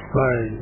Fine.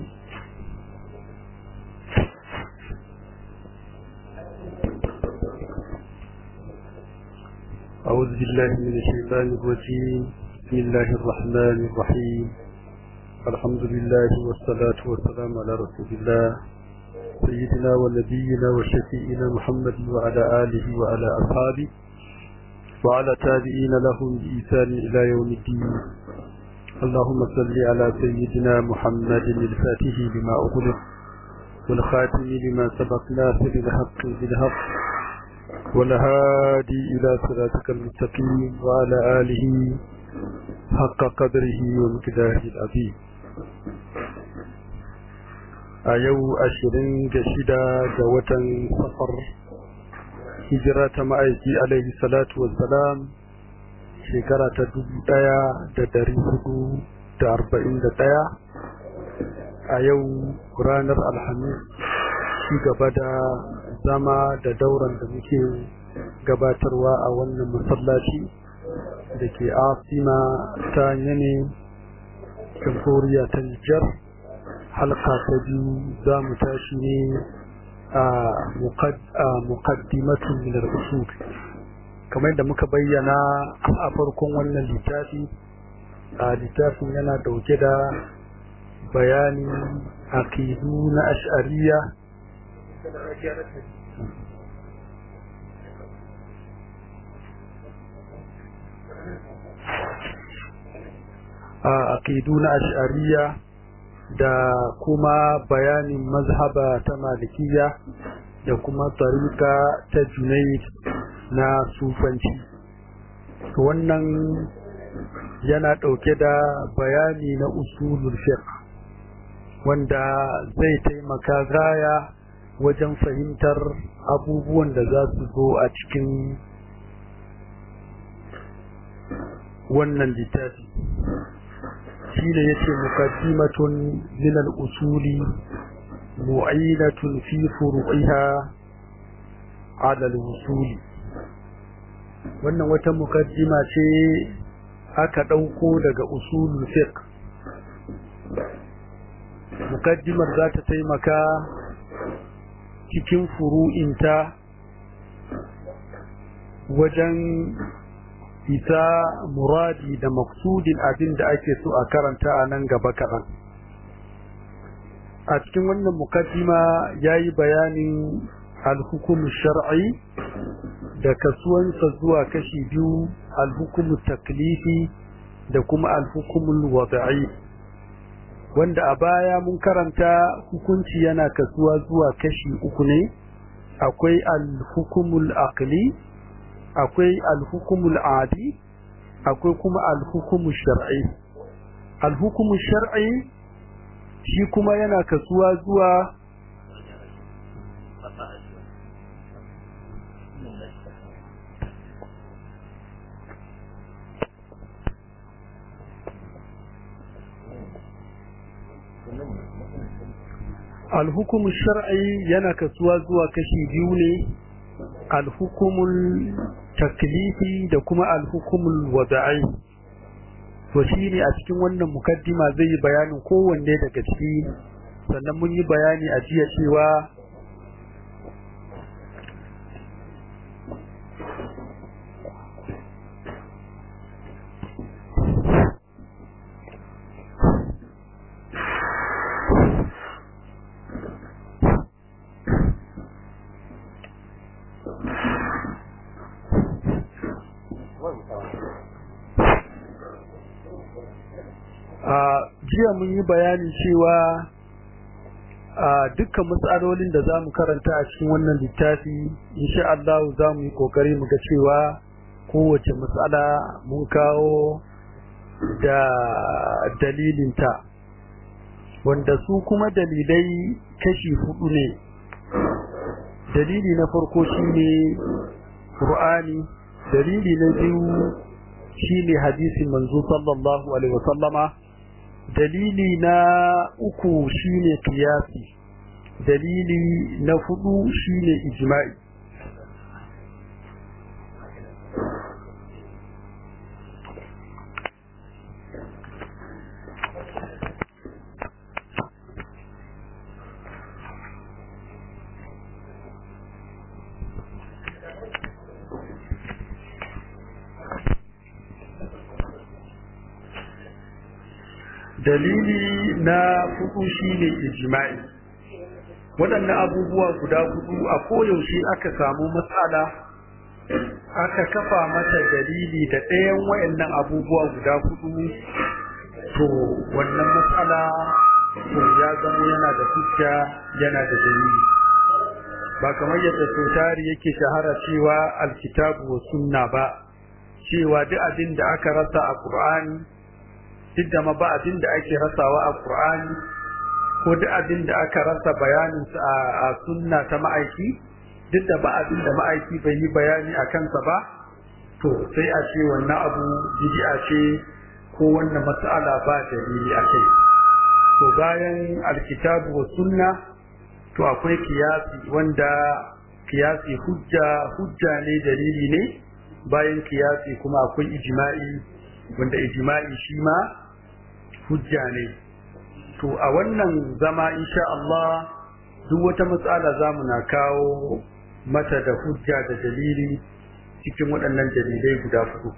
أعوذ بالله من الشيطان الرجيم بسم الله الرحمن الرحيم الحمد لله والصلاة والسلام على رسول الله سيدنا ونبينا وشفيئنا محمد وعلى آله وعلى أصحابه وعلى تابعين لهم بإيثان إلى يوم الدين اللهم صل على سيدنا محمد الفاتح لما أغلق والخاتم لما سبق ناصر الحق بالحق والهادي إلى صراطك المستقيم وعلى آله حق قدره ومقداره العظيم a yau ashirin da shida ga watan safar hijira ta ma'aiki alaihi salatu wassalam shekara ta dubu daya da dari hudu da arba'in da daya a yau ranar alhamis ci gaba da zama da dauran da muke gabatarwa a wannan masallaci da ke asima ta yane jamhuriya ta nijar halka ta biyu za mu tashi ne a muqaddimatun min al-usul kamar da muka bayyana a farkon wannan littafi a littafin yana dauke da bayani aqidu na ash'ariyya a aqidu na ash'ariyya da kuma bayanin mazhaba ta malikiya da kuma tarika ta junaid na sufanci wannan yana ɗauke da bayani na usulul fiqh wanda zai taimaka gaya wajen fahimtar abubuwan da za su zo a cikin wannan littafi shi ne yace muqaddimatun min al-usuli mu'inatun fi furu'iha 'ala al-usuli wannan wata mukaddima ce aka dauko daga usulul fiqh mukaddimar za ta taimaka cikin furu'inta wajen isa muradi da maksudin abin da ake so a karanta a nan gaba kaɗan a cikin wannan mukaddima ya yi bayanin alhukumu shar'i da kasuwansa zuwa kashi biyu alhukumu taklifi da kuma alhukumul wada'i wanda a baya mun karanta hukunci yana kasuwa zuwa kashi uku ne akwai alhukumul aqli akwai alhukumul adi akwai kuma alhukumul shar'i alhukumul shar'i shi kuma yana kasuwa zuwa alhukumul shar'i yana kasuwa zuwa kashi biyu ne alhukumul taklifi da kuma alhukumul wada'i to shine a cikin wannan mukaddima zai yi bayanin kowanne daga ciki sannan mun yi bayani a jiya cewa jiya mun yi bayani cewa a dukkan matsalolin da za mu karanta a cikin wannan littafi insha Allah za mu yi kokari mu ga cewa kowace matsala mun kawo da dalilinta wanda su kuma dalilai kashi hudu ne dalili na farko shine Qur'ani dalili na biyu shine hadisin manzo sallallahu alaihi wasallama dalili na uku shine kiyasi dalili na hudu shine ijma'i dalili na hudu shine ijma'i waɗannan abubuwa guda hudu a koyaushe aka samu matsala aka kafa mata dalili da ɗayan wayannan abubuwa guda hudu to wannan matsala to ya zama yana da hujja yana da dalili ba kamar yadda sautari yake shahara cewa alkitabu wa sunna ba cewa duk abin da aka rasa a qur'ani duk da ma ba abin da ake rasawa a qur'ani ko duk abin da aka rasa bayanin a sunna ta ma'aiki duk da ba abin da ma'aiki bai yi bayani a kansa ba to sai a ce wannan abu bid'a ce ko wannan mas'ala ba dalili a kai to bayan alkitabu wa sunna to akwai kiyasi wanda kiyasi hujja hujja ne dalili ne bayan kiyasi kuma akwai ijma'i wanda ijma'i shi ma hujja ne to a wannan zama insha Allah duk wata matsala zamu na kawo mata da hujja da dalili cikin waɗannan dalilai guda hudu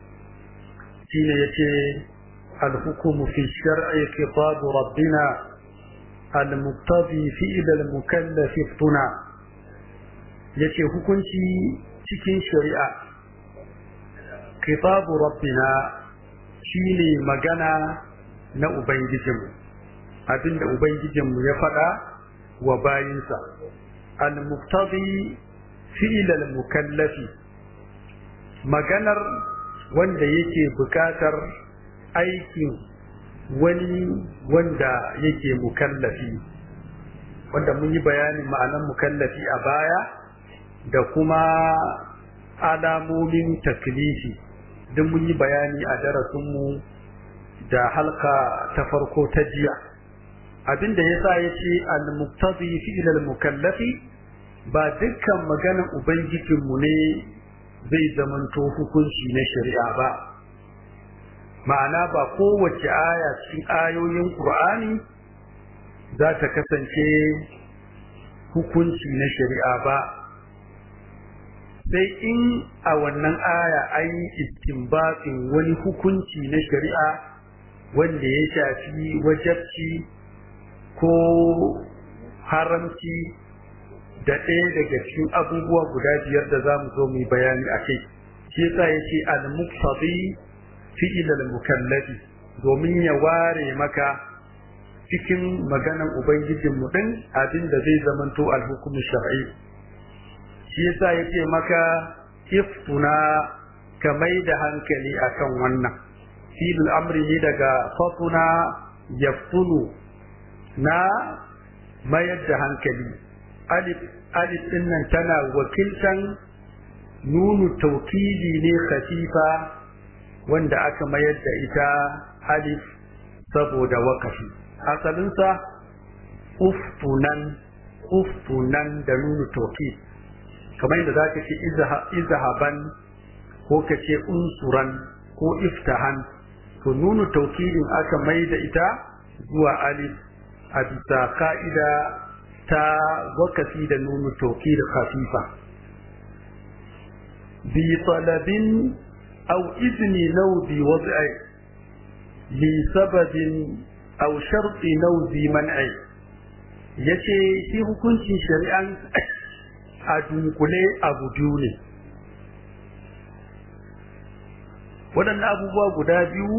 shine yace al-hukmu fi shar'i khitab rabbina al-muqtadi fi al-mukallaf tuna yace hukunci cikin shari'a khitab rabbina shine magana na ubangijinmu abinda ubangijinmu ya faɗa wa bayinsa al-muqtadi fi'l al-mukallafi maganar wanda yake bukatar aikin wani wanda yake mukallafi wanda mun yi bayanin ma'anar mukallafi a baya da kuma alamomin taklifi duk mun yi bayani a darasinmu da halka ta farko ta jiya abinda yasa yace al-muqtadi fi'l al-mukallafi ba dukkan maganar ubangijinmu ne zai zamanto hukunci na shari'a ba ma'ana ba kowace aya cikin ayoyin Qur'ani za ta kasance hukunci na shari'a ba sai in a wannan aya an yi istinbatin wani hukunci na shari'a wanda ya shafi wajabci ko haramci da ɗaya daga cikin abubuwa guda biyar da za mu zo mu yi bayani a kai shi yasa ya ce al-muqtadi fi'il al-mukallafi domin ya ware maka cikin maganan ubangijin mu din abin da zai zamanto al-hukmu shar'i shi yasa ya ce maka iftuna ka mai da hankali akan wannan fi'il amri ne daga fatuna yaftunu na mayar da hankali alif alif din nan tana wakiltan nunu taukidi ne khafifa wanda aka mayar da ita alif saboda wakafi asalinsa uftunan uftunan da nunu taukid kamar yadda zaka ce izhaban ko ka ce unsuran ko iftahan to nunu taukidin aka mai da ita zuwa alif a bisa ka'ida ta wakafi da nunu toki da khafifa bi talabin aw izni law bi wad'i li sababin aw sharti law bi man'i yace shi hukuncin shari'an a dunkule abu biyu ne waɗannan abubuwa guda biyu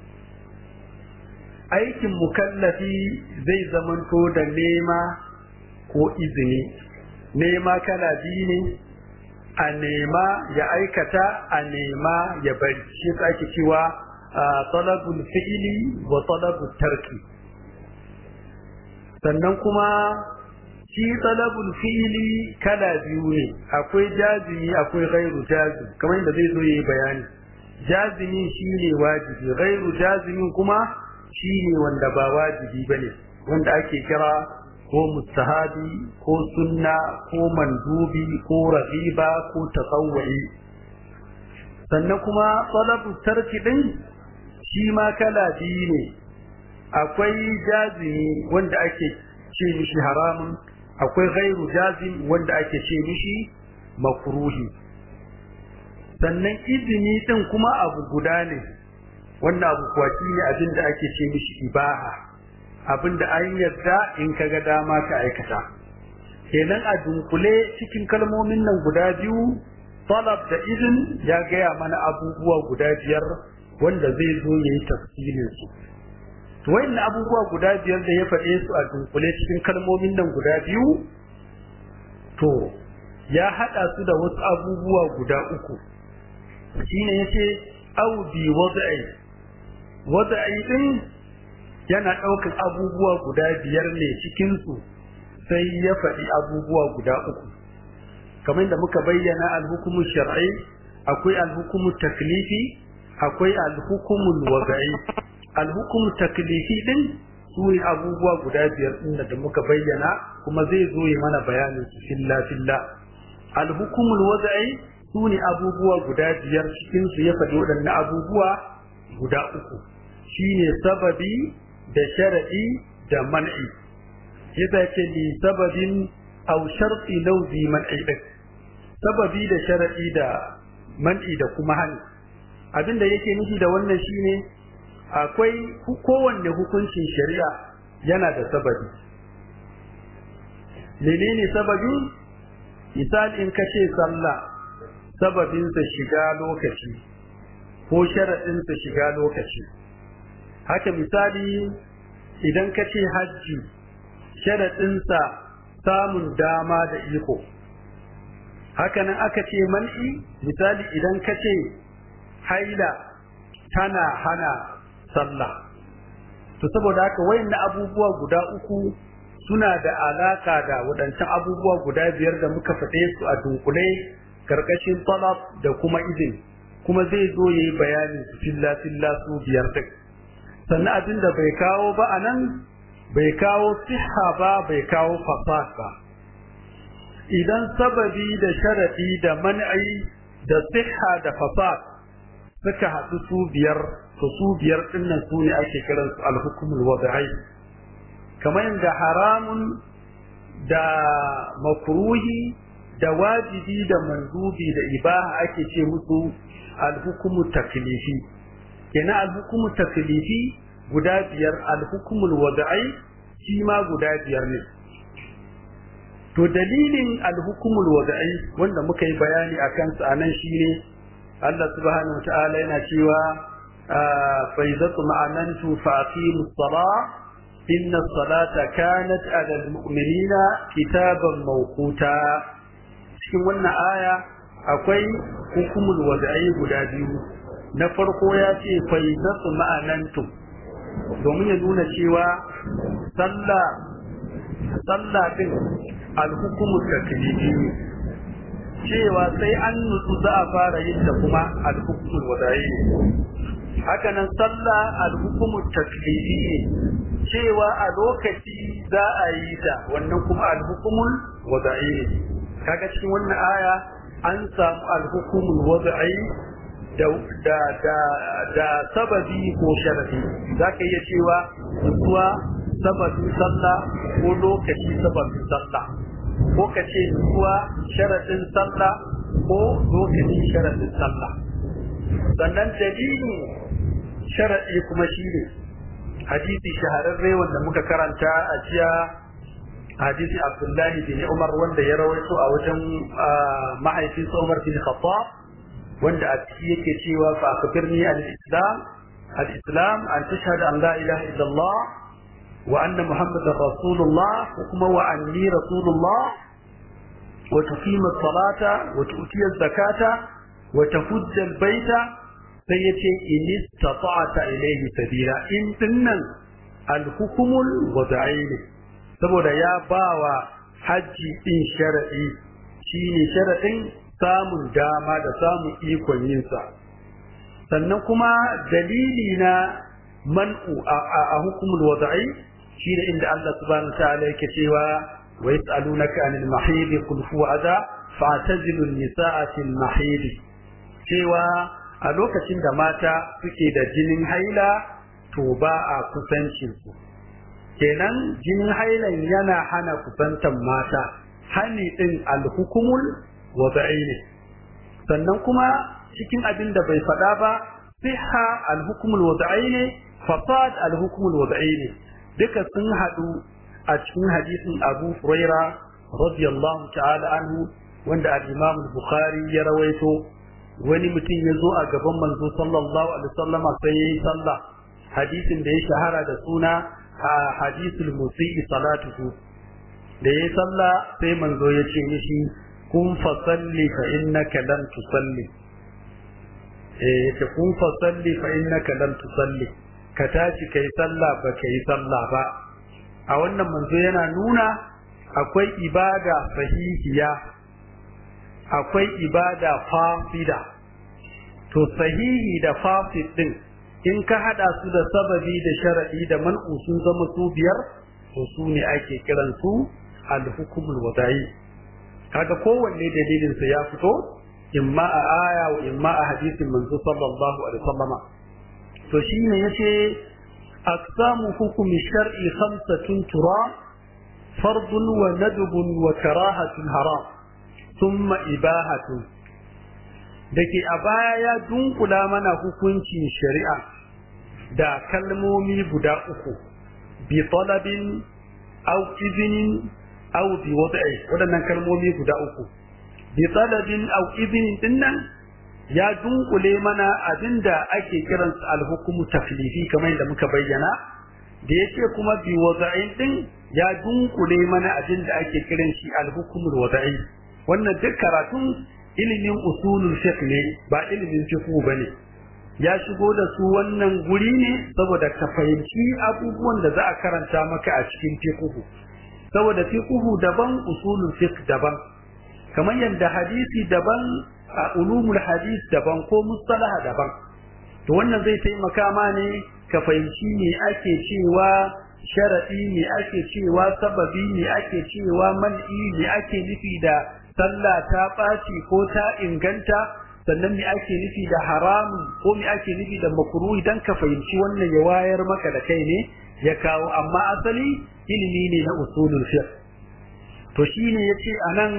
aikin mukallafi zai zamanto da nema ko izini nema kala biyu ne a nema ya aikata a nema ya bari shi ake cewa talabul fi'ili wa talabul tarki sannan kuma shi talabul fi'ili kala biyu ne akwai jazimi akwai gairu jazimi kamar yadda zai zo yi bayani jazimi shine wajibi gairu jazimin kuma shine wanda ba wajibi bane wanda ake kira ko mustahabi ko sunna ko mandubi ko rabiba ko tasawwuri sannan kuma talabu tarki din shi ma kala biyu ne akwai jazimi wanda ake ce mishi haramun akwai gairu jazim wanda ake ce mishi makruhi sannan izini din kuma abu guda ne wannan abu kuwa shine abin da ake ce mishi ibaha abin da an yarda in ka ga dama ka aikata kenan a dunkule cikin kalmomin nan guda biyu talab da izin ya gaya mana abubuwa guda biyar wanda zai zo ya yi tafsirin su to wayannan abubuwa guda biyar da ya faɗe su a dunkule cikin kalmomin nan guda biyu to ya haɗa su da wasu abubuwa guda uku shine yace au bi wad'i wad'i din yana ɗaukar abubuwa guda biyar ne cikin su sai ya faɗi abubuwa guda uku kamar da muka bayyana alhukumu shar'i akwai alhukumu taklifi akwai alhukumu wad'i alhukumu taklifi din su ne abubuwa guda biyar din da muka bayyana kuma zai zo yi mana bayanin su filla filla alhukumul wad'i su ne abubuwa guda biyar cikin su ya faɗi waɗannan abubuwa guda uku shine sababi da sharadi da man'i yadda ce li sababin aw sharti lawzi man'i din sababi da sharadi da man'i da kuma hani abinda yake nufi da wannan shine akwai kowanne hukuncin shari'a yana da sababi menene sababi misali in kace sallah sababinsa shiga lokaci ko sharaɗinsa shiga lokaci haka misali idan kace hajji sharaɗinsa samun dama da iko hakanan aka ce man'i misali idan kace haila tana hana sallah to saboda haka wayannan abubuwa guda uku suna da alaka da waɗancan abubuwa guda biyar da muka faɗe su a dunkule karkashin talab da kuma izin kuma zai zo yayi bayanin su filla filla su biyar din sannan abin da bai kawo ba anan bai kawo siha ba bai kawo fasad ba idan sababi da sharadi da man'i da siha da fasad suka haɗu su biyar to su biyar dinnan su ne ake kiran su al-hukmul wad'i kamar yadda haramun da makruhi da wajibi da mandubi da ibaha ake ce musu al-hukmu taklifi kenan al-hukmu taklifi guda biyar al-hukmul wad'i shi ma guda biyar ne to dalilin al-hukmul wad'i wanda muka yi bayani akan sa anan shine Allah subhanahu wa ta'ala yana cewa fa idza ma'anantu fa aqimus salah inna salata kanat ala almu'minina kitaban mawquta cikin wannan aya akwai hukumul wad'i guda biyu na farko ya ce fa idza ma'anantu domin ya nuna cewa sallah sallah din alhukumul taklifi cewa sai an nutsu za a fara yin da kuma alhukumul wada'i haka nan sallah alhukumul taklifi cewa a lokaci za a yi ta wannan kuma alhukumul wada'i kaga cikin wannan aya an samu alhukumul wada'i da da da da sababi ko sharadi zaka iya cewa nutsuwa sababin sallah ko lokaci sababin sallah ko ka ce nutsuwa sharadin sallah ko lokacin sharadin sallah sannan dalilin sharadi kuma shine hadisi shahararre wanda muka karanta a jiya hadisi Abdullahi bin Umar wanda ya rawaito a wajen mahaifinsa Umar bin Khattab wanda a ciki yake cewa fa akbirni al-islam al-islam an tashhadu an la ilaha illallah wa anna muhammadar rasulullah kuma wa anni rasulullah wa tuqima as-salata wa tu'ti az-zakata wa tahujja al-baita sai yace in istata'ta ilayhi sabila in dinnan al-hukmul wad'i saboda ya bawa haji din shar'i shine sharadin samun dama da samun ikon yinsa sannan kuma dalili na man'u a hukumul wada'i shi da inda Allah subhanahu ta'ala yake cewa wa yas'alunaka anil mahid qul huwa adha fa'tazilu an-nisa'a fil mahid cewa a lokacin da mata suke da jinin haila to ba a kusancin su kenan jinin hailan yana hana kusantan mata hani din al-hukumul wada'i ne sannan kuma cikin abin da bai faɗa ba siha al-hukm al-wad'i ne fasad al-hukm al-wad'i ne duka sun hadu a cikin hadisin Abu Huraira radiyallahu ta'ala anhu wanda al-Imam al-Bukhari ya rawaito wani mutum ya zo a gaban manzo sallallahu alaihi wasallam sai yayi sallah hadisin da ya shahara da suna hadisul musii salatuhu da yayi sallah sai manzo ya ce mishi kun fasalli fa innaka lam tusalli eh yace kun fasalli fa innaka lam tusalli ka tashi kai sallah ba kai sallah ba a wannan manzo yana nuna akwai ibada sahihiya akwai ibada fasida to sahihi da fasid din in ka hada su da sababi da sharadi da man'u sun zama su biyar to su ne ake kiran su al-hukmul wada'i kaga kowanne dalilin sa ya fito imma a aya wa imma a hadisin manzo sallallahu alaihi wasallama to shine yace aqsamu hukmi shar'i khamsatun tura fardun wa nadbun wa karahatun haram thumma ibahatun dake a baya ya dunkula mana hukuncin shari'a da kalmomi guda uku bi talabin aw izinin aw bi wad'i wadannan kalmomi guda uku bi talabin aw izinin dinnan ya dunkule mana abinda ake kiransa al-hukmu taklifi kamar yadda muka bayyana da yake kuma bi wad'in din ya dunkule mana abinda ake kiran shi al-hukmu wad'i wannan duk karatun ilimin usulul fiqh ne ba ilimin fiqh bane ya shigo da su wannan guri ne saboda ka fahimci abubuwan da za a karanta maka a cikin fiqh saboda fiqh daban usulul fiqh daban kamar yadda hadisi daban a ulumul hadis daban ko mustalah daban to wannan zai taimaka ma ne ka fahimci me ake cewa sharadi me ake cewa sababi me ake cewa man'i me ake nufi da sallah ta ɓaci ko ta inganta sannan me ake nufi da haramun ko me ake nufi da makruhi dan ka fahimci wannan ya wayar maka da kai ne ya kawo amma asali ilimi ne na usulul fiqh to shine yace anan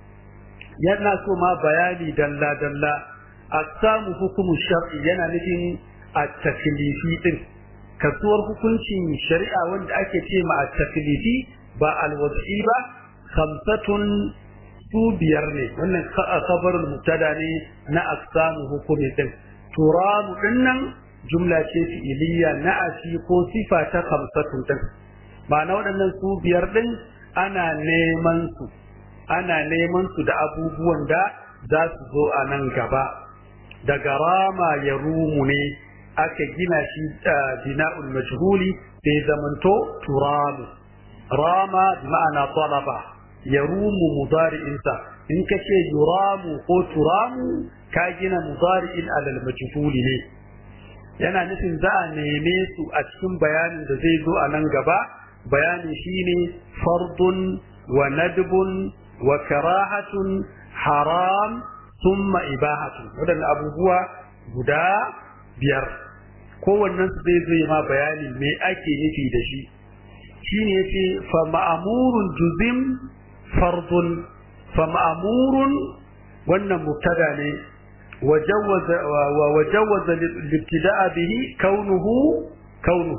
yana so ma bayani dalla dalla aqsamu hukumu shar'i yana nufin at-taklifi din kasuwar hukuncin shari'a wanda ake ce ma at-taklifi ba al-wad'i ba khamsatun su biyar ne wannan khabarul mubtada ne na aqsamu hukumi din turamu dinnan jumla ce fi'iliya na asi ko sifa ta khamsatun din ma'ana waɗannan su biyar din ana neman su ana neman su da abubuwan da za su zo a nan gaba daga rama ya rumu ne aka gina shi bina'ul majhuli sai zamanto turamu rama ma'ana talaba ya rumu mudari'insa in ka ce yuramu ko turamu ka gina mudari'in alal majhuli ne yana nufin za a neme su a cikin bayanin da zai zo a nan gaba bayani shine fardun wa nadbun wa karahatun haram summa ibahatun waɗannan abubuwa guda biyar kowannen su zai zai ma bayani me ake nufi da shi shine yace fa ma'murun juzim fardun fa ma'murun wannan mubtada ne وجوز وجوز الابتداء به كونه كونه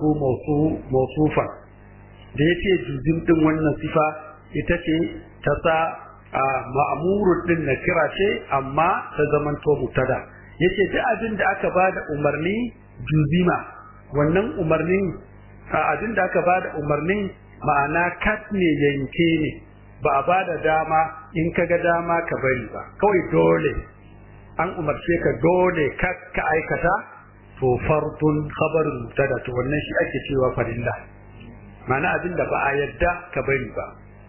موصوفا da yace juzim din wannan sifa ita ce ta sa ma'murun din na kira ce amma ta zamanto mubtada yace duk abin da aka bada umarni juzima wannan umarnin abin da aka bada umarnin ma'ana kat ne yanke ne ba a bada dama in ka ga dama ka bari ba kawai dole an umarce ka dole ka ka aikata to fardun khabarun mubtada to wannan shi ake cewa farilla ma'ana abin da ba a yadda ka bari ba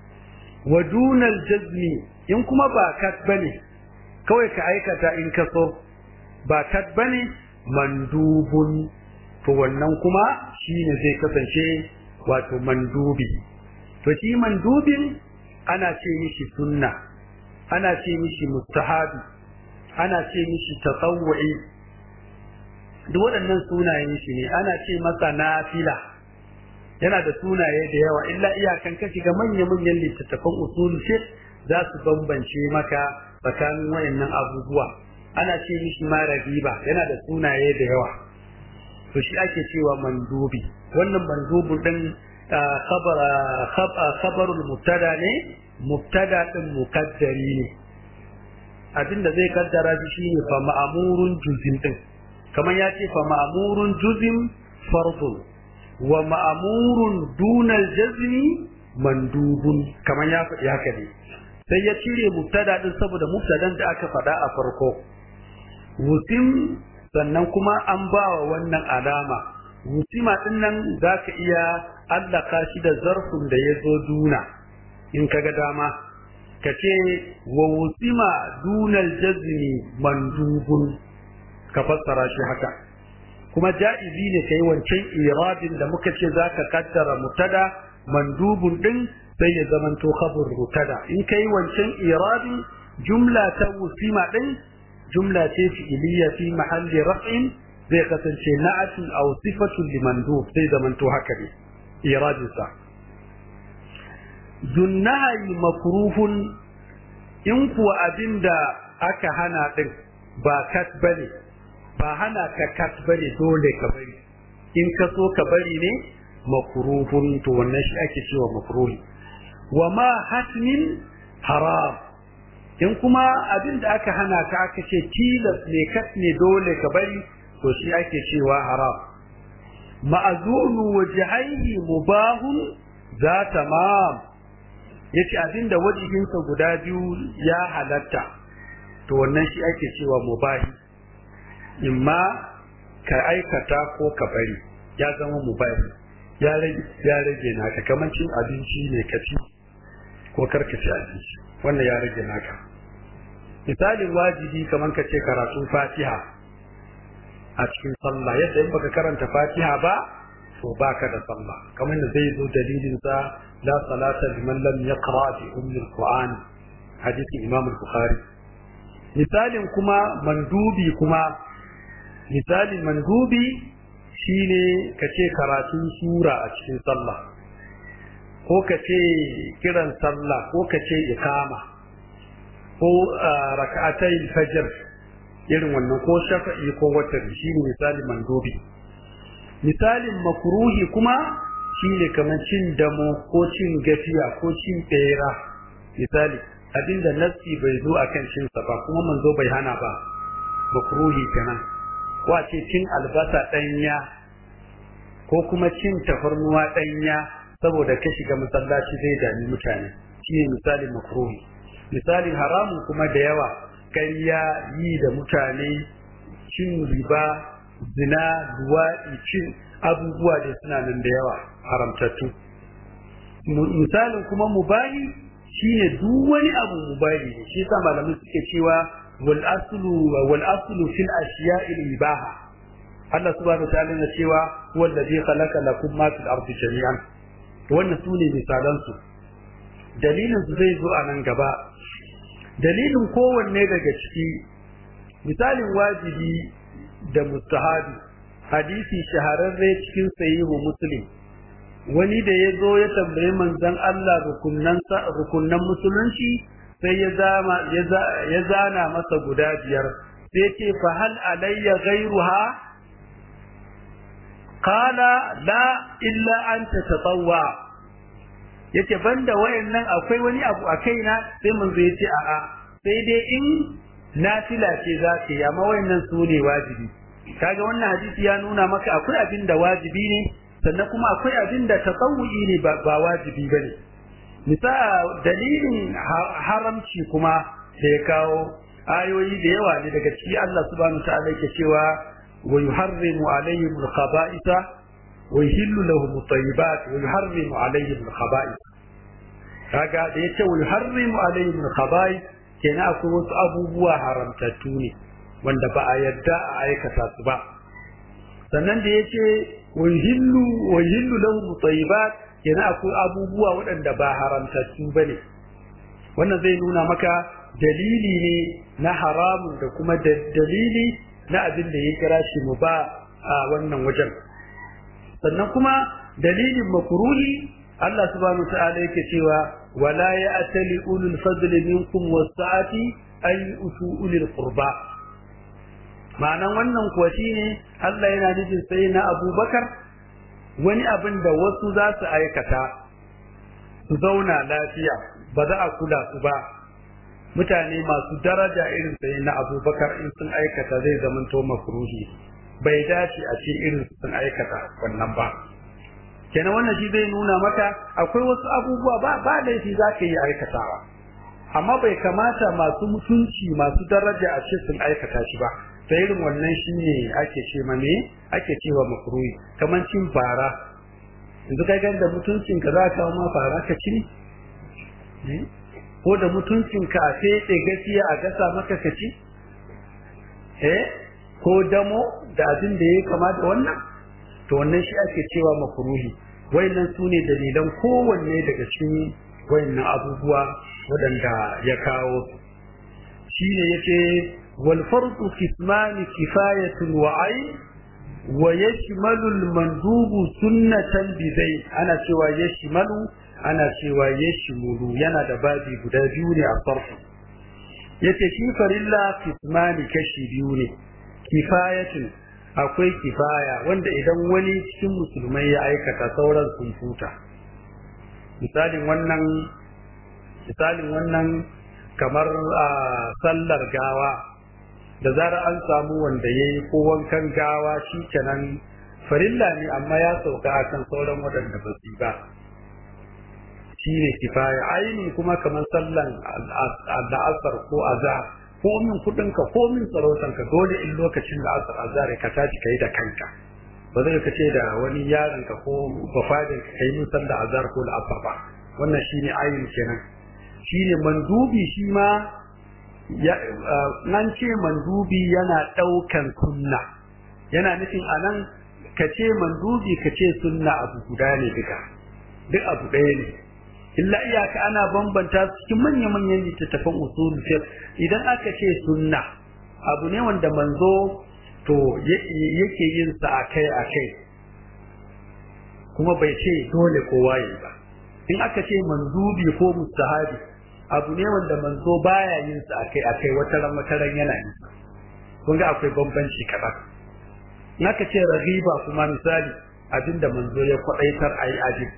wa dunal jazmi in kuma ba kat bane kawai ka aikata in ka so ba kat bane mandubun to wannan kuma shine zai kasance wato mandubi to shi mandubin ana ce mishi sunna ana ce mishi mustahabi ana ce mishi tatawwu'i duk waɗannan sunayen shi ne ana ce masa nafila yana da sunaye da yawa illa iyakan ka shiga manya-manyan littattafan usul fiqh za su bambance maka tsakanin wayannan abubuwa ana ce mishi ma ragiba yana da sunaye da yawa to shi ake cewa mandubi wannan mandubun din khabar khabarul mubtada ne mubtada din muqaddari ne abinda zai kaddara shi shine fa ma'murun juzim din kamar ya ce fa ma'murun juzim fardun wa ma'murun dunal jazmi mandubun kamar ya faɗi haka ne sai ya cire mubtada din saboda mubtadan da aka faɗa a farko wusim sannan kuma an ba wa wannan alama wusima din nan za ka iya allaka shi da zarfin da ya zo duna in ka ga dama ka ce wa wusima dunal jazmi mandubun ka fassara shi haka kuma ja'izi ne kai wancan iradin da muka ce za ka kaddara mutada mandubun din sai ya zamanto khabar mutada in kai wancan iradin jumla ta wusima din jumla ce fi'iliya fi mahalli raf'in zai kasance na'atun aw sifatun limandub sai zamanto haka ne iradin sa dunnahi makruhun in kuwa abinda aka hana din ba kat bane ba hana ka kat bane dole ka bari in ka so ka bari ne makruhun to wannan shi ake cewa makruhi wa ma hatmin haram in kuma abin da aka hana ka aka ce tilas ne kat ne dole ka bari to shi ake cewa haram ma'azunu wajhaihi mubahun za tamam yace abin da wajihinsa guda biyu ya halatta to wannan shi ake cewa mubahi imma ka aikata ko ka bari ya zama mubahi ya rage ya rage naka kamar cin abinci ne ka ci ko karka ci abinci wannan ya rage naka misalin wajibi kamar ka ce karatun fatiha a cikin sallah yadda in baka karanta fatiha ba to baka da sallah kamar da zai zo dalilin sa la salata liman lam yaqra bi ummi alquran hadisin imam al-bukhari misalin kuma mandubi kuma misalin mandubi shine kace karatun sura a cikin sallah ko kace kiran sallah ko kace ikama ko raka'atai fajr irin wannan ko shafa'i ko watar shine misali mandubi misalin makruhi kuma shine kamar cin damo ko cin gafiya ko cin bera misali abinda nassi bai zo akan cin sa ba kuma manzo bai hana ba makruhi kenan ko a ce cin albasa danya ko kuma cin tafarnuwa danya saboda ka shiga masallaci zai dami mutane shine misalin makruhi misalin haramun kuma da yawa ƙarya yi da mutane cin riba zina luwaɗi cin abubuwa da suna nan da yawa haramtattu misalin kuma mubahi shine duk wani abu mubahi ne shi yasa malamai suke cewa wal aslu wal aslu fil ashiya'i ibaha Allah subhanahu wa ta'ala na cewa huwa alladhi khalaqa lakum ma fil ardi jami'an wannan sune misalan su dalilin su zai zo a nan gaba dalilin kowanne daga ciki misalin wajibi da mustahabi hadisi shahararre cikin sahihu muslim wani da ya zo ya tambayi manzon Allah rukunnan musulunci sai ya zama ya zana masa guda biyar sai ce fa hal alayya ghayruha qala la illa an tatatawwa yace banda wayannan akwai wani abu a kaina sai manzo yace a'a sai dai in nafila ce za ka yi amma wayannan su ne wajibi kaga wannan hadisi ya nuna maka akwai abin da wajibi ne sannan kuma akwai abin da tasawu'i ne ba wajibi bane misa dalilin haramci kuma da ya kawo ayoyi da yawa ne daga ciki Allah subhanahu ta'ala yake cewa wa yuharrimu alaihim al-khaba'itha wa yuhillu lahum at-tayyibat wa yuharrimu alaihim al-khaba'ith kaga da yace wa yuharrimu alaihim al-khaba'ith kenan akwai wasu abubuwa haramtattu ne wanda ba a yadda a aikata su ba sannan da yace wa yuhillu wa yuhillu lahum at-tayyibat kenan akwai abubuwa waɗanda ba haramtattu bane wannan zai nuna maka dalili ne na haramun da kuma dalili na abin da ya kira shi mu ba a wannan wajen sannan kuma dalilin makruhi Allah subhanahu wa ta'ala yake cewa wala ya'tali ulul fadli minkum was-sa'ati ay utu ulil qurba ma'anan wannan kuwa shine Allah yana nufin sai na Abubakar wani abin da wasu za su aikata su zauna lafiya ba za a kula su ba mutane masu daraja irin sai na Abubakar in sun aikata zai zamanto makruhi bai dace a ce irin sun aikata wannan ba kenan wannan shi zai nuna maka akwai wasu abubuwa ba ba laifi za ka yi aikatawa amma bai kamata masu mutunci masu daraja a ce sun aikata shi ba ta irin wannan shi ne ake ce ma me ake cewa makruhi kamar cin fara yanzu kai gan da mutuncin ka za ka kawo ma fara ka ci ne ko da mutuncin ka a fete gaskiya a gasa maka ka ci eh ko damo da abin da ya kama da wannan to wannan shi ake cewa makruhi wayannan su ne dalilan kowanne daga cikin wayannan abubuwa waɗanda ya kawo su shi ne yace wal fardu qismani kifayatun wa ay wa yashmalu al mandubu sunnatan bidai ana cewa yashmalu ana cewa yashmulu yana da babi guda biyu ne a farko yace shi farilla qismani kashi biyu ne kifayatun akwai kifaya wanda idan wani cikin musulmai ya aikata sauran sun futa misalin wannan misalin wannan kamar a sallar gawa da zarar an samu wanda ya yi ko wankan gawa shi kenan farilla ne amma ya sauka akan sauran waɗanda ba su ba shi ne kifaya ainihin kuma kamar sallan al'asar ko azhar ko min kudinka ko min sarautanka dole in lokacin da asar azhar ka tashi kai da kanka ba zai ka ce da wani yaron ka ko bafadin ka kai min sallar azhar ko al'asar ba wannan shine ayin kenan shine mandubi shi ma nan ce mandubi yana daukan sunna yana nufin anan ka ce mandubi ka ce sunna abu guda ne duka duk abu ɗaya ne illa iyaka ana bambanta su cikin manya-manyan littattafan usulul fiqh idan aka ce sunna abu ne wanda manzo to yake yin sa akai akai kuma bai ce dole kowa yi ba in aka ce manzubi ko mustahabi abu ne wanda manzo baya yin sa akai akai wata ran wata ran yana yin sa kun ga akwai bambanci kaɗan in aka ce ragiba kuma misali abinda manzo ya kwadaitar ayi ajin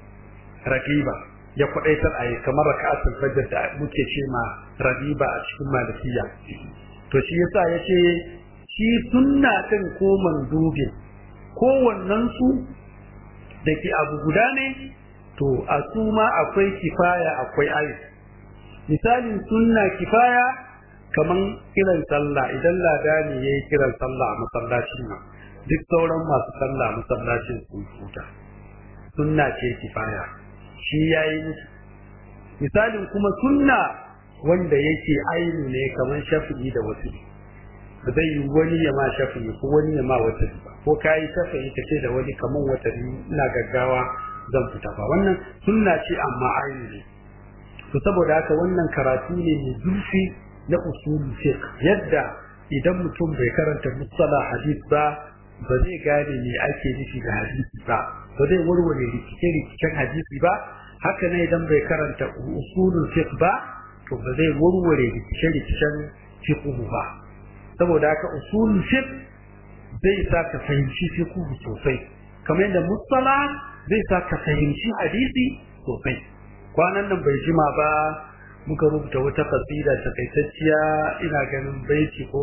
ragiba ya kwadaitar a yi kamar raka'atul fajr da muke ce ma rabiba a cikin malikiya to shi yasa yace shi sunna din ko mandubi ko wannan su da ke abu guda ne to a su ma akwai kifaya akwai ayi misalin sunna kifaya kaman kiran sallah idan ladani yayi kiran sallah a masallacin nan duk sauran masu sallah masallacin sun huta sunna ce kifaya shi ya yi musu misalin kuma sunna wanda yake ainu ne kamar shafi'i da wasu ba zai yi wani ya ma shafi'i ko wani ya ma wata ba ko ka yi shafi'i ka ce da wani kamar wata ina gaggawa zan fita ba wannan sunna ce amma ainu ne to saboda haka wannan karatu ne mai zurfi na usulul fiqh yadda idan mutum bai karanta musala hadith ba ba zai gane me ake nufi da hadisi ba ba zai warware rikice-rikicen hadisi ba haka ne idan bai karanta usulul fiqh ba to ba zai warware rikice-rikicen fiqh ba saboda haka usulul fiqh zai sa ka fahimci fiqh sosai kamar yadda musala zai sa ka fahimci hadisi sosai kwanan nan bai jima ba muka rubuta wata kasida takaitacciya ina ganin baiti ko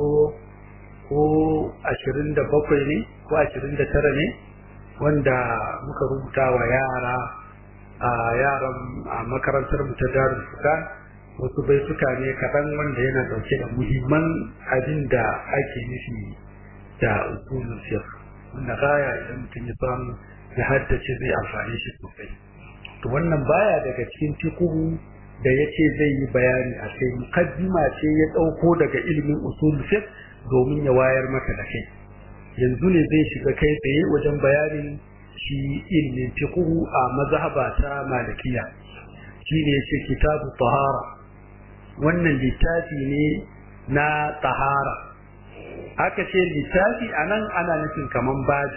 ko ashirin da bakwai ne ko ashirin da tara ne wanda muka rubuta wa yara a yaran a makarantar mu ta darul fuka wasu baituka ne kaɗan wanda yana ɗauke da muhimman abin da ake nufi da usulul fiqh wanda baya idan mutum ya samu ya haddace zai amfani shi sosai to wannan baya daga cikin fiqhu da yace zai yi bayani a kai mukaddima ce ya ɗauko daga ilimin usulul fiqh domin ya wayar maka da kai yanzu ne zai shiga kai tsaye wajen bayanin shi ilmin fiqhu a mazhaba ta malikiya shine yace kitabu tahara wannan littafi ne na tahara aka ce littafi anan ana nufin kaman babi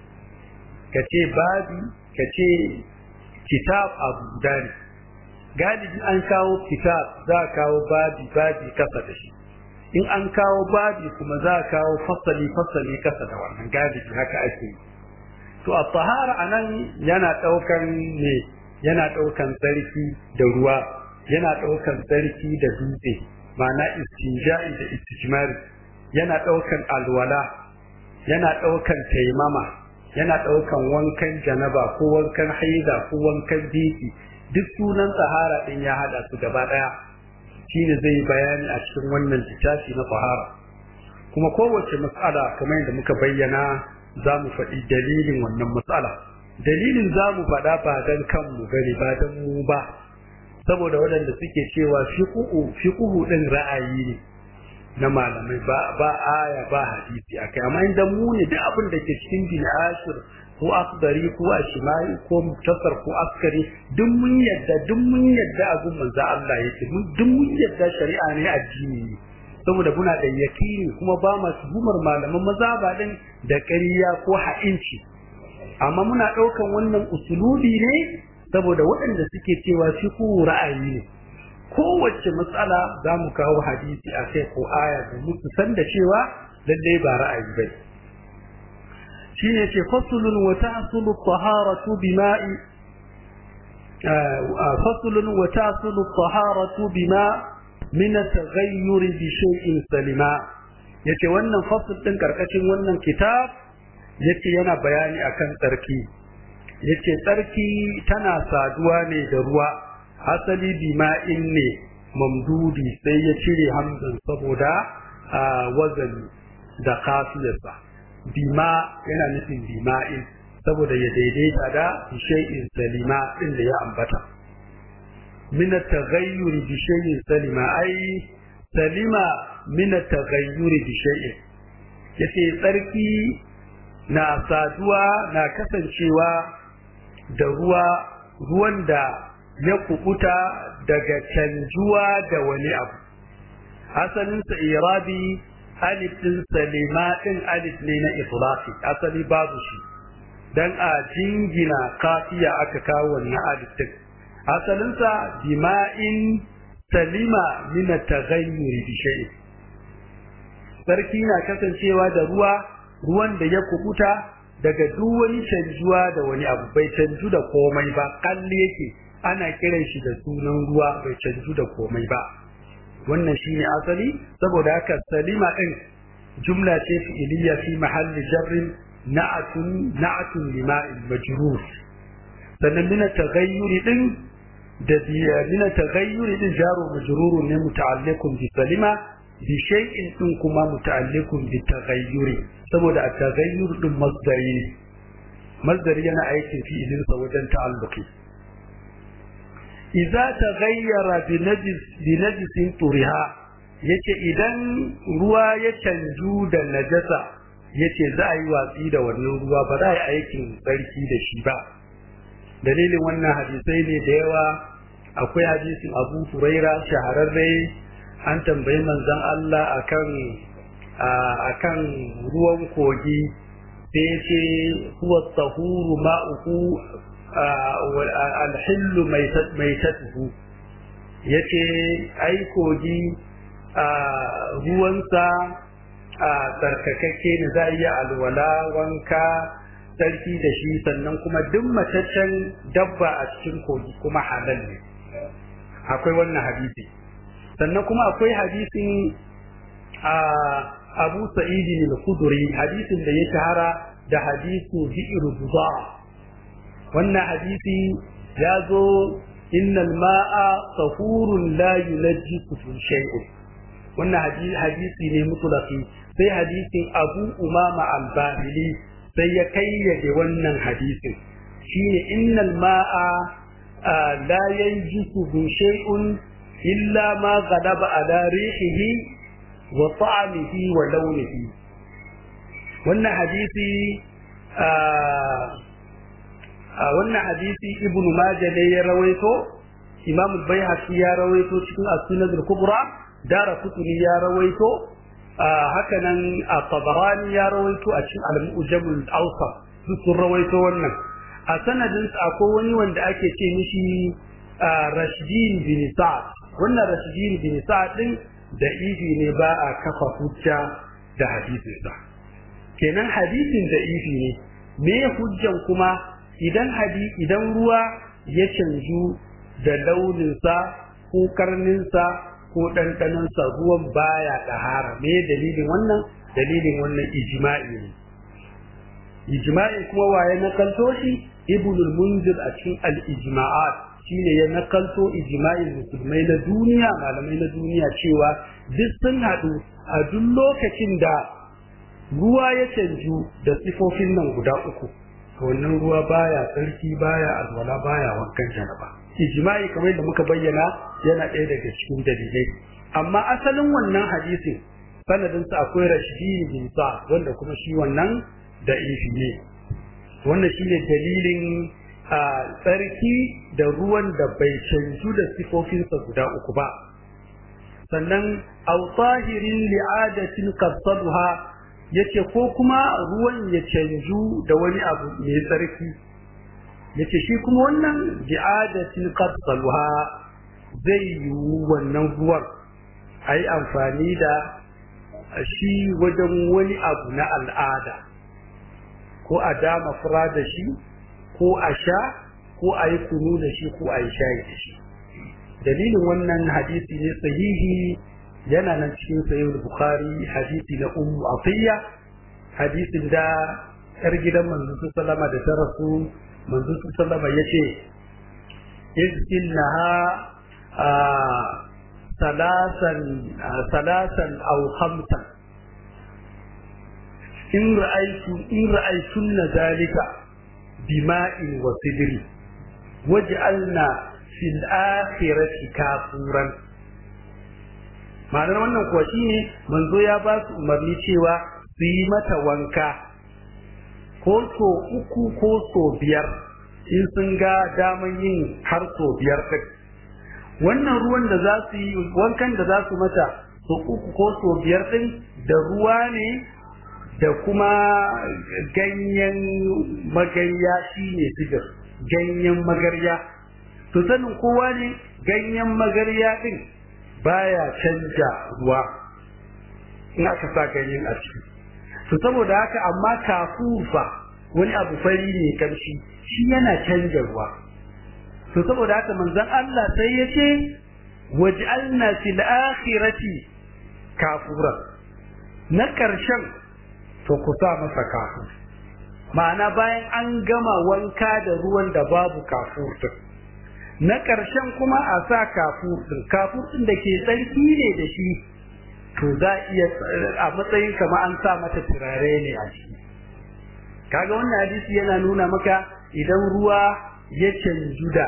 kace babi kace kitab abu guda ne galibi an kawo kitab za a kawo babi babi kasa da shi in an kawo babi kuma za a kawo fasali fasali kasa da wannan galibi haka ake yi to a tahara anan yana daukan ne yana daukan tsarki da ruwa yana daukan tsarki da dutse ma'ana istinja'i da istijmari yana daukan alwala yana daukan taimama yana daukan wankan janaba ko wankan haida ko wankan biki duk sunan tahara din ya hada su gaba daya shine zai bayani a cikin wannan littafi na tahara kuma kowace mas'ala kamar yadda muka bayyana za mu faɗi dalilin wannan matsala dalilin za mu faɗa ba don kanmu bane ba don mu ba saboda waɗanda suke cewa fiƙuhu ɗin ra'ayi ne na malamai ba ba aya ba hadisi akai amma idan mu ne duk abin da ke cikin bin ashir ko akdari ko ashimai ko muktasar ko askari duk mun yadda duk mun yadda abin manzo Allah yake duk mun yadda shari'a ne addini ne saboda muna da yakini kuma ba ma tuhumar malaman mazaba din da ƙarya ko ha'inci amma muna ɗaukan wannan usulubi ne saboda waɗanda suke cewa shi ko ra'ayi ne kowace matsala za mu kawo hadisi a kai ko aya domin su san da cewa lallai ba ra'ayi ba shine ce fasulun wa ta'sulu taharatu bima'i fasulun wa ta'sulu taharatu bima' min at-taghayyur bi shay'in salima yace wannan fasl din karkashin wannan kitab yace yana bayani akan tsarki yace tsarki tana saduwa ne da ruwa asali bima'in ne mamdudi sai ya cire hamzan saboda wazani da kafiyarsa bima yana nufin bima'in saboda ya daidaita da shay'in salima din da ya ambata من التغير بشيء سلم أي سلم من التغير بشيء yace tsarki na saduwa na kasancewa da ruwa ruwan da ya kubuta daga canjuwa da wani abu asalinsa irabi alif din salima din alif ne na itlaqi asali babu shi dan a jingina kafiya aka kawo wannan alif din asalinsa dima'in salima min at-taghayyur bi shay'in sarki na kasancewa da ruwa ruwan da ya kubuta daga duk wani canjuwa da wani abu bai canju da komai ba kalli yake ana kiran shi da sunan ruwa bai canju da komai ba wannan shine asali saboda haka salima din jumla ce fi'iliya fi mahalli jarrin na'atun na'atun lima'il majrur sannan min at-taghayyur din da min at-taghayyur din jaru majrur ne muta'alliqun bi salima bi shay'in din kuma muta'alliqun bi taghayyur saboda at-taghayyur din masdari ne masdari yana aikin fi'ilin sa wajen ta'alluqi idza taghayyara bi najis bi najisin turiha yace idan ruwa ya canju da najasa yace za a yi watsi da wannan ruwa ba za a yi aikin tsarki da shi ba dalilin wannan hadisai ne da yawa akwai hadisin Abu Huraira shahararre an tambayi manzon Allah akan akan ruwan kogi sai yace huwa tahuru ma'uhu alhillu maitatuhu yace ai kogi ruwansa tsarkakakke ne za a iya alwala wanka sarki da shi sannan kuma duk mataccen dabba a cikin kogi kuma halal ne akwai wannan hadisi sannan kuma akwai hadisin abu sa'idi al-khudri hadisin da ya shahara da hadisu bi'ir buza wannan hadisi ya zo innal ma'a tahurun la yunajjisu shay'un wannan hadisi ne mutlaqi sai hadisin abu umama al-bahili sai ya kayyade wannan hadisin shine innal ma'a la yanjisu shay'un illa ma ghadaba ala rihihi wa ta'amihi wa launihi wannan hadisi a wannan hadisi ibnu majah ne ya rawaito imam al-baihaqi ya rawaito cikin as-sunan al-kubra dara kutuni ya rawaito haka nan a tabarani ya rawaito a cikin al-mujam al-awsat duk sun rawaito wannan a sanadin akwai wani wanda ake ce mishi rashidin bin sa'ad wannan rashidin bin sa'ad din da ifi ne ba a kafa hujja da hadisinsa kenan hadisin da ifi ne me hujjan kuma idan hadi idan ruwa ya canju da launinsa ko karninsa ko ɗanɗanonsa ruwan baya ɗahara me dalilin wannan dalilin wannan ijma'i ne ijma'i kuma waye nakalto shi ibnul munzir a cikin al-ijma'at shine ya nakalto ijma'in musulmai na duniya malamai na duniya cewa duk sun haɗu a duk lokacin da ruwa ya canju da sifofin nan guda uku wannan ruwa baya tsarki baya alwala baya wankan janaba ijma'i kamar da muka bayyana yana ɗaya daga cikin dalilai amma asalin wannan hadisin sanadinsa akwai rashidi bin sa wanda kuma shi wannan da ifi ne wannan shine dalilin a tsarki da ruwan da bai canju da sifofinsa guda uku ba sannan aw tahirin li'adatin qasaduha yace ko kuma ruwan ya canju da wani abu mai tsarki yace shi kuma wannan li'adatin qasaduha zai yi wannan ruwan ayi amfani da shi wajen wani abu na al'ada ko a dama fura da shi ko a sha ko a yi kunu da shi ko a yi shayi da shi dalilin wannan hadisi ne sahihi yana nan cikin sahih bukhari hadisi na ummu atiya hadisin da yar gidan manzo sallama da ta rasu manzo sallama yace izkinnaha salasan salasan aw khamsan in ra'aytu in ra'aytunna zalika bima'in wa sidri waj'alna fil akhirati kafuran ma'anar wannan kuwa shine manzo ya ba su umarni cewa su yi mata wanka ko so uku ko so biyar in sun ga daman yin har so biyar ɗin wannan ruwan da za su yi wankan da za su mata so uku ko so biyar ɗin da ruwa ne da kuma ganyen magarya shine sigar ganyen magarya to sanin kowa ne ganyen magarya din baya canja ruwa in aka sa ganyen a ciki to saboda haka amma kafufa wani abu fari ne kamshi shi yana canja ruwa to saboda haka manzon Allah sai ya ce waj'alna fil akhirati kafura na karshen to ku sa masa kafur ma'ana bayan an gama wanka da ruwan da babu kafur din na ƙarshen kuma a sa kafur din kafur din da ke tsarki ne da shi to za iya a matsayin kama an sa mata turare ne a ciki kaga wannan hadisi yana nuna maka idan ruwa ya canju da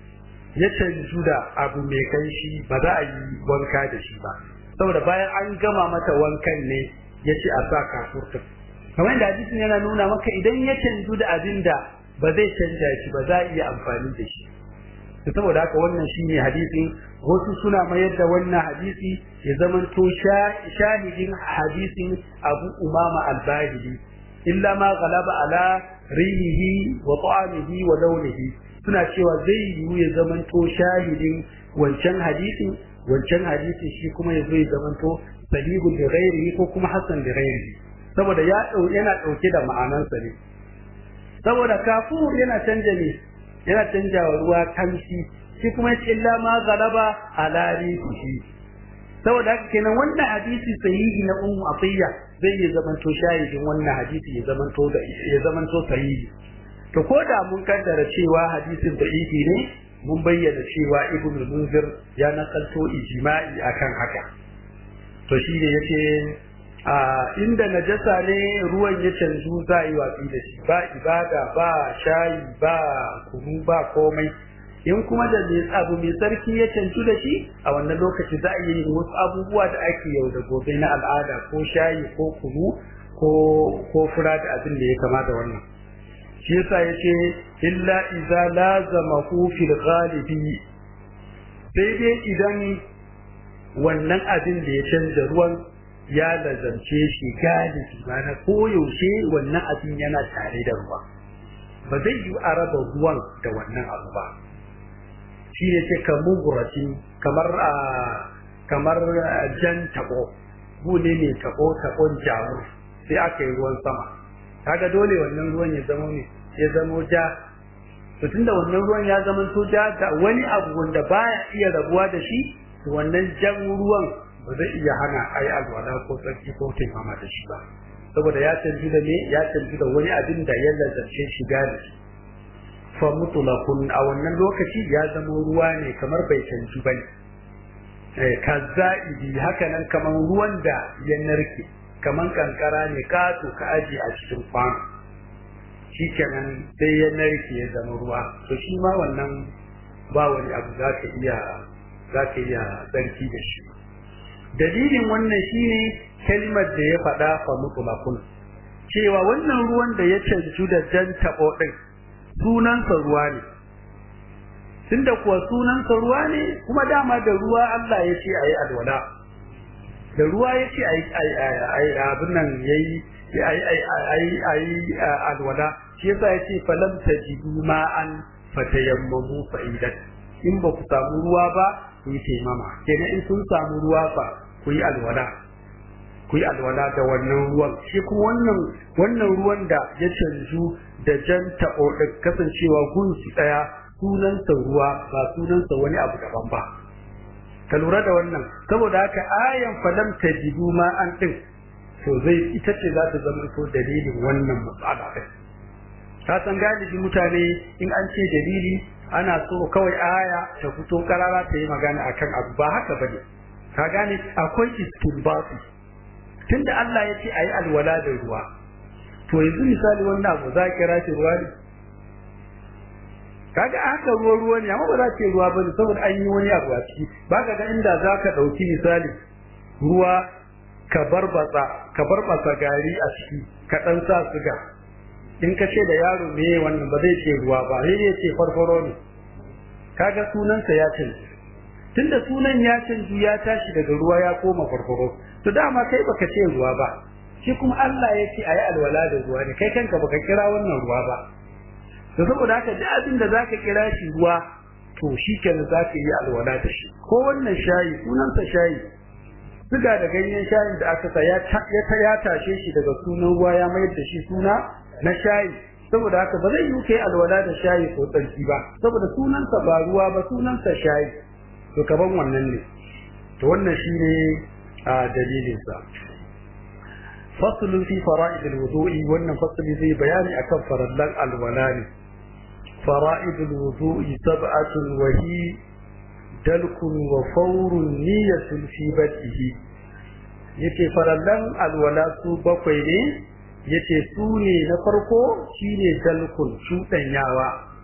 ya canju da abu mai kanshi ba za a yi wanka da shi ba saboda bayan an gama mata wankan ne ya ce a sa kafurtun kamar da hadisin yana nuna maka idan ya canju da abin da ba zai canja shi ba za a iya amfani da shi to saboda haka wannan shine hadisin wasu suna mayar da wannan hadisi ya zamanto shahidin hadisin Abu Umama al-Bahili illa ma ghalaba ala rihihi wa ta'amihi wa launihi suna cewa zai yiwu ya zamanto shahidin wancan hadisin wancan hadisin shi kuma ya zo ya zamanto sahihun da ghairihi ko kuma hasan da ghairihi saboda ya yana dauke da ma'anansa ne saboda kafur yana canja ne yana canja wa ruwa kamshi shi kuma yace illa ma galaba ala rihi saboda haka kenan wannan hadisi sahihi na ummu atiya zai yi zamanto shahidin wannan hadisi ya zamanto da ya zamanto sahihi to ko da mun kaddara cewa hadisin da'ifi ne mun bayyana cewa ibnu munzir ya nakalto ijma'i akan haka to shi ne yace a inda najasa ne ruwan ya canzu za a yi watsi da shi ba ibada ba shayi ba kunu ba komai in kuma da abu mai sarki ya canzu da shi a wannan lokaci za a yi wasu abubuwa da ake yau da gobe na al'ada ko shayi ko kunu ko ko fura da abin da ya kama da wannan shi yasa yace illa idza lazamahu fil ghalibi sai dai idan wannan abin da ya canza ruwan ya lazance shi galibi mana koyaushe wannan abin yana tare da ruwa ba zai yi a raba ruwan da wannan abu ba shi ne ce kamar kamar a kamar jan tabo bude ne tabo tabon jamu sai aka yi ruwan sama kaga dole wannan ruwan ya zama ne ya zama ja to tunda wannan ruwan ya zama to ja da wani abu wanda baya iya rabuwa da shi to wannan jan ruwan ba zai iya hana a yi alwala ko tsarki ko taimama da shi ba saboda ya canji da ne ya canji da wani abin da ya lazarce shi gane fa mutlaqun a wannan lokaci ya zama ruwa ne kamar bai canji bane eh kazaidi haka nan kamar ruwan da ya narke kamar kankara ne kato ka aji a cikin kwano shikenan sai ya narke ya zama ruwa to shi ma wannan ba wani abu za ka iya za ka iya tsarki da shi dalilin wannan shine kalmar da ya faɗa fa mutlaqun cewa wannan ruwan da ya canju da jan tabo din sunansa ruwa ne tunda kuwa sunansa ruwa ne kuma dama da ruwa Allah ya ce ayi alwala da ruwa ya ce ayi abin nan yayi ayi ayi ayi alwala shi yasa ya ce falam tajidu ma'an fatayammamu fa'idat in ba ku samu ruwa ba ku yi taimama kenan in sun samu ruwa fa ku yi alwala ku yi alwala da wannan ruwan shi kuma wannan wannan ruwan da ya canju da jan taɓo da kasancewa gunsu ɗaya sunansa ruwa ba sunansa wani abu daban ba ka lura da wannan saboda haka ayan falam tajidu ma an din to zai ita ce za ta zama to dalilin wannan matsala ɗin ka san galibi mutane in an ce dalili ana so kawai aya ta fito karara ta yi magana akan abu ba haka bane ka gane akwai istinbati tunda Allah ya ce ayi alwala da ruwa to yanzu misali wannan abu za kira shi ruwa ne kaga haka ruwa ruwa ne amma ba za ce ruwa bane saboda an yi wani abu a ciki baka ga inda za ka ɗauki misali ruwa ka barbatsa ka barbatsa gari a ciki ka ɗan sa suga in ka ce da yaro me wannan ba zai ce ruwa ba sai ya ce farfaro ne kaga sunansa ya canji tunda sunan ya canji ya tashi daga ruwa ya koma farfaro to dama kai baka ce ruwa ba shi kuma Allah ya ce ayi alwala da ruwa ne kai kanka baka kira wannan ruwa ba to saboda haka duk abin da zaka kira shi ruwa to shikenan zaka yi alwala da shi ko wannan shayi sunansa shayi suga da ganyen shayin da aka sa ya ya tashe shi daga sunan ruwa ya mayar da shi suna na shayi saboda haka ba zai yi kai alwala da shayi ko tsarki ba saboda sunansa ba ruwa ba sunansa shayi to kaban wannan ne to wannan shine a dalilin sa faslun fi fara'id alwudu'i wannan fasli zai bayani akan farallan alwala ne fara'id alwudu'i sab'atun wa hi dalkun wa fawrun niyyatun fi bad'ihi yace farallan alwala su bakwai ne yace su ne na farko shine dalkun cudanyawa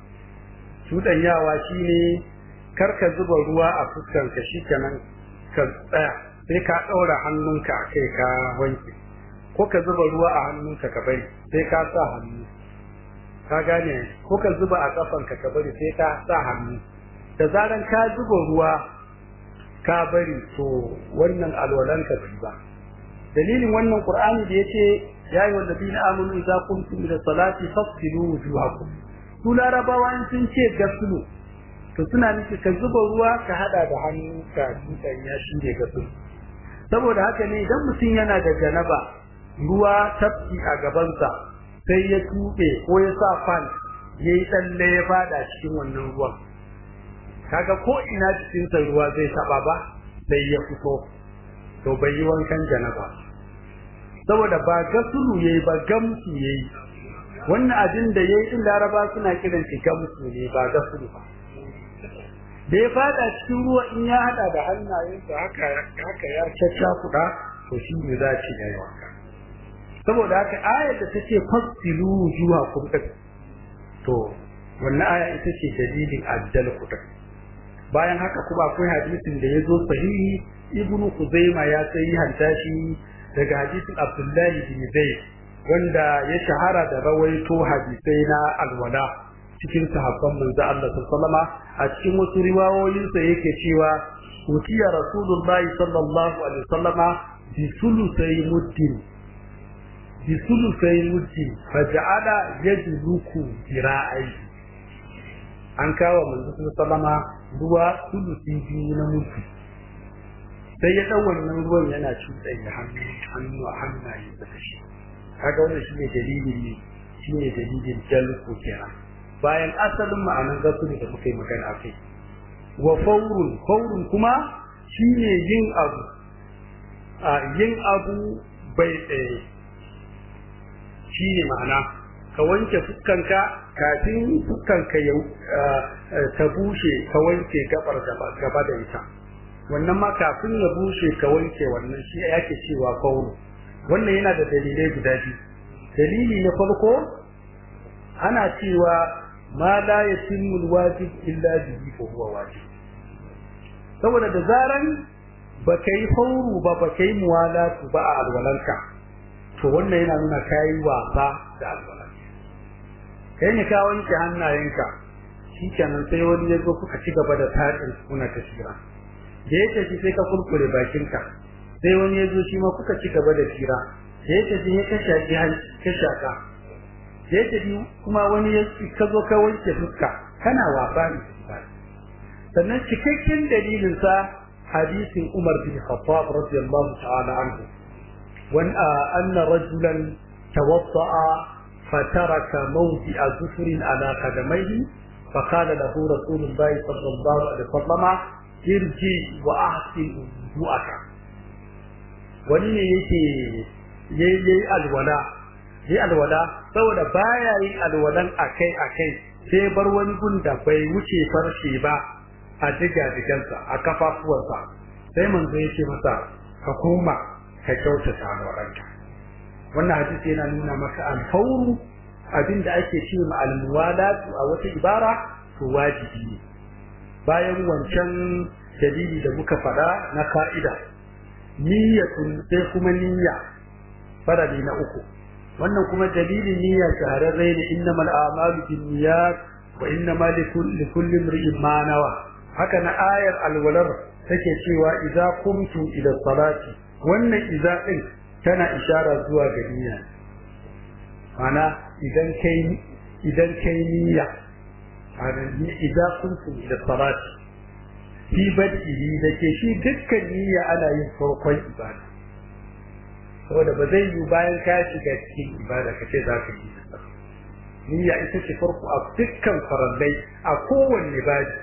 cudanyawa shine karka zuba ruwa a fuskar ka shikenan ka tsaya sai ka daura hannunka kai ka wanke ko ka zuba ruwa a hannunka ka bari sai ka sa hannu ka gane ko ka zuba a kafanka ka bari sai ka sa hannu da zaran ka zuba ruwa ka bari to wannan alwalanka bai ba dalilin wannan qur'ani da yace ya yi wallazina amanu idza qumtum ila salati fasilu wujuhakum su larabawa in sun ce gasulu to suna nufi ka zuba ruwa ka hada da hannu ka dukan ya shi ne gasulu saboda haka ne idan mutum yana da janaba ruwa tafki a gabansa sai ya tuɓe ko ya sa fan ya yi tsalle ya fada cikin wannan ruwan kaga ko ina cikinsa ruwa zai taba ba sai ya fito to bai yi wankan janaba saboda ba gasulu yayi ba gamsu yayi wannan abin da yayi din laraba suna kiran shi gamsu ne ba gasulu ba da ya fada cikin ruwa in ya hada da hannayensa haka haka ya cacca kuda to shi ne za ci da yawa saboda haka ayar da take fasilu wujuha kurdak to wannan aya ita ce dalilin addal kudak bayan haka kuma akwai hadisin da ya zo sahihi ibnu kuzaima ya sai hanta shi daga hadisin abdullahi bin zaid wanda ya shahara da rawaito hadisai na alwala cikin sahabban manzo Allah sallallahu a cikin wasu riwayoyin sa yake cewa utiya rasulullahi sallallahu alaihi wasallama bi sulusai muddin bi sulusai muddin faja'ala yajluku dira'ai an kawo manzo sallallahu ruwa sulusi biyu na mutu sai ya ɗau wannan ruwan yana cuɗanya hannu hannu a hannaye da shi kaga wannan shine dalilin ne shine dalilin jalku kenan bayan asalin ma'anar gasuri da muka yi magana akai wa faurun faurun kuma shine yin abu a yin abu bai tsaye shine ma'ana ka wanke fuskanka kafin fuskanka ya ta bushe ka wanke gabar gaba da ita wannan ma kafin ya bushe ka wanke wannan shi yake cewa fauru wannan yana da dalilai guda biyu dalili na farko ana cewa ma la yatimmu alwajib illa bihi fa huwa wajib saboda da zaran baka yi fauru ba baka yi muwalatu ba a alwalanka to wannan yana nuna kayi wasa da alwalanka kai ne ka wanke hannayenka shikenan sai wani ya zo kuka ci gaba da taɗin kuna ta shira da ya tafi sai ka kurkure bakinka sai wani ya zo shi ma kuka ci gaba da shira da ya tafi ya ka shaki ka shaka da ya tafi kuma wani ya ka zo ka wanke fuska kana wasa ne sannan cikakken dalilin sa hadisin Umar bin Khattab radiyallahu ta'ala anhu wan anna rajulan tawadda'a fataraka mawdi'a zufrin ala qadamayhi فقال له رسول الله صلى الله عليه وسلم ارجع واحسن وضوءك wani ne yake yayi alwala yayi alwala saboda baya yin alwalan akai akai sai bar wani gun da bai wuce farshe ba a diga digansa a kafafuwansa sai manzo yake masa ka koma ka kyautata alwalanka wannan hadisi yana nuna maka alfawru abinda ake ce ma almuwalatu a wata ibara to wajibi ne bayan wancan dalili da muka faɗa na ka'ida niyyatun sai kuma niyya farali na uku wannan kuma dalilin niyya shahararre ne innamal a'malu binniyat wa innamal likulli imrin ma nawa haka na ayar alwalar take cewa idza qumtum ila salati wannan idza din tana ishara zuwa ga niyya mana idan kai idan kai niyya idza qumtum ila salati fi bad'ihi da ke shi dukkan niyya ana yin farkon ibada saboda ba zai yi bayan ka shiga cikin ibada ka ce za ka yi niyya ita ce farko a dukkan farallai a kowanne baji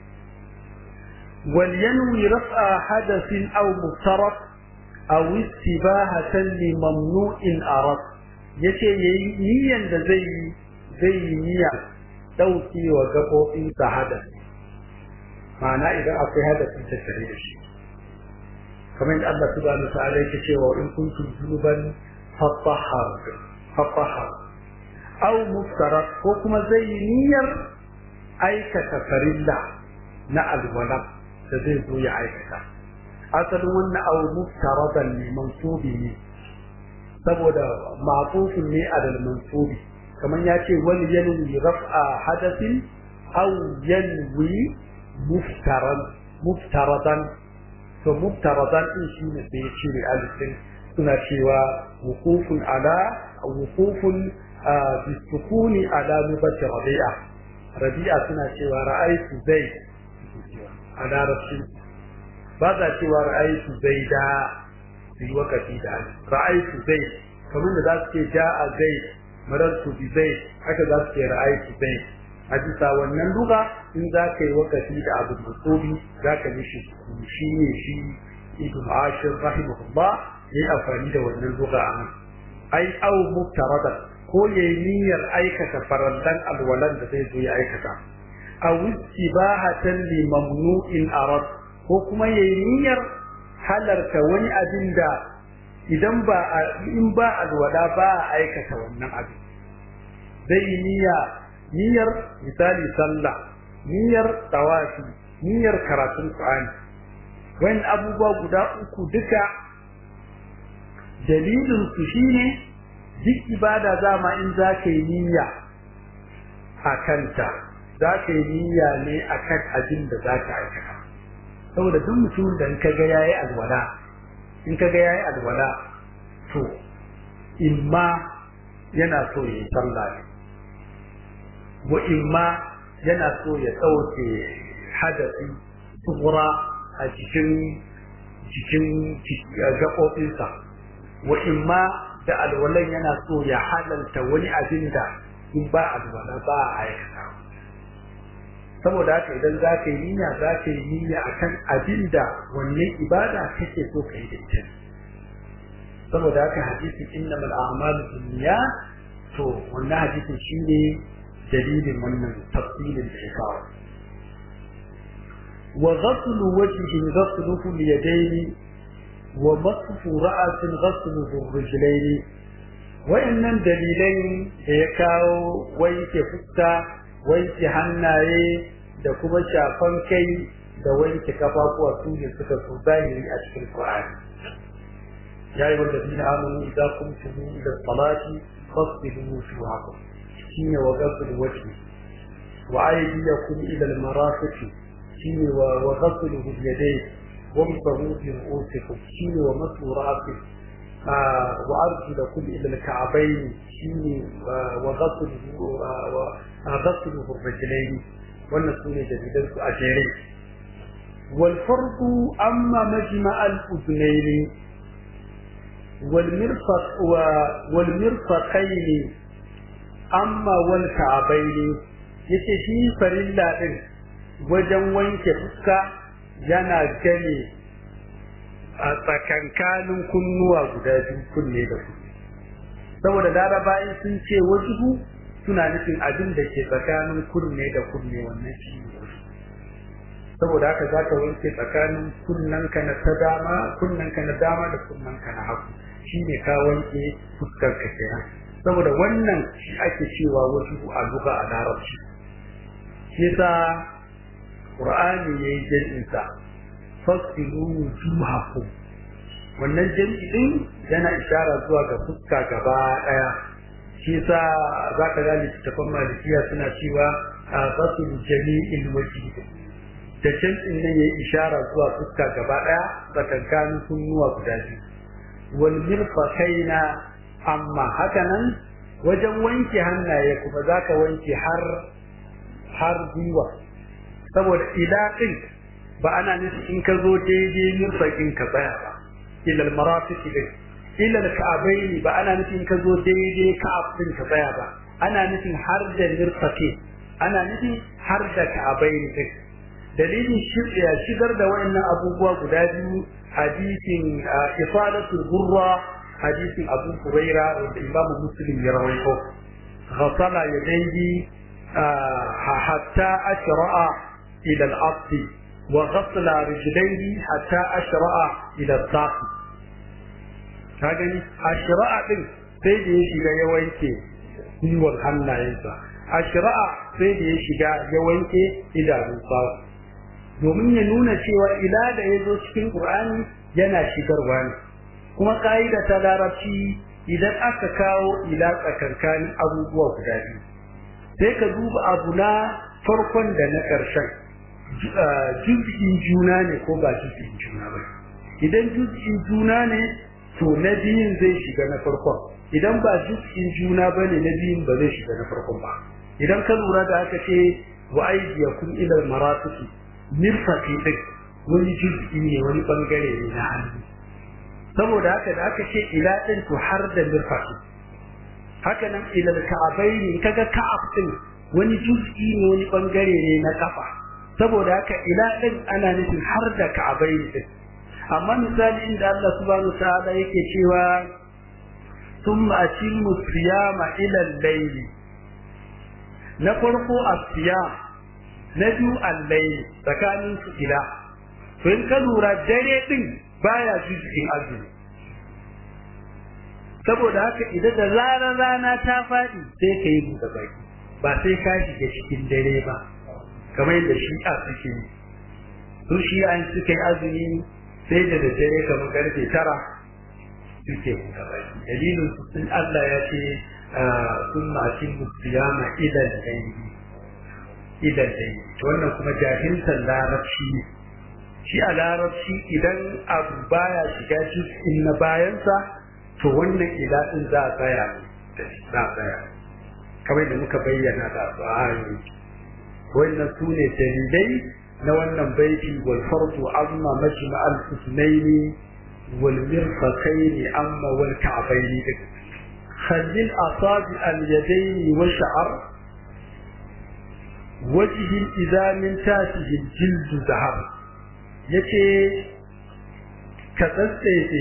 wal yanwi raf'a hadathin aw muftarat aw istibahatan li mamnu'in arad yace yayi niyyan da zai yi zai yi niyya dauki wa gabobin sa hadathi ma'ana idan akwai hadafi ta tare da shi kamar yadda Allah subhanahu ta'ala yake cewa in kuntum junuban fatahhar fatahhar aw muftara ko kuma zai niyyar aikata farilla na alwala da zai zo ya aikata asalin wannan aw muftaradan ne mansubi ne saboda ma'tufun ne alal mansubi kamar ya ce wani yanwi raf'a hadathin aw yanwi muftaran muftaradan to muftaradan din shine da ya cire alifin suna cewa wuqufun ala wuqufun bisukuni ala mubashir rabi'a rabi'a suna cewa ra'aytu zai a larabci ba za cewa ra'aytu zai da fi wakati da ra'aytu zai kamar da za su ce ja'a zai marartu bi zai haka za su ce ra'aytu zai a bisa wannan luga in za ka yi wakati da abu musubi za ka mishi shi ne shi ibn ashir rahimahullah ya yi amfani da wannan luga a nan ai au muftarada ko ya yi niyyar aikata farallan alwalan da zai zo ya aikata a istibahatan li mamnu'in arad ko kuma ya yi niyyar halarta wani abin da idan ba in ba alwala ba a aikata wannan abin zai yi niyya niyyar misali sallah niyyar tawafi niyyar karatun qur'ani wayan abubuwa guda uku duka dalilin su shine duk ibada zama in za ka yi niyya a kanta za ka yi niyya ne a kan abin da za ka aikata saboda duk mutumin da in ka ga yayi alwala in ka ga yayi alwala to imma yana so ya yi sallah ne wa imma yana so ya ɗauke hadasi tsura a cikin cikin gaɓoɓinsa wa imma da alwalan yana so ya halalta wani abin da in ba alwala ba a aikata saboda haka idan za ka yi niyya za ka yi niyya akan abin da wannan ibada kake so ka yi da ita saboda haka hadisin innamal a'malu binniyat to wannan hadisin shine dalilin wannan tafsirin da ya kawo wa ghaslu wajhi ghasluhu liyadaini wa masfu ra'sin ghasluhu rijlaini wayannan dalilai da ya kawo wanke fuska wanke hannaye da kuma shafan kai da wanke kafafuwa su ne suka so zahiri a cikin Qur'ani ya yi wanda dina amanu idan kuntum ila salati fasilu wujuhakum shine wa ghasl wajhi wa aydiyakum ila al-marafiq shine wa wa ghasl yadayk wamsahu bi ru'usikum shine wa masu ra'si wa arjulakum ila al-ka'bayn shine wa ghasl wa ghasl ar-rijlayn wannan sune dalilan su a jere wal farqu amma majma' al-udnayn والمرفق والمرفقين amma wal ka'abaini yace shi farilla din wajen wanke fuska yana gane a tsakankanin kunnuwa guda biyu kunne da su saboda laraba'i sun ce wajibu suna nufin abin da ke tsakanin kunne da kunne wannan shi ne saboda haka za ka wanke tsakanin kunnanka na ta dama kunnanka na dama da kunnanka na hagu shi ne ka wanke fuskarka kenan saboda wannan shi ake cewa wasu a luga a larabci shi yasa qur'ani yayi jami'in sa fasilu wujuhakum wannan jami'i din yana ishara zuwa ga fuska gaba daya shi yasa zaka ga littattafan malikiya suna cewa fasilu jami'il wajhi da jami'in nan yayi ishara zuwa fuska gaba daya tsakankanin kunnuwa guda biyu wal mirfaqaina amma haka nan wajen wanke hannaye kuma za ka wanke har har gwiwa saboda ilaƙin ba ana nufi in ka zo daidai mirfaƙin ka tsaya ba ilal marafiki din ilal ka'abaini ba ana nufi in ka zo daidai ka'ab din ka tsaya ba ana nufin har da mirfaƙi ana nufi har da ka'abaini din dalilin shigar da wayannan abubuwa guda biyu hadisin ifadatul gurra hadisin Abu Huraira wanda Imam Muslim ya rawaito ghasala yadayhi hatta ashra'a ila al-ard wa ghasala rijlayhi hatta ashra'a ila al-saq ka gani ashra'a din sai da ya shiga ya wanke gwiwar hannayensa ashra'a sai da ya shiga ya wanke idanunsa domin ya nuna cewa ila da ya zo cikin Qur'ani yana shigarwa ne kuma ka'ida ta larabci idan aka kawo ila tsakankanin abubuwa guda biyu sai ka duba abu na farkon da na ƙarshen juz'in juna ne ko ba juz'in juna ba idan juz'in juna ne to na biyun zai shiga na farkon idan ba juz'in juna ba ne na biyun ba zai shiga na farkon ba idan ka lura da aka ce wa aidiyakum ila marafiki mirfaqi din wani juz'i ne wani bangare ne na hannu saboda haka da aka ce ila din to har da mirfaqi haka nan ila ka'abaini kaga ka'ab din wani juz'i ne wani bangare ne na kafa saboda haka ila din ana nufin har da ka'abaini din amma misali inda Allah subhanahu wa ta'ala yake cewa thumma atimmu siyama ila al-layl na farko as-siyam na biyu al-layl tsakanin su ila to in ka lura dare din baya juz'in azumi saboda haka idan da zarar rana ta faɗi sai ka yi buɗe baki ba sai ka shiga cikin dare ba kamar yadda shi'a suke yi su shi'a suka yi azumi sai da daddare kamar karfe tara suke buɗe baki dalilin su sun Allah ya ce sun mashin musiyama idan dai idan dai to wannan kuma jahiltar larabci ne shi a larabci idan abu baya shiga cikin na bayansa to wannan iladin za a tsaya da za a tsaya kamar da muka bayyana da ayoyi wannan su ne dalilai na wannan baiti wal fardu amma majma al husnaini wal mirfaqaini amma wal ka'baini khallil asabi al yadaini wa sha'r wajhi idza min tasihi al jild zahar yace ka tsatsefe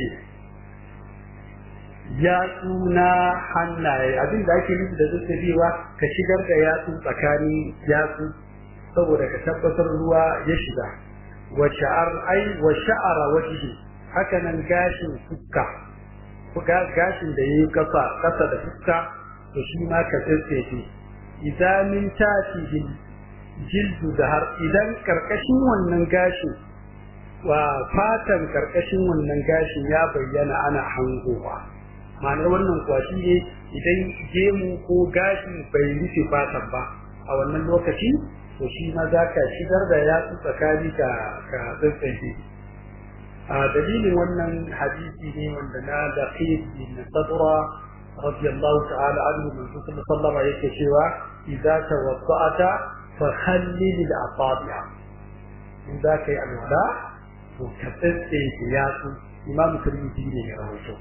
yatsu na hannaye abin da ake nufi da tsatsebewa ka shigar da yatsu tsakanin yatsu saboda ka tabbatar ruwa ya shiga wa sha'ar ai wa sha'ara wajhi haka nan gashin fuska gashin da yayi kasa kasa da fuska to shi ma ka tsatsefe idan min tasihi jildu da har idan karkashin wannan gashin wa fatan karkashin wannan gashin ya bayyana ana hangowa ma'anar wannan kuwa shi ne idan gemu ko gashi bai rufe fatan ba a wannan lokaci to shi ma za ka shigar da yatsu tsakani ka ka tsantsanke a dalilin wannan hadisi ne wanda na da bin sadra radiyallahu ta'ala anhu man sallallahu alaihi yake cewa idza tawadda'ata fa khallil al-asabi'a in za ka yi alwala to ka tsantsanke yatsu imam tirmidhi ne ya rawaito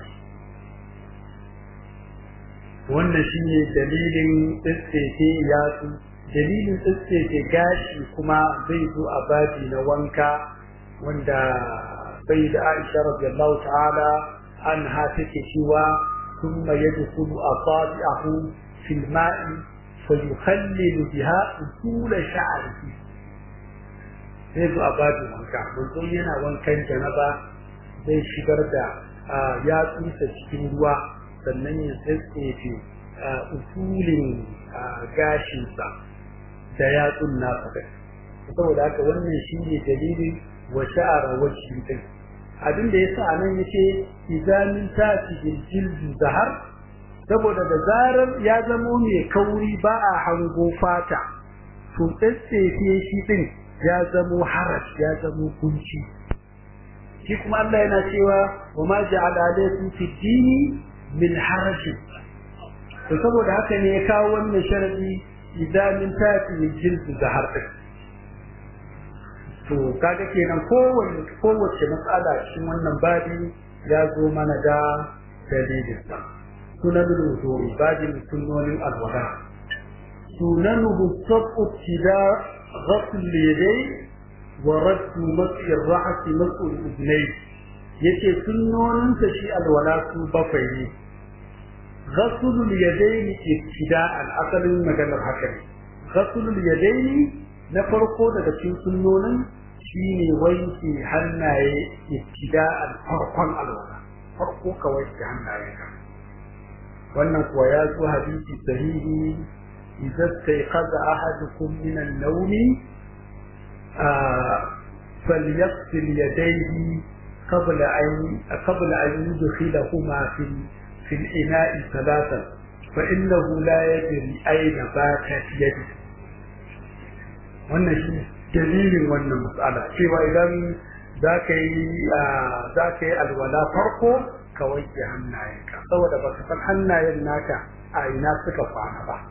wannan shine dalilin tsitsefe yatsu dalilin tsitsefe gashi kuma zai zo a babi na wanka wanda bai da Aisha radiyallahu ta'ala anha take cewa thumma yadkhulu asabi'ahu fil ma'i fayukhallilu biha usul sha'rihi sai zo a babi wanka mun yana wankan janaba zai shigar da yatsunsa cikin ruwa sannan ya tsatsefe usulin gashinsa da yatsun nasa kai saboda haka wannan shi ne dalilin wa sha'ara wajhi din abin da yasa anan yace izamin tati jildu zahar saboda da zarar ya zamo mai kauri ba a hango fata to tsatsefe shi din ya zamo haraj ya zamo kunci shi kuma Allah yana cewa wa ma ja'ala alaykum fi dini min harajin to saboda haka ne ya kawo wannan sharadi idan min tafi min jildu da harfin to kaga kenan kowace kowace matsala cikin wannan babi ya zo mana da dalilin sa sunanul wudu'i babin sunnonin alwala sunanuhu sabu tida ghasl yadayn wa raddu mas'i ar-ra's mas'u al-udnayn yace sunnoninsa shi alwala su bakwai ne ghasulul yadaini ibtida'an asalin maganar haka ne ghasulul yadaini na farko daga cikin sunnonin shine wanke hannaye ibtida'an farkon alwala farko ka wanke hannaye ka wannan kuwa ya zo hadisi sahihi idza stayqaza ahadukum min an-nawmi فليغسل يديه قبل أن قبل أن يدخلهما في في الإناء ثلاثا فإنه لا يدري أين باتت يده wannan shi dalilin wannan matsala cewa idan za ka yi za ka yi alwala farko ka wanke hannayenka saboda ba ka san hannayen naka a ina suka kwana ba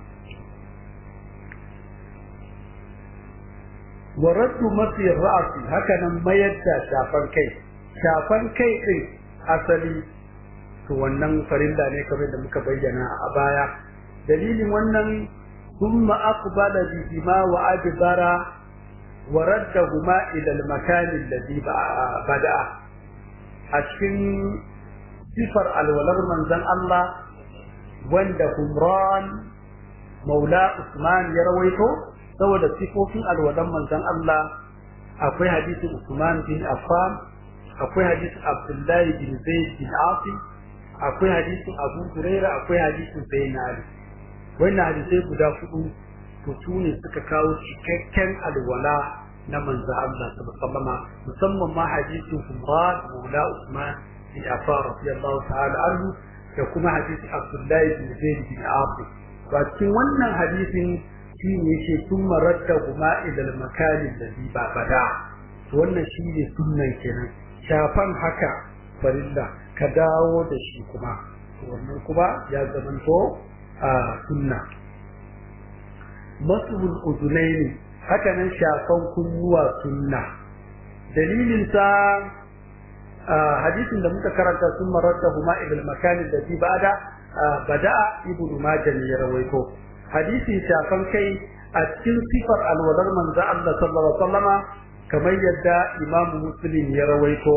wa raddu mafi ra'asi haka nan mayar da shafan kai shafan kai din asali to wannan farilla ne kamar da muka bayyana a baya dalilin wannan thumma aqbala bihima wa adbara wa raddahuma ila al-makan alladhi bada'a a cikin sifar alwalar manzon Allah wanda Humran Maula Usman ya rawaito saboda sifofin alwalan manzon Allah akwai hadisin Usman bin Affan akwai hadisin Abdullahi bin Zaid bin Asim akwai hadisin Abu Huraira akwai hadisin Sayyid Ali wannan hadisai guda hudu to su ne suka kawo cikakken alwala na manzo Allah sallallahu alaihi musamman ma hadisin Umar Maula Usman bin Affan radiyallahu ta'ala anhu da kuma hadisin Abdullahi bin Zaid bin Asim ba cikin wannan hadisin shi ne yake sun maradda kuma ilal makani da ba bada to wannan shi ne sunnan kenan shafan haka farilla ka dawo da shi kuma wannan kuma ya zamanto a sunna masul uzunaini haka nan shafan kunnuwa sunna dalilin sa hadisin da muka karanta sun mararta huma ibn makanin da bi bada bada'a ibnu majah ya rawaito hadisin shafan kai a cikin sifar alwalar manzo Allah sallallahu alaihi wasallama kamar yadda imamu muslim ya rawaito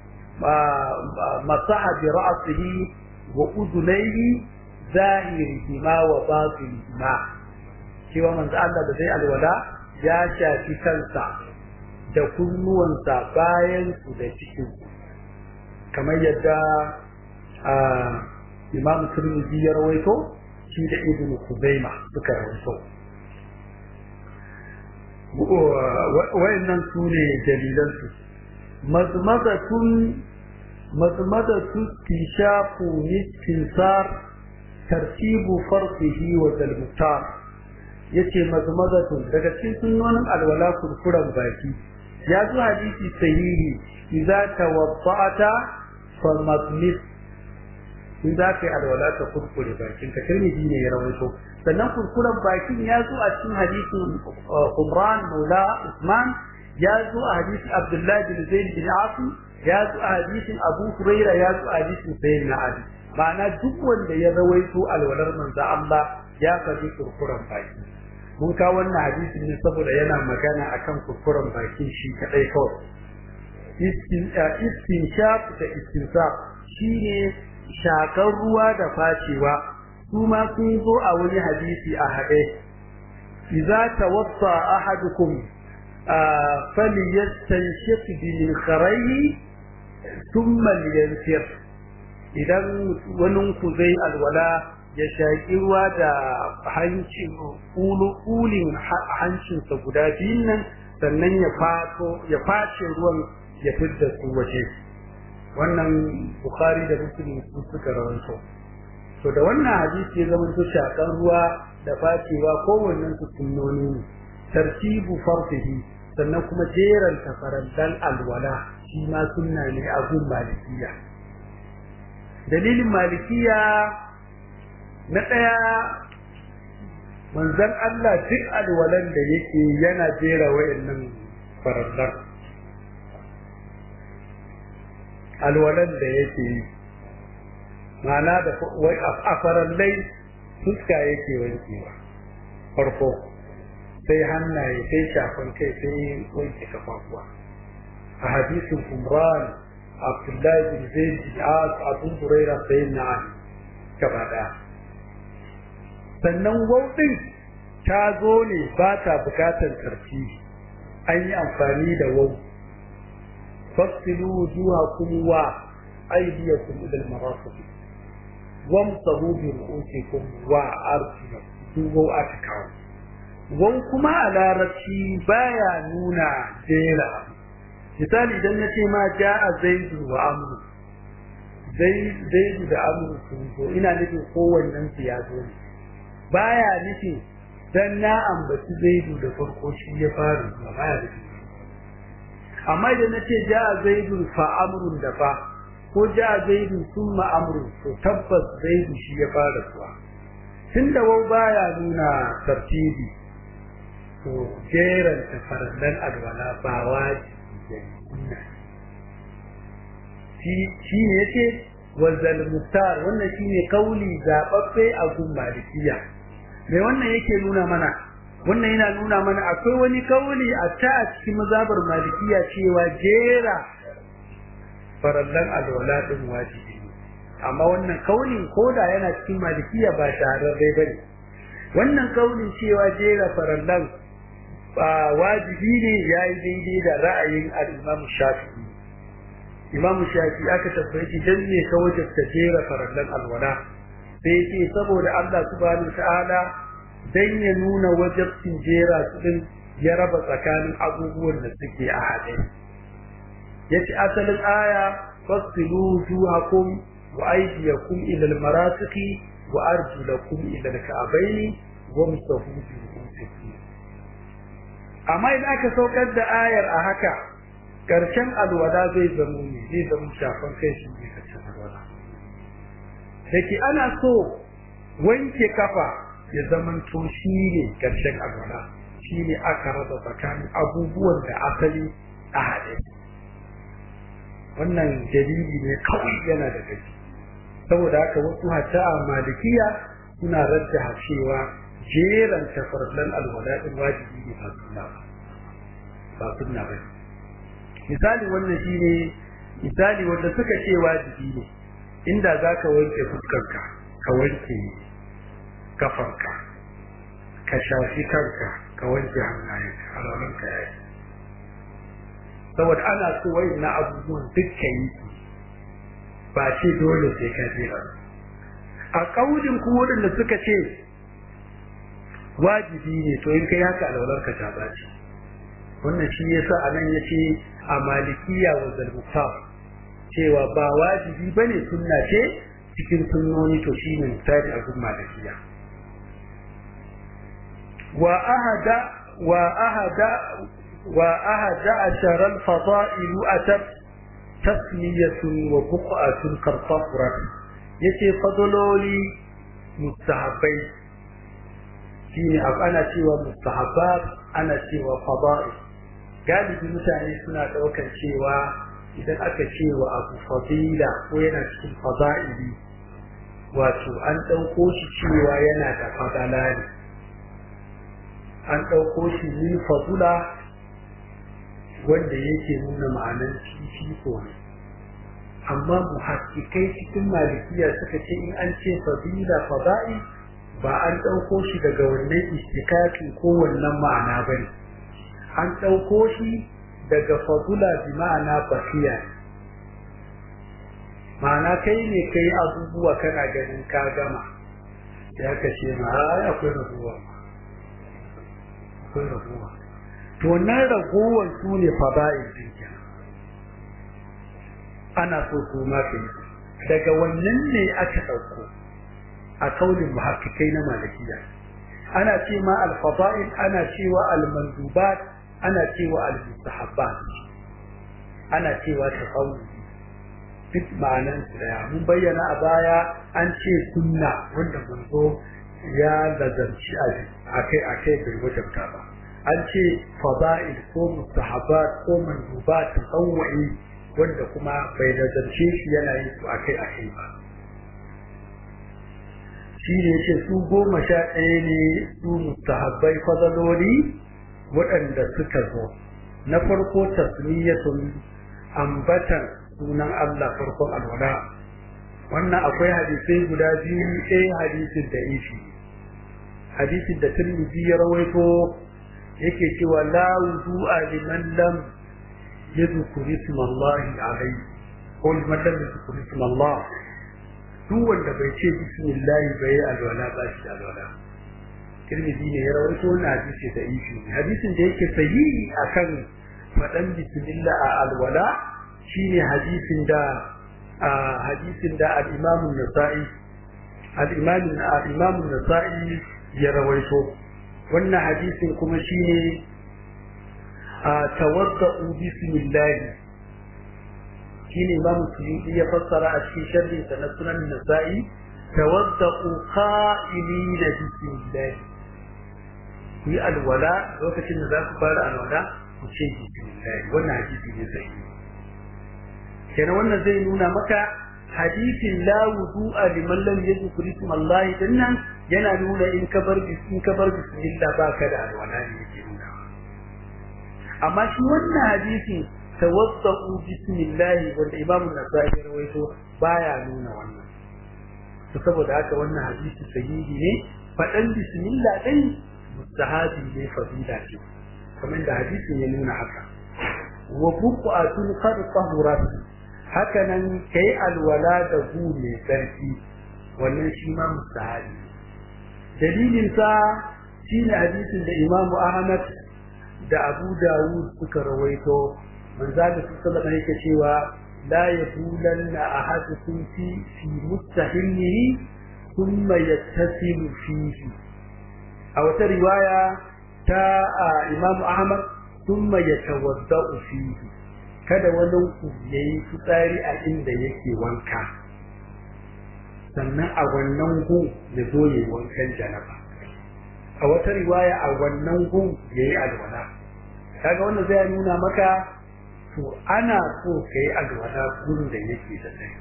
masaha bi ra'sihi wa udunayhi zahirihima wa batinihima cewa manzo Allah da zai alwala ya shafi kansa da kunnuwansa bayan su da cikin kamar yadda imam turmizi ya rawaito shi da ibn kuzaima suka rawaito wayannan su ne dalilansu mazmazatun mazmazatu tishafu nistinsar tartibu farqihi wa dalmutar yace mazmazatun daga cikin sunnonin alwala kurkuran baki ya zo hadisi sahihi idza tawadda'ata fa mazmis in za ka yi alwala ka kurkure bakin ka tirmidhi ne ya rawaito sannan kurkuren bakin ya zo a cikin hadisin Umran Maula Usman ya zo a hadisin Abdullah bin Zaid bin Asim ya zo a hadisin Abu Huraira ya zo a hadisin Sayyidina Ali ma'ana duk wanda ya rawaito alwalar manzo Allah ya faɗi kurkuren baki mun ka wannan hadisin ne saboda yana magana akan kurkuren bakin shi kadai kawai istinshaq da istinsaq shine shakar ruwa da facewa su ma sun zo a wani hadisi a haɗe idza tawassa ahadukum falyastanshik bil kharayhi thumma liyansir idan wani ku zai alwala ya shaƙi ruwa da hancin ƙulin hancinsa guda biyun nan sannan ya fato ya face ruwan ya fidda su waje wannan bukhari da muslim su suka rawaito to da wannan hadisi ya zama shakan ruwa da facewa kowannen su sunnoni ne tartibu farfihi sannan kuma jeran tafaraddan alwala shi ma sunna ne a gun malikiya dalilin malikiya na ɗaya manzon Allah duk alwalan da yake yana jera wayannan farallan alwalan da yake yi ma'ana da a farallai fuska yake wankewa farko sai hannaye sai shafan kai sai wanke kafafuwa a hadisin umran abdullahi bin zaid bin as abu hurairah sai na'am gaba daya sannan wauɗin ta zo ne ba ta bukatar karfi an yi amfani da wau fasilu wujuhakum wa aydiyakum ila al-marafiq wamsahu bi ru'usikum wa arjulakum wau aka kawo wau kuma a larabci baya nuna jera misali idan na ce ma ja'a zaidu wa amru zaidu da amru sun zo ina nufin kowannen su ya zo ne baya nufin dan na ambaci zaidu da farko shi ya fara zuwa baya nufin amma idan na ce ja'a zaidu fa amrun da fa ko ja'a zaidu summa amrun to tabbas zaidu shi ya fara zuwa tunda wau baya nuna tartibi to jeran tafarallan alwala ba wajibi ne shi ne yake wazal muktar wannan shine kauli zababbe a gun malikiya mai wannan yake nuna mana wannan yana nuna mana akwai wani kauli a ta a cikin mazabar malikiya cewa jera farallan alwala din wajibi ne amma wannan kaulin koda yana cikin malikiya ba shahararre bane wannan kaulin cewa jera farallan ba wajibi ne yayi daidai da ra'ayin al-Imam Shafi'i Imam Shafi'i aka tabbaci shi dan ne ka wajabta jera farallan alwala sai ce saboda Allah subhanahu ta'ala dan ya nuna wajabcin jera su din ya raba tsakanin abubuwan da suke a haɗe yace asalin aya fasilu wujuhakum wa aydiyakum ila almarafiqi wa arjulakum ila alka'bayn wamsahu bi ru'usikum amma idan aka saukar da ayar a haka karshen alwala zai zama ne zai zama shafan kai shi ne karshen alwala dake ana so wanke kafa ya zama to shi ne karshen alwala shine aka raba tsakanin abubuwan da asali a haɗe wannan dalili ne kawai yana da gaji saboda haka wasu hatta a malikiya suna rajjaha cewa jeran tafarlan alwala din wajibi ne ba sunna ba ba sunna ba misali wannan shine misali wanda suka ce wajibi ne inda zaka wanke fuskarka ka wanke kafarka ka shafi kanka ka wanke hannayenka alwalanka yayi saboda ana so wai na abubuwan dukkan yi ba ce dole sai ka jera a kaulin ku waɗanda suka ce wajibi ne to in kai haka alwalarka ta baci wannan shi yasa anan yace a malikiya wa zalmuta cewa ba wajibi bane sunna ce cikin sunnoni to shine misali a gun malikiya wa ahada wa ahada wa ahada ashara al-fada'il atat tasmiyatun wa buq'atun kartafrat yace fadloli mustahabbai shine ana cewa mustahabbat ana cewa fada'i galibi mutane suna daukar cewa idan aka ce wa abu fadila ko yana cikin fada'ili wato an dauko shi cewa yana da fadala ne an dauko shi min fadula wanda yake nuna ma'anar fifiko ne amma muhakkikai cikin malikiya suka ce in an ce fadila fada'i ba an ɗauko shi daga wannan istikakin ko wannan ma'ana ba ne an ɗauko shi daga fadula bi ma'ana basiya ma'ana kai ne kai abubuwa kana ganin ka gama ya ka ce ma ai akwai raguwa akwai raguwa to wannan ragowar su ne fada'il din ana so su ma kai daga wannan ne aka ɗauko a kaulin muhakkikai na malikiya ana ce ma al-fada'il ana cewa al-mandubat ana cewa al-mustahabbat ana cewa tafawudi duk ma'anan su daya mun bayyana a baya an ce sunna wanda manzo ya lazarci a kai a kai bai wajabta ba an ce fada'il ko mustahabbat ko mandubat tafawudi wanda kuma bai lazarce shi yana yin su a kai a kai ba shi ne ce su goma sha ɗaya ne su mustahabbai fadaloli waɗanda suka zo na farko tasmiyatun ambatan sunan Allah farkon alwala wannan akwai hadisai guda biyu ɗaya hadisin da ishi hadisin da Tirmidhi ya rawaito yake cewa la wudu'a liman lam yadhkur isma Allah alayhi ko liman lam yadhkur isma Allah duk wanda bai ce bismillah bai alwala ba shi alwala Tirmidhi ne ya rawaito wannan hadisi da ishi hadisin da yake sahihi akan faɗan bismillah a alwala shine hadisin da hadisin da al-Imam an-Nasa'i al-Imam al-Imam an-Nasa'i ya rawaito wannan hadisin kuma shine tawadda'u bismillah shine Imam Suyuti ya fassara a cikin sharhin sa na Sunan Nasa'i tawadda'u qa'ilina bismillah ku yi alwala lokacin da za ku fara alwala ku ce bismillah wannan hadisi ne sahihi kenan wannan zai nuna maka hadisin la wudu'a liman lam yadhkur isma Allah dinnan yana nuna in ka bar in ka bar bismillah baka da alwala ne yake nuna amma shi wannan hadisin tawassau bismillah wanda Imam Nasa'i ya rawaito baya nuna wannan to saboda haka wannan hadisi sahihi ne fadan bismillah din mustahabi ne fadila ce kamar da hadisin ya nuna haka wa buqatun qad tahurat haka nan kai alwala da gu mai tsarki wannan shi ma mustahabi dalilin sa shine hadisin da Imam Ahmad da Abu Dawud suka rawaito manzo da sallallahu alaihi yake cewa la yabulanna ahadukum fi fi mustahillihi thumma yattasilu fihi a wata riwaya ta Imam Ahmad thumma yatawaddau fihi kada wani ku yayi fitsari a inda yake wanka sannan a wannan gu ya zo yayi wankan janaba a wata riwaya a wannan gun ya yi alwala kaga wanda zai nuna maka to ana so ka yi alwala gun da yake da tsaye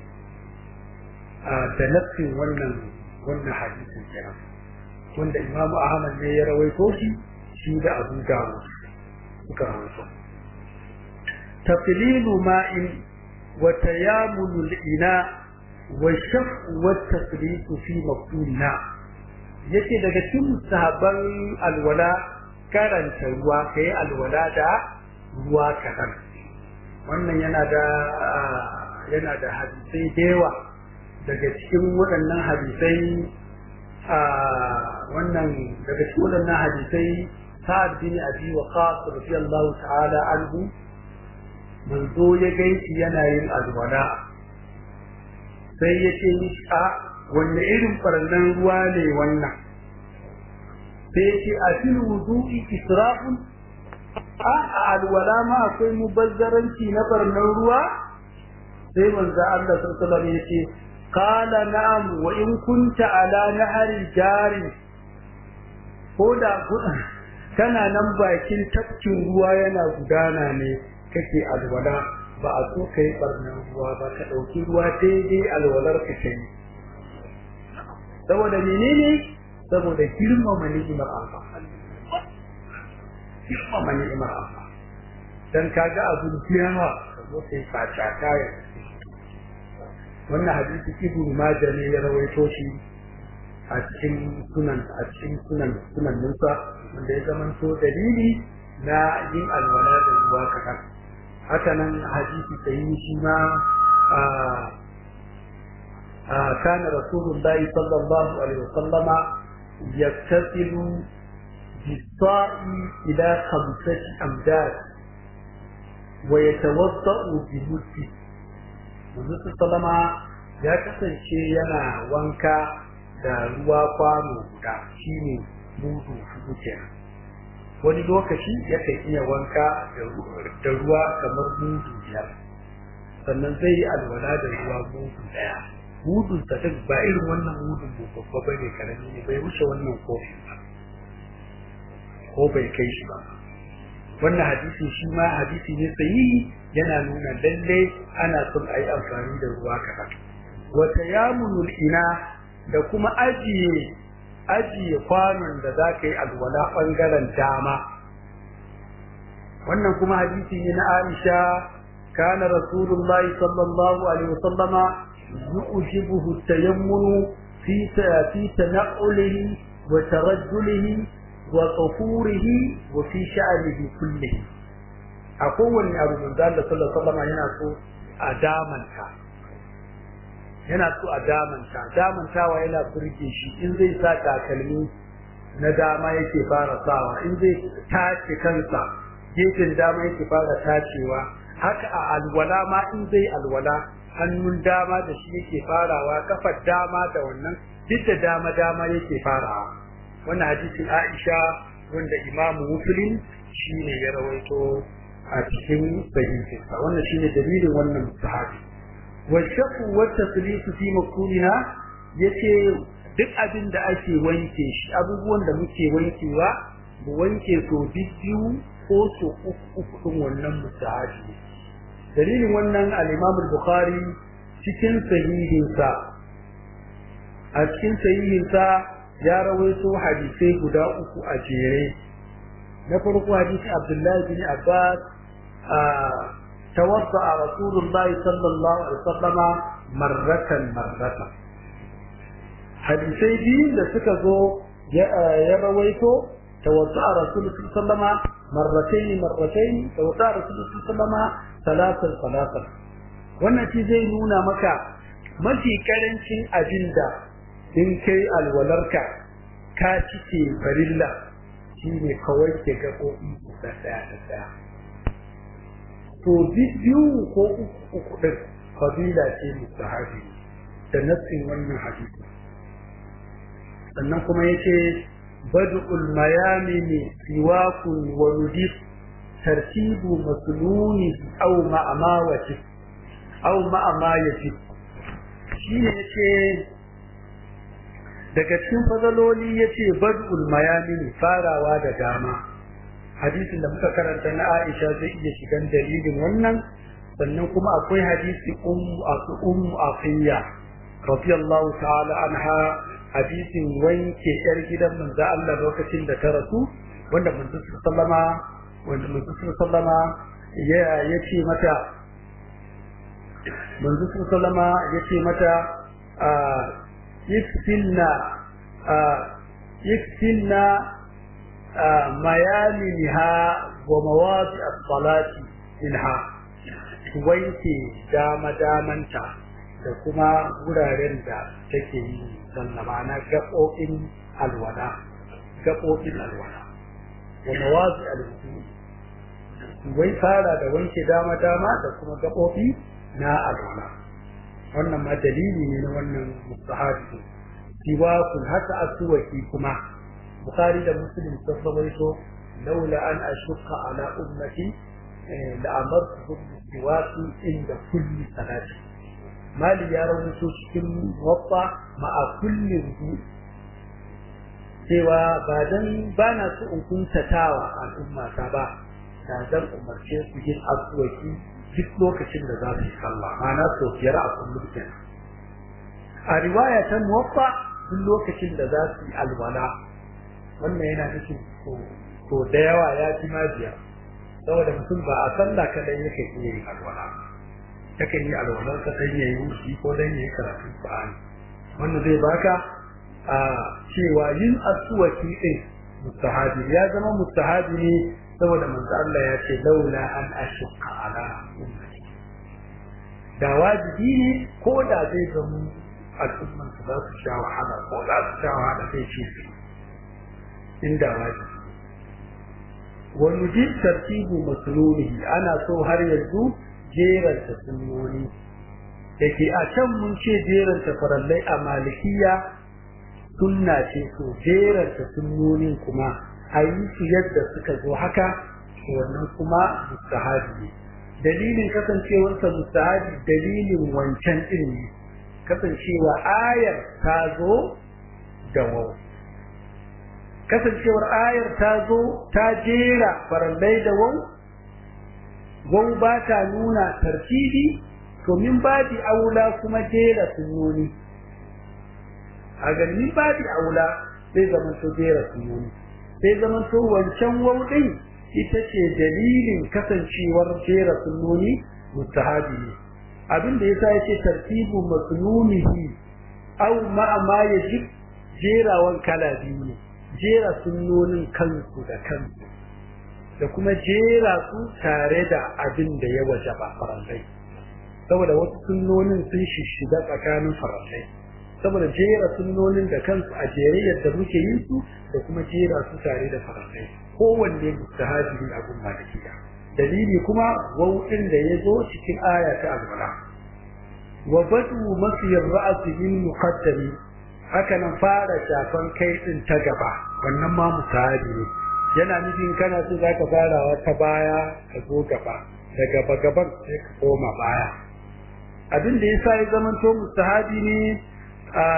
da nassin wannan wannan hadisin kenan wanda Imam Ahmad ne ya rawaito shi shi da Abu Dawud suka rawaito taqlilu ma'in wa tayamulu al-ina wa shaf'u wa tasrifu fi maqtulina yace daga cikin sahabban alwala karanta ruwa kai alwala da ruwa kadan wannan yana da yana da hadisai da yawa daga cikin waɗannan hadisai a wannan daga cikin waɗannan hadisai sa'ad bin abi waqas radiyallahu ta'ala anhu manzo ya gaishe yana yin alwala sai ya ce mishi a wanne irin farallan ruwa ne wannan sai ya ce a fil wudu'i israfun a a alwala ma akwai mubazzaranci na farallan ruwa sai manzo Allah sallallahu alaihi wasallam ya ce قال نعم وإن كنت على نهر جاري koda kana nan bakin tafkin ruwa yana gudana ne kake alwala ba a so kai barnan ruwa ba ka dauki ruwa daidai alwalar ka kai saboda menene saboda girmama ni'imar Allah girmama ni'imar Allah dan kaga abun kiyama ka zo kai faca kaya wannan hadisi ibnu majah ne ya rawaito shi a cikin sunan a cikin sunan sunan Musa wanda ya zamanto dalili na yin alwala da ruwa kaɗan haka nan hadisi sahihi shi ma a kana rasulullahi sallallahu alaihi wasallama yaktasilu bisa'i ila khamsati amdad wa yatawadda'u bi muddi Manzo sallama ya kasance yana wanka da ruwa kwano guda shine mudu hudu kenan wani lokaci yakan iya wanka da ruwa kamar mudu biyar sannan zai yi alwala da ruwa mudu daya mudun sa duk ba irin wannan mudun babba ba ne karami ne bai wuce wannan kofi ba ko bai kai shi ba wannan hadisi shi ma hadisi ne sahihi yana nuna lalle ana son a yi amfani da ruwa kaɗan wata yamunul ina da kuma ajiye ajiye kwanon da za ka yi alwala ɓangaren dama wannan kuma hadisi ne na aisha kana rasulullahi sallallahu alaihi wasallama yu'jibuhu tayammunu fi fi tana'ulihi wa tarajjulihi wa qufurihi wa fi sha'nihi kullihi a kowanne abu manzo Allah sallallahu alaihi wasallam yana so a damanta yana so a damanta damantawa yana burge shi in zai sa takalmi na dama yake fara sawa in zai tace kansa gefen dama yake fara tacewa haka a alwala ma in zai alwala hannun dama da shi yake farawa kafar dama da wannan duk da dama dama yake farawa wannan hadisin Aisha wanda Imam Muslim shine ya rawaito a cikin sahihinsa wannan shine dalilin wannan sahabi wa shaqqu wa taslisu fi makulina yace duk abin da ake wanke shi abubuwan da muke wankewa mu wanke so biyu ko so uku uku din wannan musahabi dalilin wannan al-Imam al-Bukhari cikin sahihinsa a cikin sahihinsa ya rawaito hadisai guda uku a jere na farko hadisi Abdullahi bin Abbas توضأ رسول الله صلى الله عليه وسلم مرة مرة hadisai biyu da suka zo ya rawaito tawadda rasul sallama marrataini marrataini tawadda rasul sallama salatan salatan wannan shi zai nuna maka mafi karancin abinda in kai alwalarka ka cike farilla shine kawai ke gaɓoɓi da ɗaya da ɗaya to biyu ko uku uku din fadila ce mustahabi da nassin wannan hadisi sannan kuma yace bad'ul mayamini siwakun wa nudif tartibu masluni aw ma'ama wati aw ma'ama yati shine yace daga cikin fadaloli yace bad'ul mayamin farawa da dama hadisin da muka karanta na Aisha zai iya shigan dalilin wannan sannan kuma akwai hadisi ummu asu ummu afiya radiyallahu ta'ala anha hadisin wanke yar gidan manzo Allah lokacin da ta rasu wanda manzo sallama wanda manzo sallama ya yace mata manzo sallama yace mata yakfilna yakfilna mayaminha wa mawadi as-salati minha wanke dama damanta da kuma wuraren da take yi sallama na gaɓoɓin alwala gaɓoɓin alwala wa mawazi alwudu wai fara da wanke dama dama da kuma gaɓoɓi na alwala wannan ma dalili ne na wannan mustahabi siwakun haka asuwaki kuma bukhari da muslim sun rawaito laula an ashqa ala ummati la amartuhum siwaki inda kulli salati mali ya rawaito cikin waffa ma'a kulli wudu cewa ba dan ba na so in kuntatawa al'umma ta ba da zan umarce su yin asuwaki duk lokacin da za su yi sallah ma'ana sau biyar a kullum kenan a riwaya ta muwaffa duk lokacin da za su yi alwala wannan yana nufin ko da yawa ya fi ma biyar saboda mutum ba a sallah kadai yake iya yin alwala yakan yi alwalar sa dan yayi wuce ko dan yayi karatu Qur'ani wannan zai baka a cewa yin asuwaki din mustahabi ya zama mustahabi ne saboda manzo Allah ya ce laula an ashqa ala ummati da wajibi ne ko da zai zama al'umman su za su sha wahala ko za su sha wahala sai ce su inda wajibi wani ji tartibu masulunihi ana so har yanzu jeranta sunnoni da ke a can mun ce jeranta farallai a malikiya sunna ce so jeranta sunnonin kuma a yi su yadda suka zo haka wannan kuma mustahabi ne dalilin kasancewarsa mustahabi dalilin wancan din ne kasancewa ayar ta zo da wau kasancewar ayar ta zo ta jera farallai da wau wau ba ta nuna tartibi to min babi aula kuma jera sunnoni a ganin babi aula sai zaman to jera sunnoni sai zaman to wancan wau din ita ce dalilin kasancewar jera sunnoni mustahabi ne abin da yasa yace tartibu masnunihi aw ma ma yajib jerawan kala biyu ne jera sunnonin kansu da kansu da kuma jera su tare da abin da ya wajaba farallai saboda wasu sunnonin sun shishiga tsakanin farallai saboda jera sunnonin da kansu a jere yadda muke yin su da kuma jera su tare da farallai kowanne mustahabi ne abun malikiya dalili kuma wau'in da ya zo cikin aya ta alwala wa badu masiyar ra'asi min muqaddami haka nan fara shafan kai din ta gaba wannan ma musahabi ne yana nufin kana so zaka farawa ta baya ka zo gaba da gaba gaban sai ka koma baya abin da yasa ya zama to musahabi ne a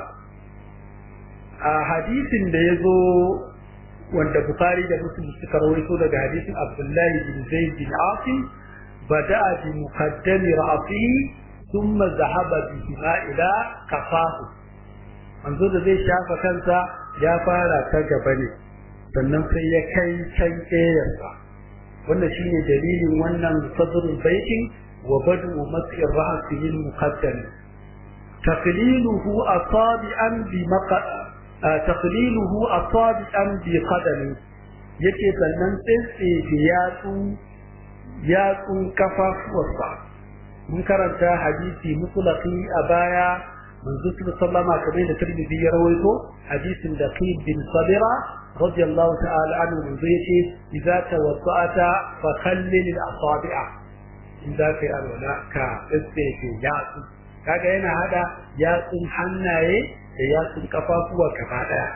a hadisin da ya zo wanda Bukhari da Muslim suka rawaito daga hadisin Abdullah bin Zaid bin Asim bada'a bi muqaddami ra'sihi thumma zahaba bihi ila kafahu manzo da zai shafa kansa ya fara ta gaba ne sannan sai ya kai can ƙeyarsa wannan shine dalilin wannan sadrul baitin wa badu mas'i ra'sihi al-muqaddam taqliluhu asabi'an bi maqa taqliluhu asabi'an bi qadami yake sannan tsaitse yatsu yatsun kafafuwarsa mun karanta hadisi mutlaqi a baya manzo sallama kamar da Tirmidhi ya rawaito hadisin da Qib bin Sabira radiyallahu ta'ala anhu manzo yace idza tawassata fa khallil al-asabi'a idza kai alwala ka tsaitse yatsu kaga yana hada yatsun hannaye da yatsun kafafuwa gaba daya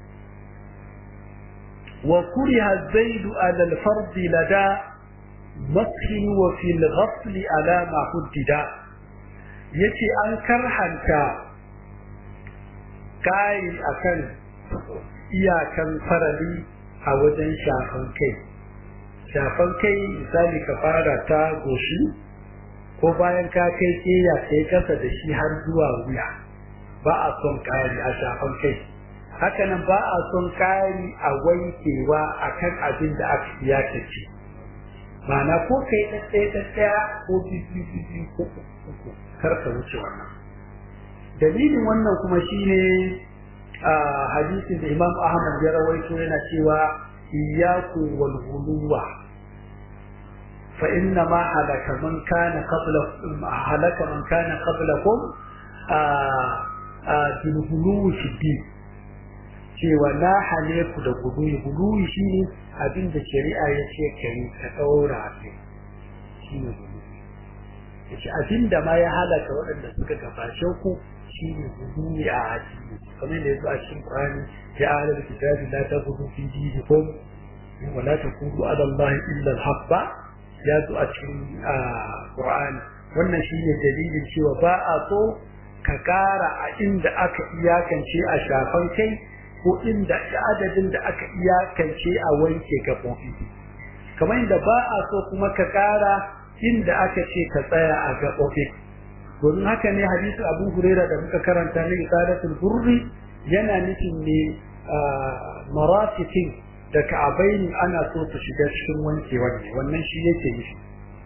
wa kuriha zaidu ala al-fard lada mashin wa fil ghasl ala ma huddida yace an karhanta kai akan iyakan farali a wajen shafan kai shafan kai misali ka fara ta goshi ko bayan ka kai keya kai kasa da shi har zuwa wuya ba a son kari a shafan kai hakanan ba a son kari a wankewa akan abin da aka iyakace ma'ana ko kai ɗaɗɗaya ɗaɗɗaya ko biyu biyu ko uku kar ka wuce wannan dalilin wannan kuma shine a hadisin da Imam Ahmad ya rawaito yana cewa iyyaku wal ghuluwa fa inna ma halaka man kana qablakum halaka man kana qablakum a a bil ghuluwi fi din cewa na hale ku da guluwi guluwi shine abin da shari'a ya ce kai ka daura shi shine guluwi yace abin da ma ya halaka waɗanda suka gabashe ku shine guluwi a addini kamar da yazo a cikin Qur'ani ya ahlul kitabi la taghulu fi dinikum wa la taqulu ala Allah illa al-haqqa ya zo a cikin Qur'ani wannan shine dalilin cewa ba a so ka kara a inda aka iyakance a shafan kai ko inda adadin da aka iyakance a wanke gabobi kamar inda ba a so kuma ka kara inda aka ce ka tsaya a gabobi domin haka ne hadisi abu huraira da muka karanta na isadatul burri yana nufin ne marafikin da ka'abaini ana so su shiga cikin wanke wanne wannan shi yake nufi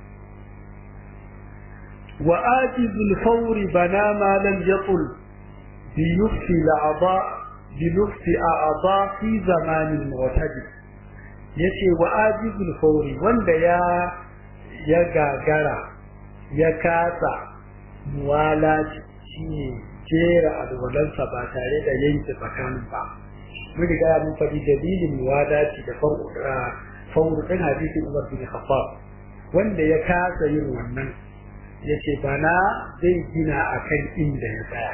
wa ajizul fawri bana ma lam yatul bi yufti la'ada bi yufti a'ada fi zamanin mu'tadi yace wa ajizul fawri wanda ya ya gagara ya kasa muwalaci shine jera alwalansa ba tare da yanke tsakanin ba mun riga mun faɗi dalilin muwalaci da fauru ɗin hadisin Umar bin Khattab wanda ya kasa yin wannan yace bana zai gina akan inda ya tsaya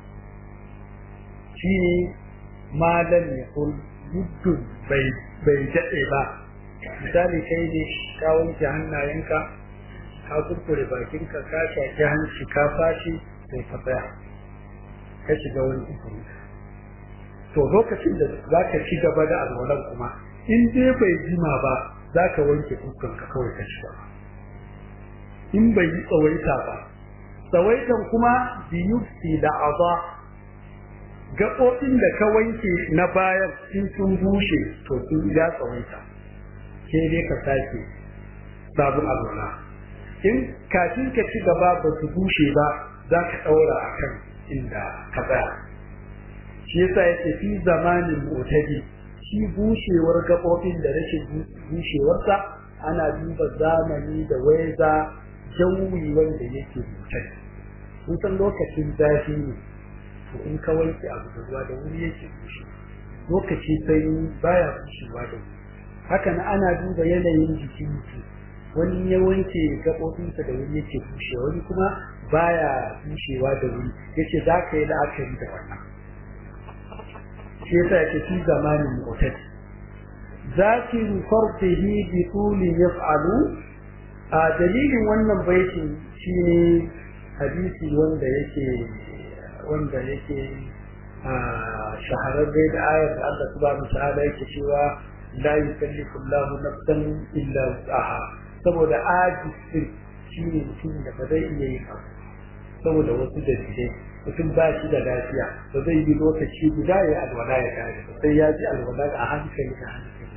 shine malam ya kul muddin bai bai daɗe ba misali kai ne ka wanke hannayenka ka kurkure bakinka ka shaki hanci ka fashi sai ka tsaya ka shiga wani ikon to lokacin da za ka ci gaba da alwalan kuma in dai bai jima ba za ka wanke fuskanka kawai ka ci gaba in bai yi tsawaita ba tsawaitan kuma biyufti da aza gaɓoɓin da ka wanke na bayan in sun bushe to sun ya tsawaita sai dai ka sake sabon alwala in kafin ka ci gaba ba su bushe ba za ka ɗaura a kan inda ka tsaya shi yasa yake fi zamanin motadi shi bushewar gaɓoɓin da rashin bushewarsa ana duba zamani da waiza jawi wanda yake motadi mun san lokacin zafi ne to in ka wanke abu da ruwa da wuri yake bushe lokaci sanyi baya bushewa da wuri haka na ana duba yanayin jikin mutum wani ya wanke gaɓoɓinsa da wuri yake bushewa wani kuma baya bushewa da wuri yace za ka yi la'akari da wannan shi yasa yake fi zamanin mu'tad zakiru fardihi bi tuli yaf'alu a dalilin wannan baitin shine hadisi wanda yake wanda yake shahararre da ayar da Allah subhanahu ta'ala yake cewa la yukallifu Allahu nafsan illa wus'aha saboda ajis shine mutum da ba zai iya yin abu saboda wasu dalilai mutum ba shi da lafiya ba zai yi lokaci guda ya alwala ya kare sai ya ji alwala a hankali da hankali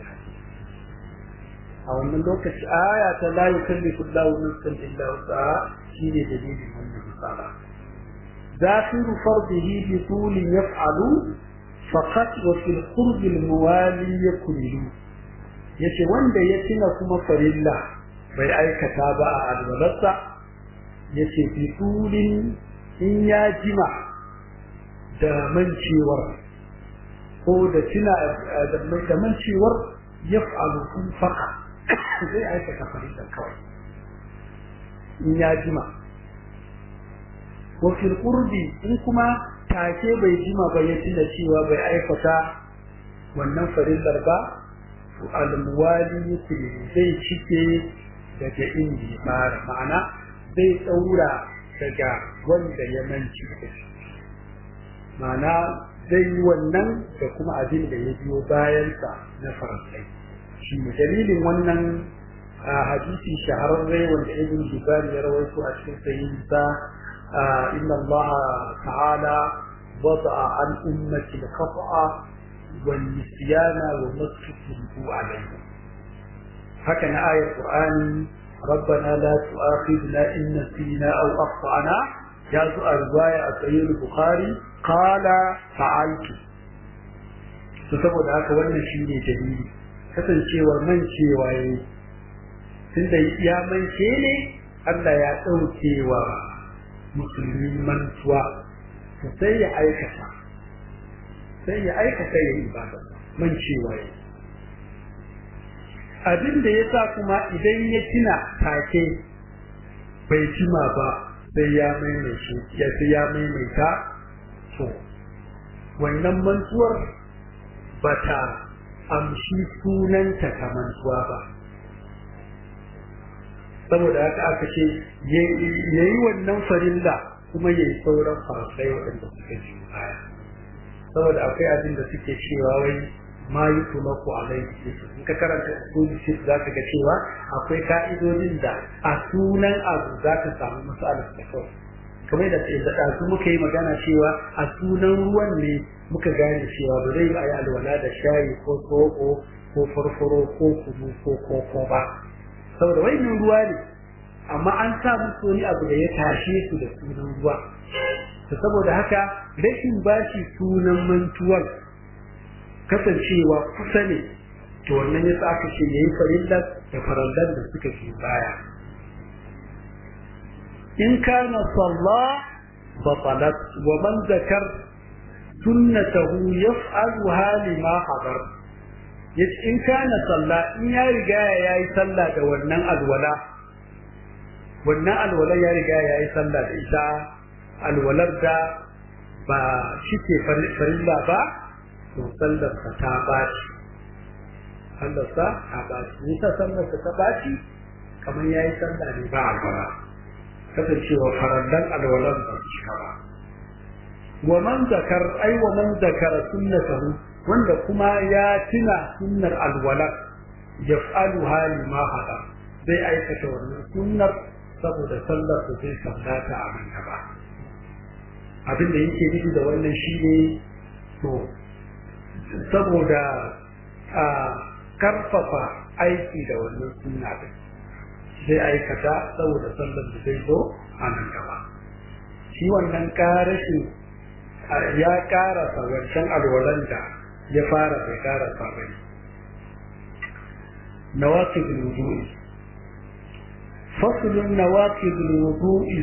a wannan lokaci aya ta la yukallifu Allahu nafsan illa wus'aha shine dalilin wannan misala ذاكر فرضه بطول يفعل فقط وفي القرب الموالي يكمل yace wanda ya tuna kuma farilla bai aikata ba a alwalarsa yace bi tulin in ya jima da mancewar ko da tuna da mancewar ya fa'alu kun faka zai aikata farilla kawai in ya jima wa fil qurbi in kuma take bai jima ba ya tuna cewa bai aikata wannan farillar ba al muwali yake zai cike daga inda ya fara ma'ana zai tsaura daga wanda ya manci ma'ana zai yi wannan da kuma abin da ya biyo bayansa na faransai shi dalilin wannan hadisi shahararre wanda ibn Jibbar ya rawaito a cikin sahihinsa inna Allah ta'ala wada'a an ummati al-khata'a wal nisyana wa masfiku alayhi haka na ayat Qur'ani ربنا لا تؤاخذنا إن نسينا أو أخطأنا جاءت رواية الصحيح البخاري قال فعلت saboda haka wannan shi ne dalili kasancewar mancewa ya yi tunda ya mance ne Allah ya ɗauke wa musulmi mantuwa to sai ya aikata sai ya aikata ya ibada mancewa ya abin da ya sa kuma idan ya tuna take bai jima ba sai ya maimaita ya sai ya maimaita to wannan mantuwar ba ta amshi sunanta ta mantuwa ba saboda haka aka ce ya yi wannan farilla kuma ya yi sauran farasai waɗanda suka ji baya saboda akwai abin da suke cewa wai ma yi kuma ku alaihi in ka karanta usuli shif za ka ga cewa akwai ka'idodin da a sunan abu za ka samu matsalar da kawai kamar da da ɗazu muka yi magana cewa a sunan ruwan ne muka gane cewa ba zai yi a yi alwala da shayi ko tsoko ko farfaro ko kunu ko koko ba saboda wannan ruwa ne amma an sa musu wani abu da ya tashe su da sunan ruwa to saboda haka rashin bashi sunan mantuwar kasancewa kusa ne to wannan ya sa aka ce yayi farillar da farallan da suka fi baya in kana salla batalat wa man zakar sunnatahu yaf'aluha lima hadar yace in kana salla in ya riga yayi sallah da wannan alwala wannan alwala ya riga yayi sallah da ita alwalar da ba shike farilla ba to sallar ka ta baci sallar sa ta baci ni ta sallar ka ta baci kamar yayi sallah ne ba alwala kasancewa farallan alwalan ba su cika ba wa man zakar ai wa man zakara sunnatahu wanda kuma ya tuna sunnar alwala yaf'alu hali ma hada zai aikata wannan sunnar saboda sallar da zai sallata a nan gaba abin da yake nufi da wannan shine to saboda a karfafa aiki da wannan sunna din zai aikata saboda sallar da zai zo a nan gaba shi wannan karashin ya karasa wancan alwalan da ya fara bai karasa bai nawaqid al-wudu'i fasl nawaqid al-wudu'i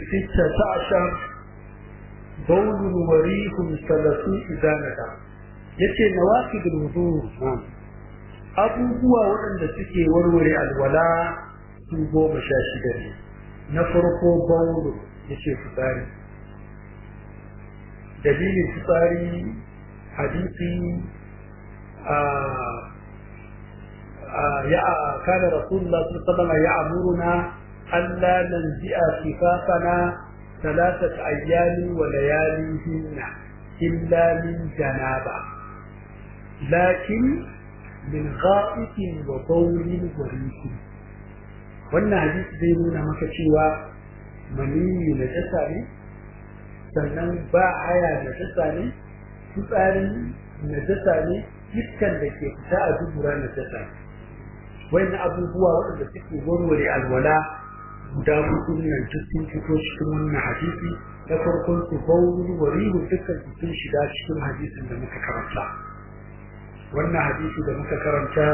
16 bawl wa rih salasu idanaka yace nawaqid al-wudu' abubuwa waɗanda suke warware alwala su goma sha shida ne na farko baulu yace fitsari dalilin fitsari hadisi ya kana rasulullah sallallahu alaihi wasallam ya amuruna alla nanzi'a kifafana ثلاثة أيام ولياليهن إلا من جنابة لكن من غائط وبول وريح wannan hadisi zai nuna maka cewa maniyi na jasa ne sannan ba haya na jasa ne fitsari na jasa ne iskan da ke fita a dubura na jasa ne wannan abubuwa waɗanda suke warware alwala guda hudu nan duk sun fito cikin wannan hadisi na farkon su bauru wa rihu dukkan su sun shiga cikin hadisin da muka karanta wannan hadisi da muka karanta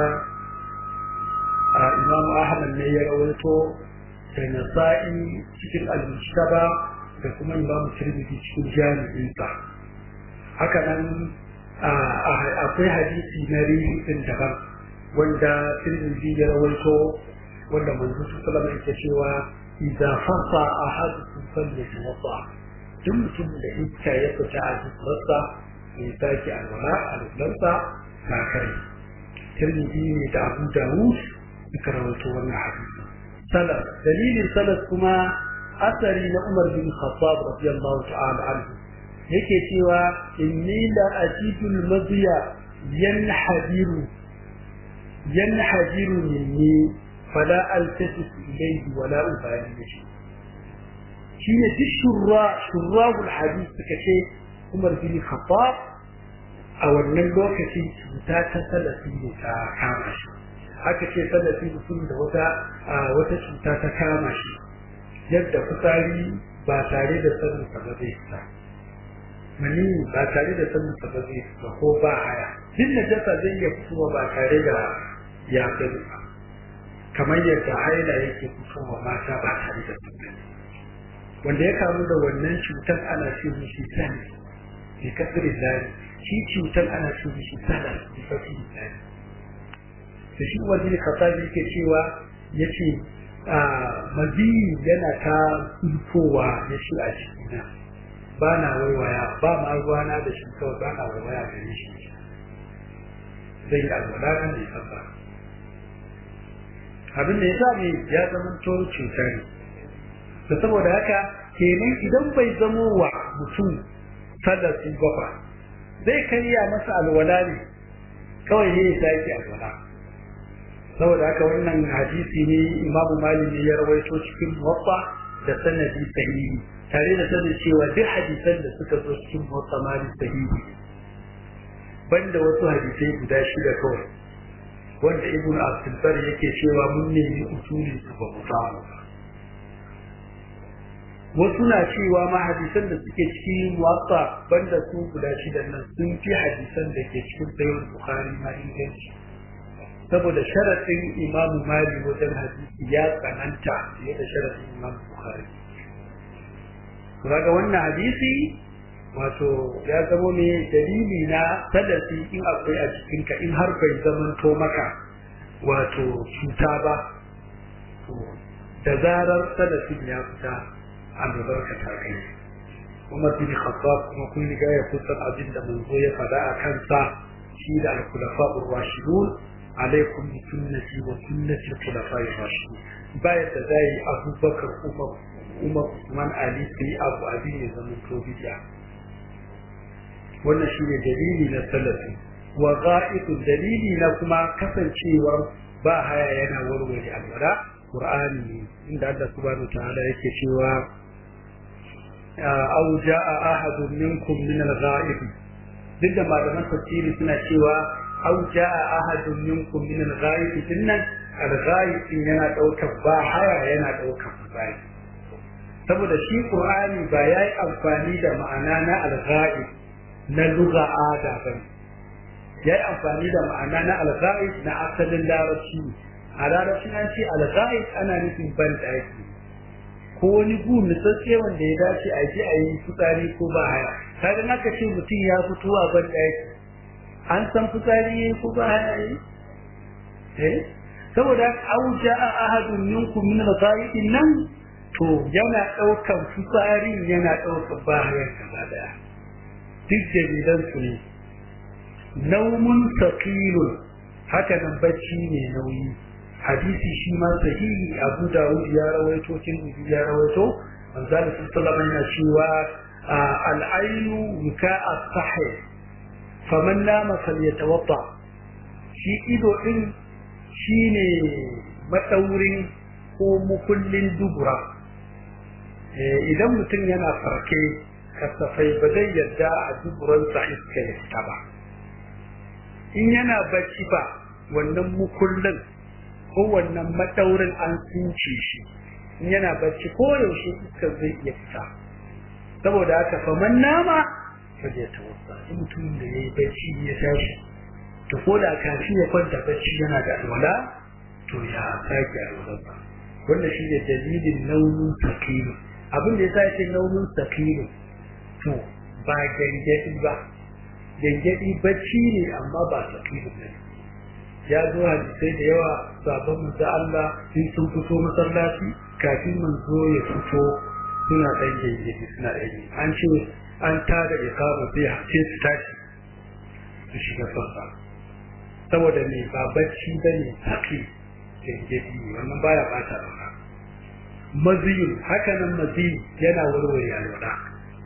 a imam ahmad ne ya rawaito da nasa'i cikin al-mujtaba da kuma imam tirmidhi cikin jami'insa haka nan akwai hadisi na rihi din daban wanda tirmidhi ya rawaito wanda manzo sallallahu alaihi wasallam cewa idza fasa ahadukum falyatawadda duk mutum da iska ya fita a jikinsa ya sake alwala a rubulansa na kare tirmidhi ne da abu dawud suka rawaito wannan hadisi salaf dalilin salaf kuma asari na umar bin khattab radiyallahu ta'ala anhu yake cewa inni la ajidul madiya yanhadiru yanhadiru minni fala altafitu ilayhi wala ubali bihi shine duk shurra shurrabul hadith suka ce Umar bin Khattab a wannan lokacin cuta ta salafi ne ta kama shi aka ce salafi mutum da wata wata cuta ta kama shi yadda fitsari ba tare da sanin sa ba zai fita mani ba tare da sanin sa ba zai fita ko ba haya duk da jasa zai iya fitowa ba tare da ya sani ba kamar yadda haila yake fitowa mata ba tare da sanin wanda ya kamu da wannan cutar ana ce mishi sani bi kasri zari shi cutar ana ce mishi sana bi kasri zari da shi wani kasabi yake cewa yace maziyi yana ta sulfowa ya shi a cikina ba na waiwaya ba ma ruwana da shi kawai ba na waiwaya da shi zai yi alwala kan da ya ba abin da ya sa ne ya zama to cuta ne da saboda haka kenan idan bai zamo wa mutum salafi ba fa zai karya masa alwala ne kawai ne ya sake alwala saboda haka wannan hadisi ne imamu malik ne ya rawaito cikin muwatta da sanadi sahihi tare da sanin cewa duk hadisan da suka zo cikin muwatta malik sahihi banda wasu hadisai guda shida kawai wanda ibn abdul bar yake cewa mun nemi usuli su ba mu samu wasu na cewa ma hadisan da suke cikin muwatta banda su guda shida nan sun fi hadisan da ke cikin sahih bukhari ma inganci saboda sharaɗin imamu mali wajen hadisi ya tsananta fiye da sharaɗin imamu bukhari kaga wannan hadisi wato ya zamo ne dalili na sadasi in akwai a cikinka in har bai zamanto maka wato cuta ba to da zarar sadasin ya fita a albarka ta kai Umar bin Khattab kuma kun riga ya kusan abin da manzo ya faɗa a kansa shi da al-khulafa ar-rashidun alaikum bi sunnati wa sunnati al-khulafa ar-rashidun bayan da zai Abubakar Umar Umar Usman Ali sai Abu Abi ne zaman to bid'a wannan shine dalili na salafi wa gha'itu dalili na kuma kasancewar ba haya yana warware alwala Qur'ani inda Allah subhanahu wa ta'ala yake cewa aw jaa ahadun minkum min al-gha'ib duk da malaman tafsiri suna cewa aw jaa ahadun minkum min al-gha'ib dinnan al-gha'ib yana daukar ba haya yana daukar bai saboda shi Qur'ani ba yayi amfani da ma'ana na al-gha'ib na lugha ada bane yayi amfani da ma'ana na al-gha'ib na asalin larabci a larabcin an ce al-gha'ib ana nufin ban daki ko wani gu nitsatse wanda ya dace a ji a yi fitsari ko ba haya kaga naka ce mutum ya fito a ban daki an san fitsari yayi ko ba haya yi eh saboda au ja'a ahadun minkum min al-gha'ibin nan to yana daukan fitsari yana daukan ba haya gaba daya duk dalilan su ne naumun saqilun haka nan bacci ne nauyi hadisi shi ma sahihi Abu Dawud ya rawaito Tirmidhi ya rawaito manzo Allah sallallahu alaihi cewa al-ainu wika as-sahih faman nama falyatawadda shi ido din shine madaurin ko mukullin dubura idan mutum yana farke kasafai ba zai yarda a duburansa iska ya fita ba in yana bacci ba wannan mukullin ko wannan madaurin an tsince shi in yana bacci ko yaushe iska zai iya fita saboda haka fa man nama fa zai tawassa in mutum da yayi bacci ya tashi to ko da kafin ya kwanta bacci yana da alwala to ya sake alwala wannan shi ne dalilin nauyin sakilu abin da ya sa nauyin sakilu to ba gangadi ba gangadi bacci ne amma ba sakilu ne ya zo hadisai da yawa sabon manzo Allah in sun fito masallaci kafin manzo ya fito suna dan gangadi suna dan an ce an tada ikama sai sai su tashi su shiga sallah saboda me ba bacci bane saki gangadi wannan baya bata ba maziyin haka nan maziyi yana warware alwala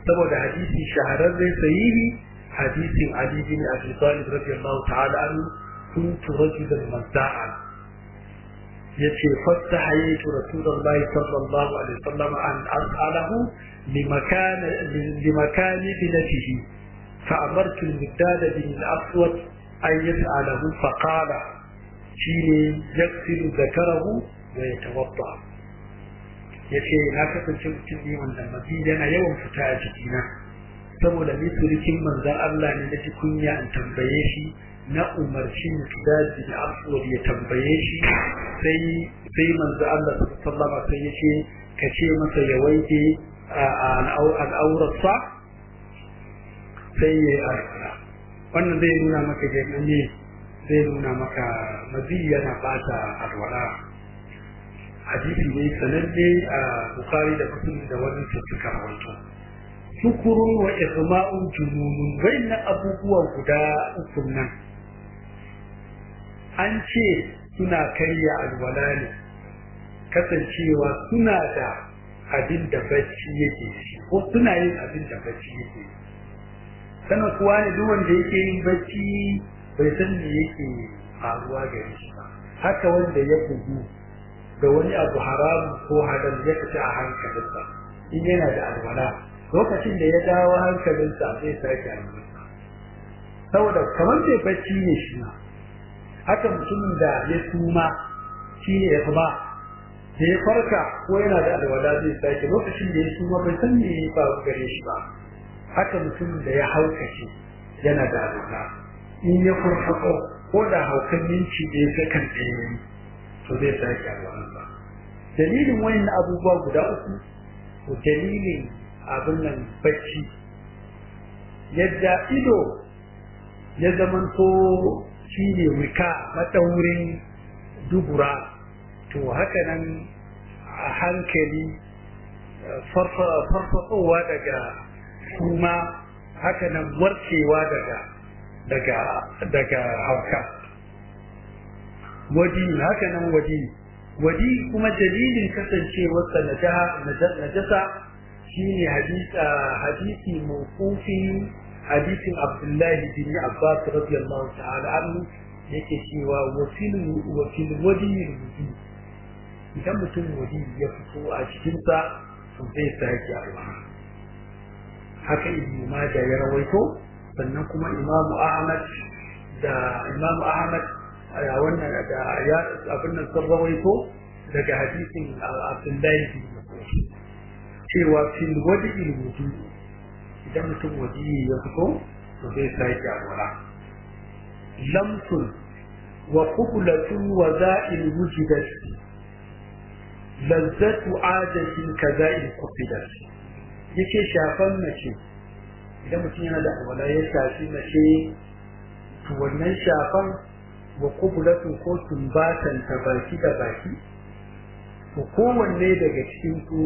saboda hadisi shahararren sahihi hadisin Ali bin Abi Talib radiyallahu ta'ala anhu kuntu rajulan mazda'an yace fastahaytu rasulullahi sallallahu alaihi wasallam an as'alahu limakan limakan binatihi فأمرت المقداد بن الأسود أن يسأله فقال شيني يغسل ذكره ويتوضأ yace na kasance mutum ne wanda mazi yana yawan fita a jikina saboda ni turikin manzan Allah ne na ji kunya in tambaye shi na umarci mutadaji da aswad ya tambaye shi sai sai manzan Allah sallallahu alaihi sai yace ka ce masa ya wanke al'aurarsa sai ya yi alwala wannan zai nuna maka jami'i zai nuna maka mazi yana bata alwala hadisi ne sananne a bukari da muslim da wani suka rawaito sukurun wa isma'un jununun wayannan abubuwa guda uku nan an ce suna karya alwala ne kasancewa suna da abin da bacci yake shi ko suna yin abin da bacci yake sanin kuwa ne duk wanda yake yin bacci bai san me yake faruwa gare shi ba haka wanda ya bugu da wani abu haramu ko halal ya fita a hankalinsa in yana da alwala lokacin da ya dawo hankalinsa zai sake alwala saboda kamar bai bacci ne shi ma haka mutumin da ya suma shi ne ya kuma da ya farka ko yana da alwala zai sake lokacin da ya suma bai san me ya faru gare shi ba haka mutumin da ya haukace yana da alwala in ya farfako ko da haukan minci da ya sakan ɗaya to zai sake alwalan ba dalilin wayan abubuwa guda uku to dalilin abin nan bacci yadda ido ya zamanto shi ne wika maɗaurin dubura to haka nan a hankali farfasowa daga kuma haka nan warkewa daga daga daga hauka wadi haka nan wadi wadi kuma dalilin kasancewarsa najasa shine hadisa hadisi mawqufin hadisin Abdullahi bin Abbas radiyallahu ta'ala anhu yake cewa wasil wasil wadi wudi idan mutum wadi ya fito a cikin sa to zai sake alwala haka ibnu majah ya rawaito sannan kuma imamu ahmad da imamu ahmad a wannan da ya abin nan sun rawaito daga hadisin abdullahi bin mas'ud cewa fil wadi wudu idan mutum wadi ya fito to zai sake alwala lamsun wa qublatun wa za'il wujidat lazzatu adatin kaza'il qubidat yake shafan mace idan mutum yana da alwala ya shafi mace to wannan shafan wa kubulatu ko tumbatan ta baki da baki to kowanne daga cikin su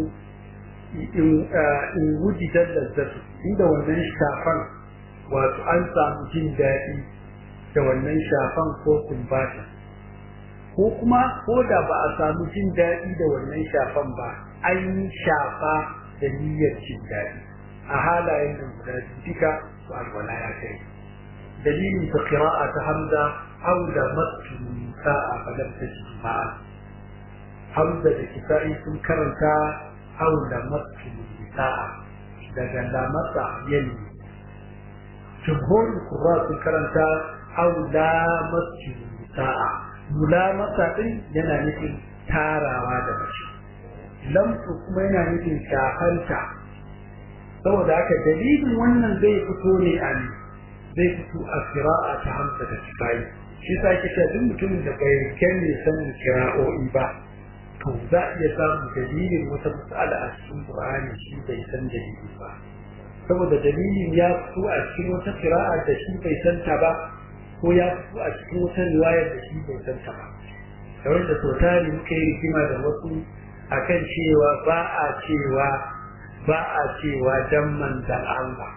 in wujidar lazzatu inda wannan shafan wato an samu jin daɗi da wannan shafan ko tumbatan ko kuma ko da ba a samu jin daɗi da wannan shafan ba an yi shafa da niyyar jin daɗi a halayen nan guda duka to alwala ya kai dalilin ta qira'a ta hamza haula matu sa'a falam tajid ma'a hamza da kisa'i sun karanta haula matu sa'a daga lamasa yali jumhurin qurra sun karanta haula matu sa'a mulamasa din yana nufin tarawa da mace lamsu kuma yana nufin shafanta saboda haka dalilin wannan zai fito ne a ne zai fito a kira'a ta hamsa da kifayi shi sa ke cewa duk mutumin da bai kyanne sanin kira'o'i ba to za a iya samun dalilin wata matsala a cikin qur'ani shi bai san dalili ba saboda dalilin ya fito a cikin wata kira'a da shi bai san ta ba ko ya fito a cikin wata riwayar da shi bai san ta ba kamar da sau tari muka yi rigima da wasu akan cewa ba a cewa ba a cewa dan manzan Allah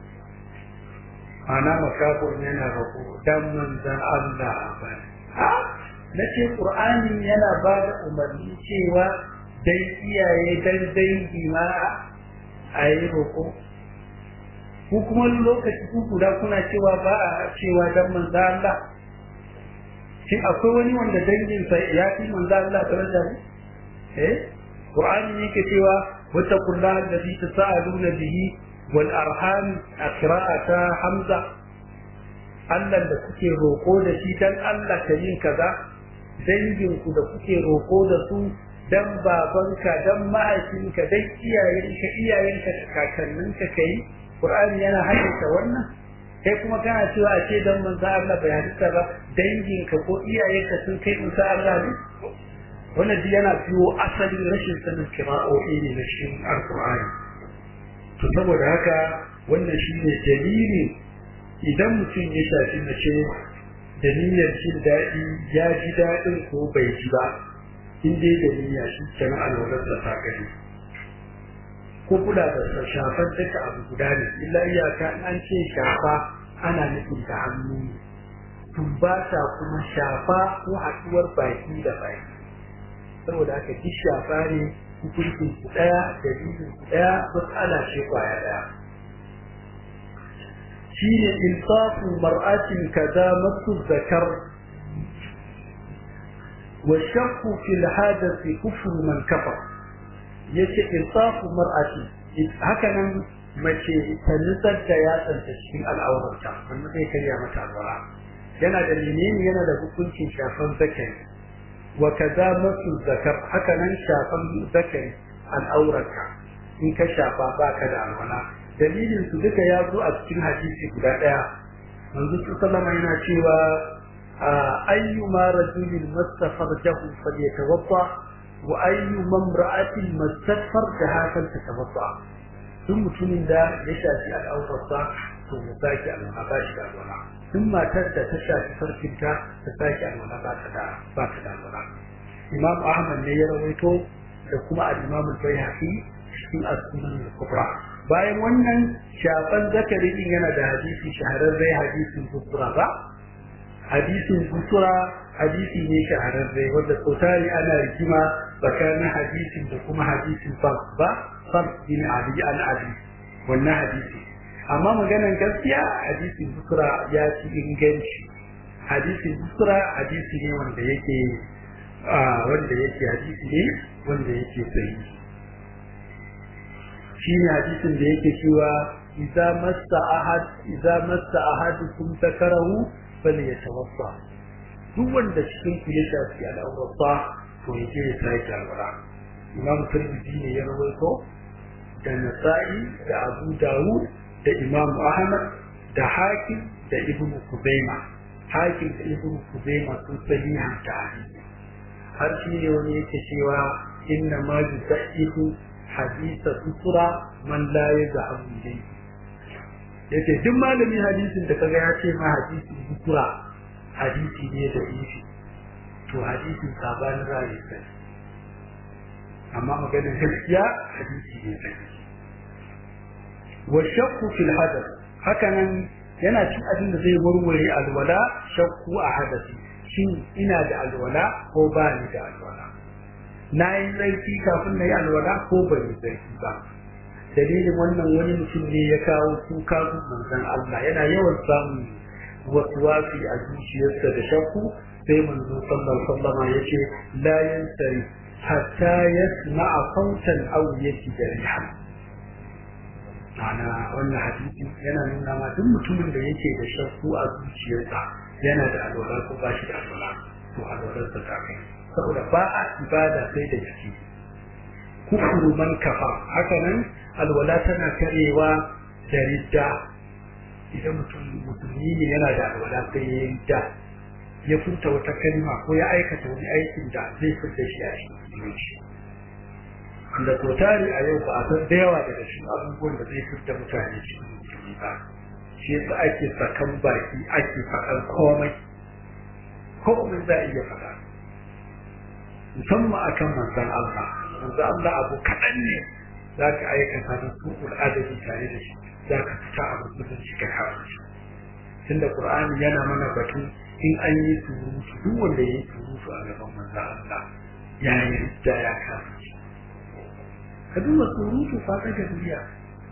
ana makafin yana rako dan manzan Allah ba na ce ƙur'ani yana ba da umarni cewa dan iyaye dan dangi ma a yi roƙo ku kuma lokaci ku guda kuna cewa ba a cewa dan manzo Allah shin akwai wani wanda danginsa ya fi manzo Allah daraja ne eh Qur'ani yake cewa wattaqullaha alladhi tasaaluna bihi wal arham akra'ata hamza Allah da kuke roko da shi dan Allah ka yin kaza danginku da kuke roko da su dan babanka dan mahaifinka dan iyayenka iyayenka da kakanninka kai Qur'ani yana haddasa wannan kai kuma kana cewa a ce dan manzo Allah bai hadisa ba danginka ko iyayenka sun kai manzo Allah ne wannan duk yana biyo asalin rashin sanin kira'o'i ne na cikin alkur'ani to saboda haka wannan shine dalili idan mutum ya shafi mace da niyyar jin daɗi ya ji daɗin ko bai ji ba in dai da niyya shi kenan alwalar da ta gani ko kula da shafar duka abu guda ne illa iyaka an ce shafa ana nufin da hannu tumbata kuma shafa ko haɗuwar baki da baki saboda haka duk shafa ne hukuncin su ɗaya dalilin su ɗaya matsala ce kwaya ɗaya shi ne insafu mar'atin kaza masu zakar wa shakku fil hadathi kufru man kafa yace insafu mar'ati haka nan mace ta nutsar da yatsanta cikin al'aurarta wannan zai karya mata alwala yana da menene yana da hukuncin shafan zakari wa kaza masu zakar haka nan shafan zakari al'aurarka in ka shafa baka da alwala dalilin su duka ya zo a cikin hadisi guda daya manzo sallama yana cewa ayyuma rajulin mastafarjahu falyatawadda wa ayyuma imra'atin mastafarjaha falyatawadda duk mutumin da ya shafi al'aurarsa to ya sake alwala ba shi da alwala duk matar da ta shafi farkinta ta sake alwala ba ta da ba ta da alwala imam ahmad ne ya rawaito da kuma al-imam al-bayhaqi cikin as-sunan al-kubra bayan wannan shafan zakari din yana da hadisi shahararre hadisin busura ba hadisin busura hadisi ne shahararre wanda sautari ana rigima tsakanin hadisin da kuma hadisin fars ba fars bin ali an ali wannan hadisi amma maganan gaskiya hadisin busura ya ci inganci hadisin busura hadisi ne wanda yake wanda yake hadisi ne wanda yake sahihi shine hadisin da yake cewa idza massa ahad idza massa ahadukum takarahu falyatawaffa duk wanda cikin ku ya shafi al'aurata to yake ya sake alwala imam tirmidhi ne ya rawaito da nasa'i da abu dawud da imam ahmad da hakim da ibn kuzaima hakim da ibn kuzaima sun sahiha ta hadisi har shi ne wani yake cewa inna ma yusaihu hadisa sutura man la yazhabu ilayhi yace duk malamin hadisin da kaga ya ce ma hadisin sutura hadisi ne da ifi to hadisin sabanin ra'ayi sai amma maganar gaskiya hadisi ne sai wa shakku fil hadath hakanan yana cin abin da zai warware alwala shakku a hadasi shin ina da alwala ko ba ni da alwala na yi tsarki kafin na yi alwala ko ban yi tsarki ba dalilin wannan wani mutum ne ya kawo kuka manzon Allah yana yawan samun waswasi a zuciyarsa da shakku sai manzo sallallahu alaihi wasallam ya ce la yansari hatta yasma'a sautan aw yajida rihan ana wannan hadisi yana nuna ma duk mutumin da yake da shakku a zuciyarsa yana da alwala ko ba shi da alwala to alwalarsa ta kai saboda ba a ibada sai da jiki kufuru man kafa haka nan alwala tana karewa da ridda idan mutum musulmi ne yana da alwala sai ya ridda ya furta wata kalma ko ya aikata wani aikin da zai furta shi a cikin musulunci wanda to tari a yau ba a san da yawa daga cikin abubuwan da zai furta mutane cikin musulmi ba shi yasa ake sakan baki ake faɗan komai komai za a iya faɗa musamman akan manzan Allah manzan Allah abu kaɗan ne za ka aikata da su adabi tare da shi za ka fita a musulunci ka kawo shi tunda Qur'ani yana mana batu in an yi surutu duk wanda ya yi surutu a gaban manzan Allah ya yi da ya kawo shi ka duba surutu fa daga duniya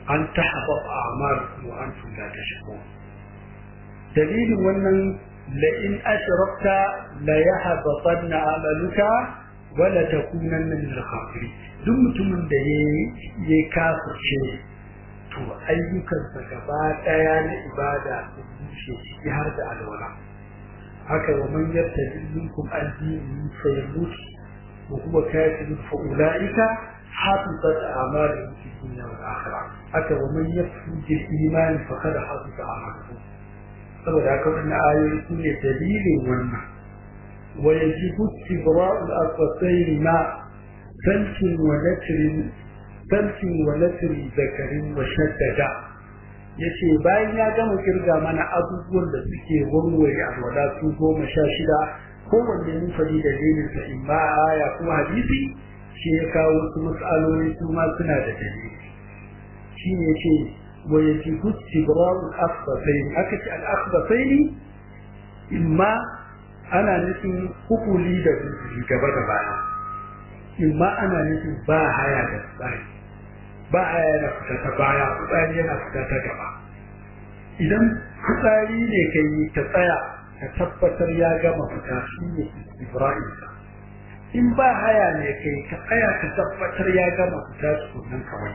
an tahbab a'malukum wa antum la tashkurun dalilin wannan la in ashrakta la yahbatanna amaluka wa la takunanna min al-khasirin duk mutumin da ya kafirce to ayyukansa gaba daya na ibada su bushe ciki har da alwala haka wa man yartaji minkum an dini fa yamut wa huwa kafir fa ulaika hafitat a'maluhum fi dunya wal akhirah haka wa man yakfur bil iman fa qad hafita a'maluhu saboda haka wannan ayoyi su ne dalilin wannan wa yajibu istibra'u al-asfayn ma salkin wa natrin salkin wa natrin zakarin wa shaddada yace bayan ya gama kirga mana abubuwan da suke warware alwala su goma sha shida kowanne mun faɗi da dalilin sa in ma aya ko hadisi shi ya kawo wasu mas'aloli su ma suna da dalili shi ne yace wa yajibu istibra'u al-akhbasain aka ce al-akhbasain imma ana nufin hukuli da gaba da baya imma ana nufin ba haya da tsari ba haya yana fita ta baya fitsari yana fita ta gaba idan fitsari ne ka yi ta tsaya ka tabbatar ya gama fita shi ne ibrahim in ba haya ne ka yi ka tsaya ka tabbatar ya gama fita tukunan kawai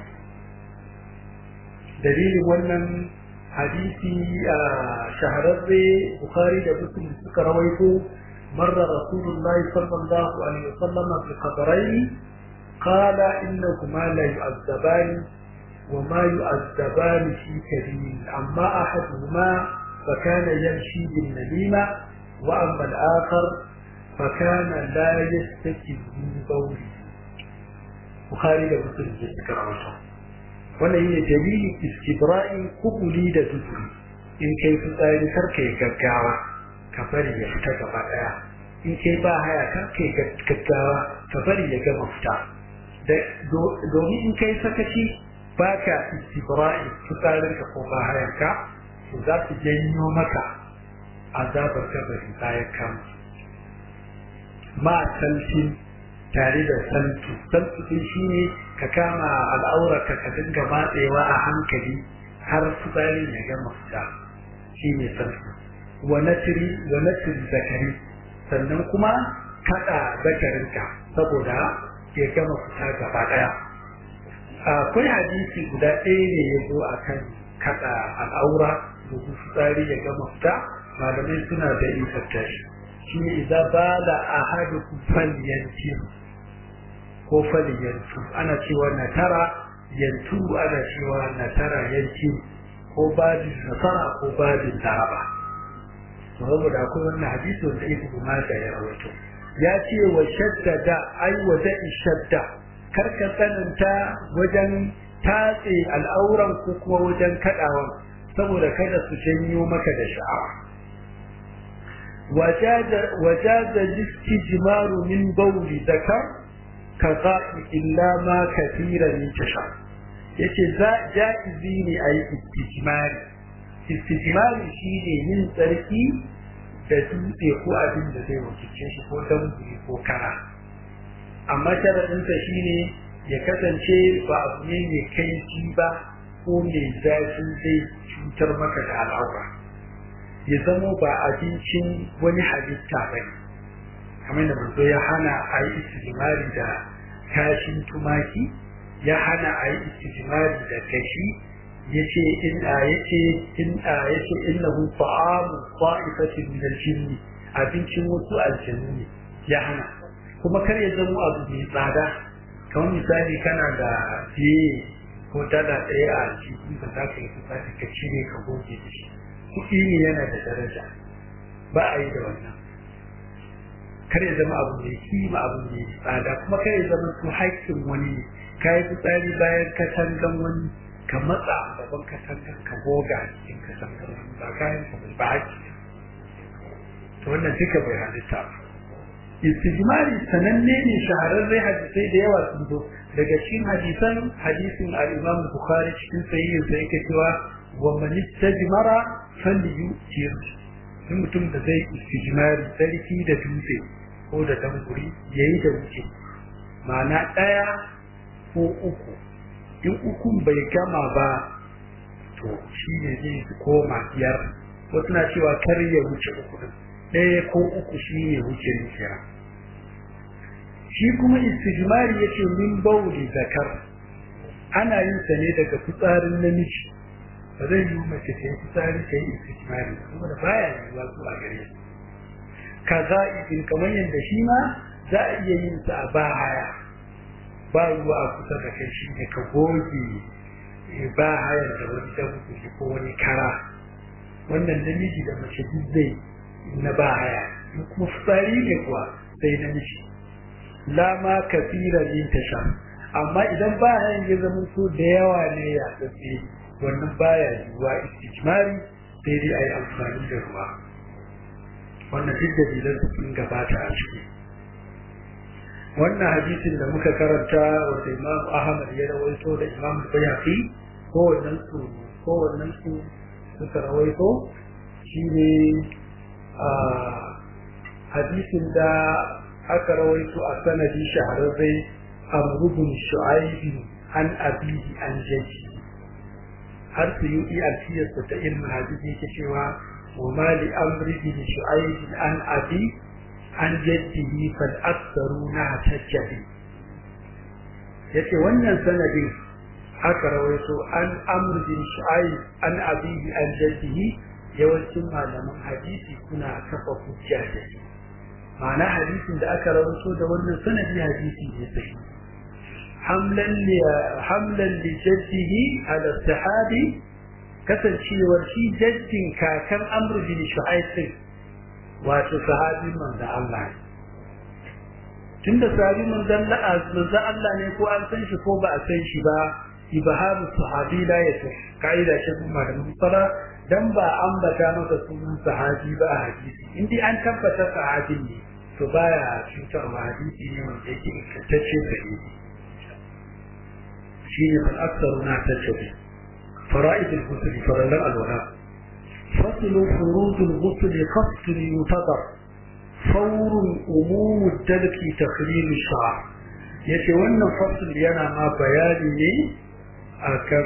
dalilin wannan hadisi a shahararre bukhari da muslim suka rawaito marra rasulullahi sallallahu alaihi wasallam fi qabrayn قال إنهما لا يعذبان وما يعذبان في كبير أما أحدهما فكان يمشي بالنميمة وأما الآخر فكان لا يستكي من بوله بخاري ده مسلم ذكر عنه wannan yi dalilin istibra'in kubuli da duburi in kai fitsari kar kai gaggawa ka bari ya fita gaba daya in kai ba haya kar kai gaggawa ka bari ya gama fita domin in kai sakaci ba ka istibra'i fitsarinka ko ba hayarka to za su janyo maka azabar kabari bayan kan ma saltin tare da saltu saltu din shi ne ka kama al'aurarka ka dinga matsewa a hankali har fitsarin ya gama fita shi ne saltu wa natiri wa natiri zakari sannan kuma kada zakarinka saboda ya gama fita gaba daya akwai hadisi guda ɗaya ne ya zo a kan kaɗa al'aura domin fitsari ya gama fita malamai suna da ifanta shi shi ne iza ba da a haɗu falyanci ko falyanci ana cewa na tara yantu ana cewa na tara yanci ko babin nasara ko babin taraba saboda akwai wannan hadisi wanda ibnu majah ya rawaito ya ce wa shaddada ai wa da'i shadda karka tsananta wajen tatse al'auran ko kuma wajen kadawan saboda kada su janyo maka da sha'awa wajaza listijmaru min bawli zakar ka za'i illa ma kathira min tasha yace za ja'izi ne ayi istijmari istijmari shine yin tsarki da dutse ko abin da zai wakilce shi ko damburi ko kara amma sharaɗinsa shine ya kasance ba abu ne mai kaifi ba ko mai zafi zai cutar maka da al'aura ya zamo ba abincin wani halitta ba ne kamar da manzo ya hana a yi istijimari da kashin tumaki ya hana a yi istijimari da kashi yace in a yace in a yace innahu ta'amu ta'ifatin min al-jinn abincin wasu aljannu ne ya hana kuma kar ya zama abu mai tsada kamar misali kana da fiye ko dala ɗaya a cikin da za ka yi fitsari ka cire ka goge da shi kuɗi ne yana da daraja ba a yi da wannan kar ya zama abu mai kima abu mai tsada kuma kar ya zama su haƙƙin wani ne ka yi fitsari bayan katangan wani ka matsa gaban katangan ka goga cikin katangan wani ba kayan ka ba haƙƙi to wannan duka bai halitta ba istijmari sananne ne shahararre hadisai da yawa sun zo daga cikin hadisan hadisin al-Imam Bukhari cikin sahihin sa yake cewa wa man istajmara falyutir in mutum da zai istijmari sarki da dutse ko da danguri yayi da wuce ma'ana daya ko uku in ukun bai gama ba to shi ne zai koma biyar wasu na cewa kar ya wuce uku din ɗaya ko uku shi ne wuce nufira shi kuma istijmari ya ce min bauli zakar ana yin sa ne daga fitsarin namiji ba zai yi mace ta yi fitsari ta yi istijmari saboda baya yiwuwa zuwa gare shi kaza idin kamar yadda shi ma za a iya yin sa a bahaya ba ruwa a kusa da kai shi ne ka goge ba hayar da wani dabuki ko wani kara wannan namiji da mace duk zai na ba haya kuma fitsari ne kuwa sai namiji la ma kafira yin tasha amma idan ba hayan ya zama so da yawa ne ya tsaye wannan baya yiwuwa istijmari sai dai a yi amfani da ruwa wannan duk dalilan sun gabata a ciki wannan hadisin da muka karanta wanda imam ahmad ya rawaito da imam bayhaqi kowannen su kowannen su suka rawaito shine a hadisin da aka rawaito a sanadi shahararre amrubun shu'aibi an abihi an jaji har su yi alfiyarsa ta ilmin hadisi yake cewa wa mali amri bin shu'aibi an abi an jaddihi fal aktharu na tajjabi yace wannan sanadin aka rawaito an amr bin shu'aib an abihi an jaddihi yawancin malaman hadisi suna kafa hujja da shi ma'ana hadisin da aka rawaito da wannan sanadi hadisi ne sahihi hamlan li hamlan li jaddihi ala sahabi kasancewar shi jaddin kakan amr bin shu'aib wato sahabi manzo Allah tunda sahabi manzo Allah ne ko an san shi ko ba a san shi ba ibhamu sahabi la yato kaida ce kuma da musala dan ba ambata maka sunan sahabi ba a hadisi indai an tabbata sahabi ne to baya cutarwa hadisi ne wanda yake ingantacce sahihi shine fal aktsaru na tattabi fara'id al-ghusl farallan al-wala فصل فروض الغسل قصد ينتظر فور أموم الدلك تخليل الشعر yace wannan fasil yana ma bayani ne akan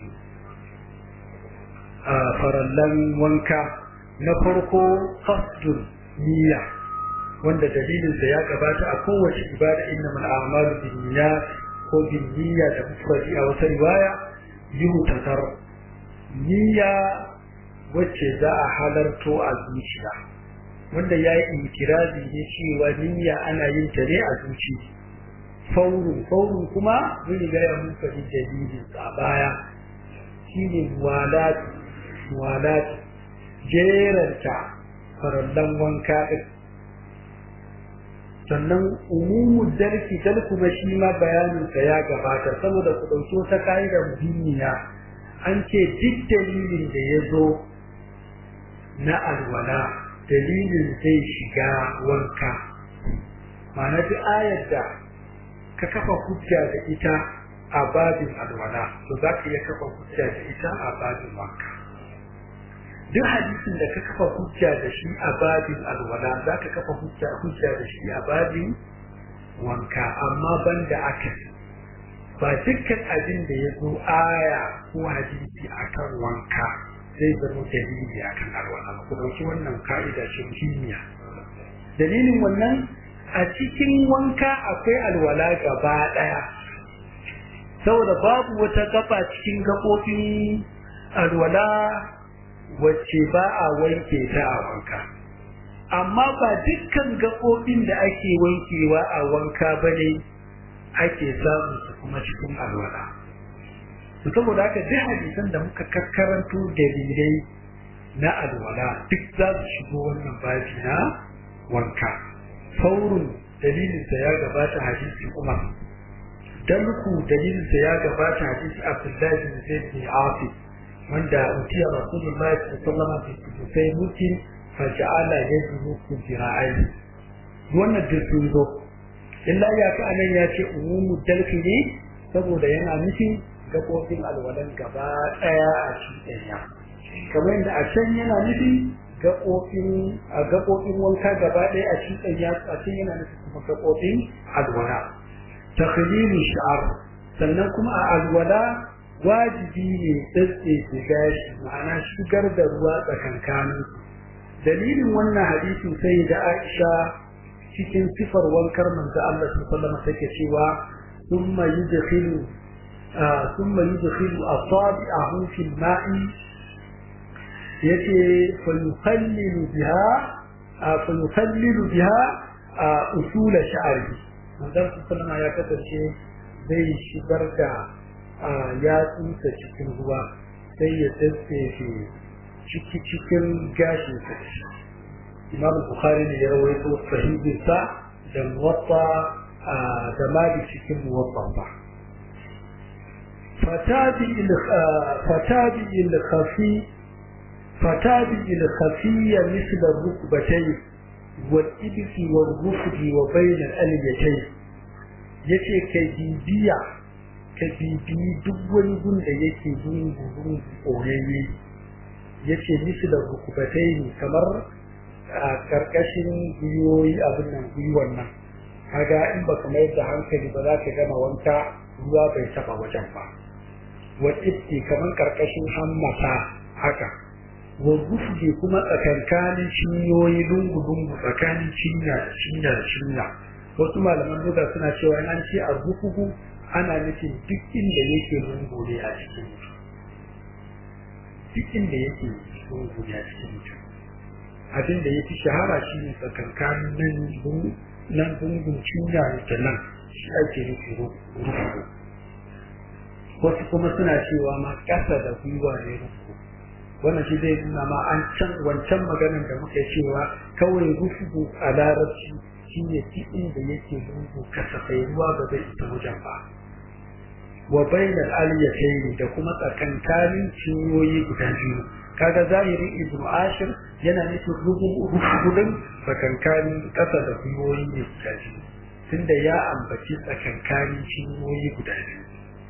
a farallan wanka na farko qasdun niyya wanda dalilinsa ya gabata a kowace ibada inna mal a'malu bin niyyat ko bin niyya da mufradi a wata riwaya yuhu tatar niyya wacce za a halarto a zuciya wanda ya yi ikirazi ne cewa niyya ana yin ta ne a zuci faurun faurun kuma mun riga ya mun faɗi dalilin a baya shine muwalat muwalat jeranta farallan wanka din sannan umumu dalki dal kuma shi ma bayanin sa ya gabata saboda ku dauki wata kaida muhimmiya an ce duk dalilin da ya zo na alwala dalilin zai shiga wanka ma'ana duk ayar da ka kafa hujja da ita a babin alwala to za ka iya kafa hujja da ita a babin wanka duk hadisin da ka kafa hujja da shi a babin alwala za ka kafa hujja hujja da shi a babin wanka amma banda aka ba dukkan abin da ya zo aya ko hadisi akan wanka zai zama dalili akan alwala ku dauki wannan ka'ida ce muhimmiya dalilin wannan a cikin wanka akwai alwala gaba daya saboda babu wata gaba cikin gabobin alwala wacce ba a wanke ta a wanka amma ba dukkan gabobin da ake wankewa a wanka bane ake samun su kuma cikin alwala to saboda haka duk hadisan da muka kakkaranto dalilai na alwala duk za su shigo wannan babi na wanka faurun dalilinsa ya gabata hadisi umar dalku dalilinsa ya gabata hadisi abdullahi bin zaid bin afi wanda utiya rasulullahi sallallahu alaihi wasallam sai mutin fa ja'ala yadhu fi jira'ai wannan duk sun zo illa ya ka anan ya ce umumu dalki ne saboda yana nufin gaɓoɓin alwalan gaba ɗaya a cikin ɗaya kamar yadda a can yana nufi gaɓoɓin a gaɓoɓin wanka gaba ɗaya a cikin ɗaya a can yana nufi kuma gaɓoɓin alwala takhlilu sha'ar sannan kuma a alwala wajibi ne tsatsefe gashi ma'ana shigar da ruwa tsakankanin dalilin wannan hadisin sai da Aisha cikin sifar wankar manzo Allah sallallahu alaihi wasallam take cewa thumma yudkhilu thumma yudkhilu asabi'ahu fil ma'i yace fa yukhallilu biha fa yukhallilu biha usul sha'ri manzo sallallahu ya kasance zai shigar da yatsunsa cikin ruwa sai ya tsaye ciki cikin gashin sa imam bukhari ne ya rawaito sahihin sa da muwatta da mali cikin muwatta ba fatabi il fatabi il khafi fatabi il khafiya misla rukbatay wal ibsi wal rufdi wa bayna al aliyatay yace kai bibiya ka bibiyi duk wani gun da yake gungu gungu koyayye yace misla rukubatai ne kamar a karkashin gwiwoyi abin nan gwiwon nan kaga in ba ka mayar da hankali ba za ka gama wanka ruwa bai taba wajen ba wa ifti kamar karkashin hammata haka wa gufge kuma tsakankanin cinyoyi lungu lungu tsakanin cinya cinya cinya wasu malaman duka suna cewa an ce a gufugu ana nufin duk inda yake lungu ne a cikin mutum duk inda yake lungu ne a cikin mutum abin da ya fi shahara shi ne tsakankanin nan nan gungun cinya da nan shi ake nufi rufu wasu kuma suna cewa ma ƙasa da gwiwa ne rufu wannan shi zai nuna ma an can wancan maganar da muka cewa kawai rufu a larabci shi ne duk inda yake lungu kasafai ruwa ba zai isa wajen ba wa bainal aliyatayn da kuma tsakankanin cinyoyi guda biyu kaga zahirin ibnu ashir yana nufin rubutun tsakankanin kasa da gwiwoyi ne guda biyu tunda ya ambaci tsakankanin cinyoyi guda biyu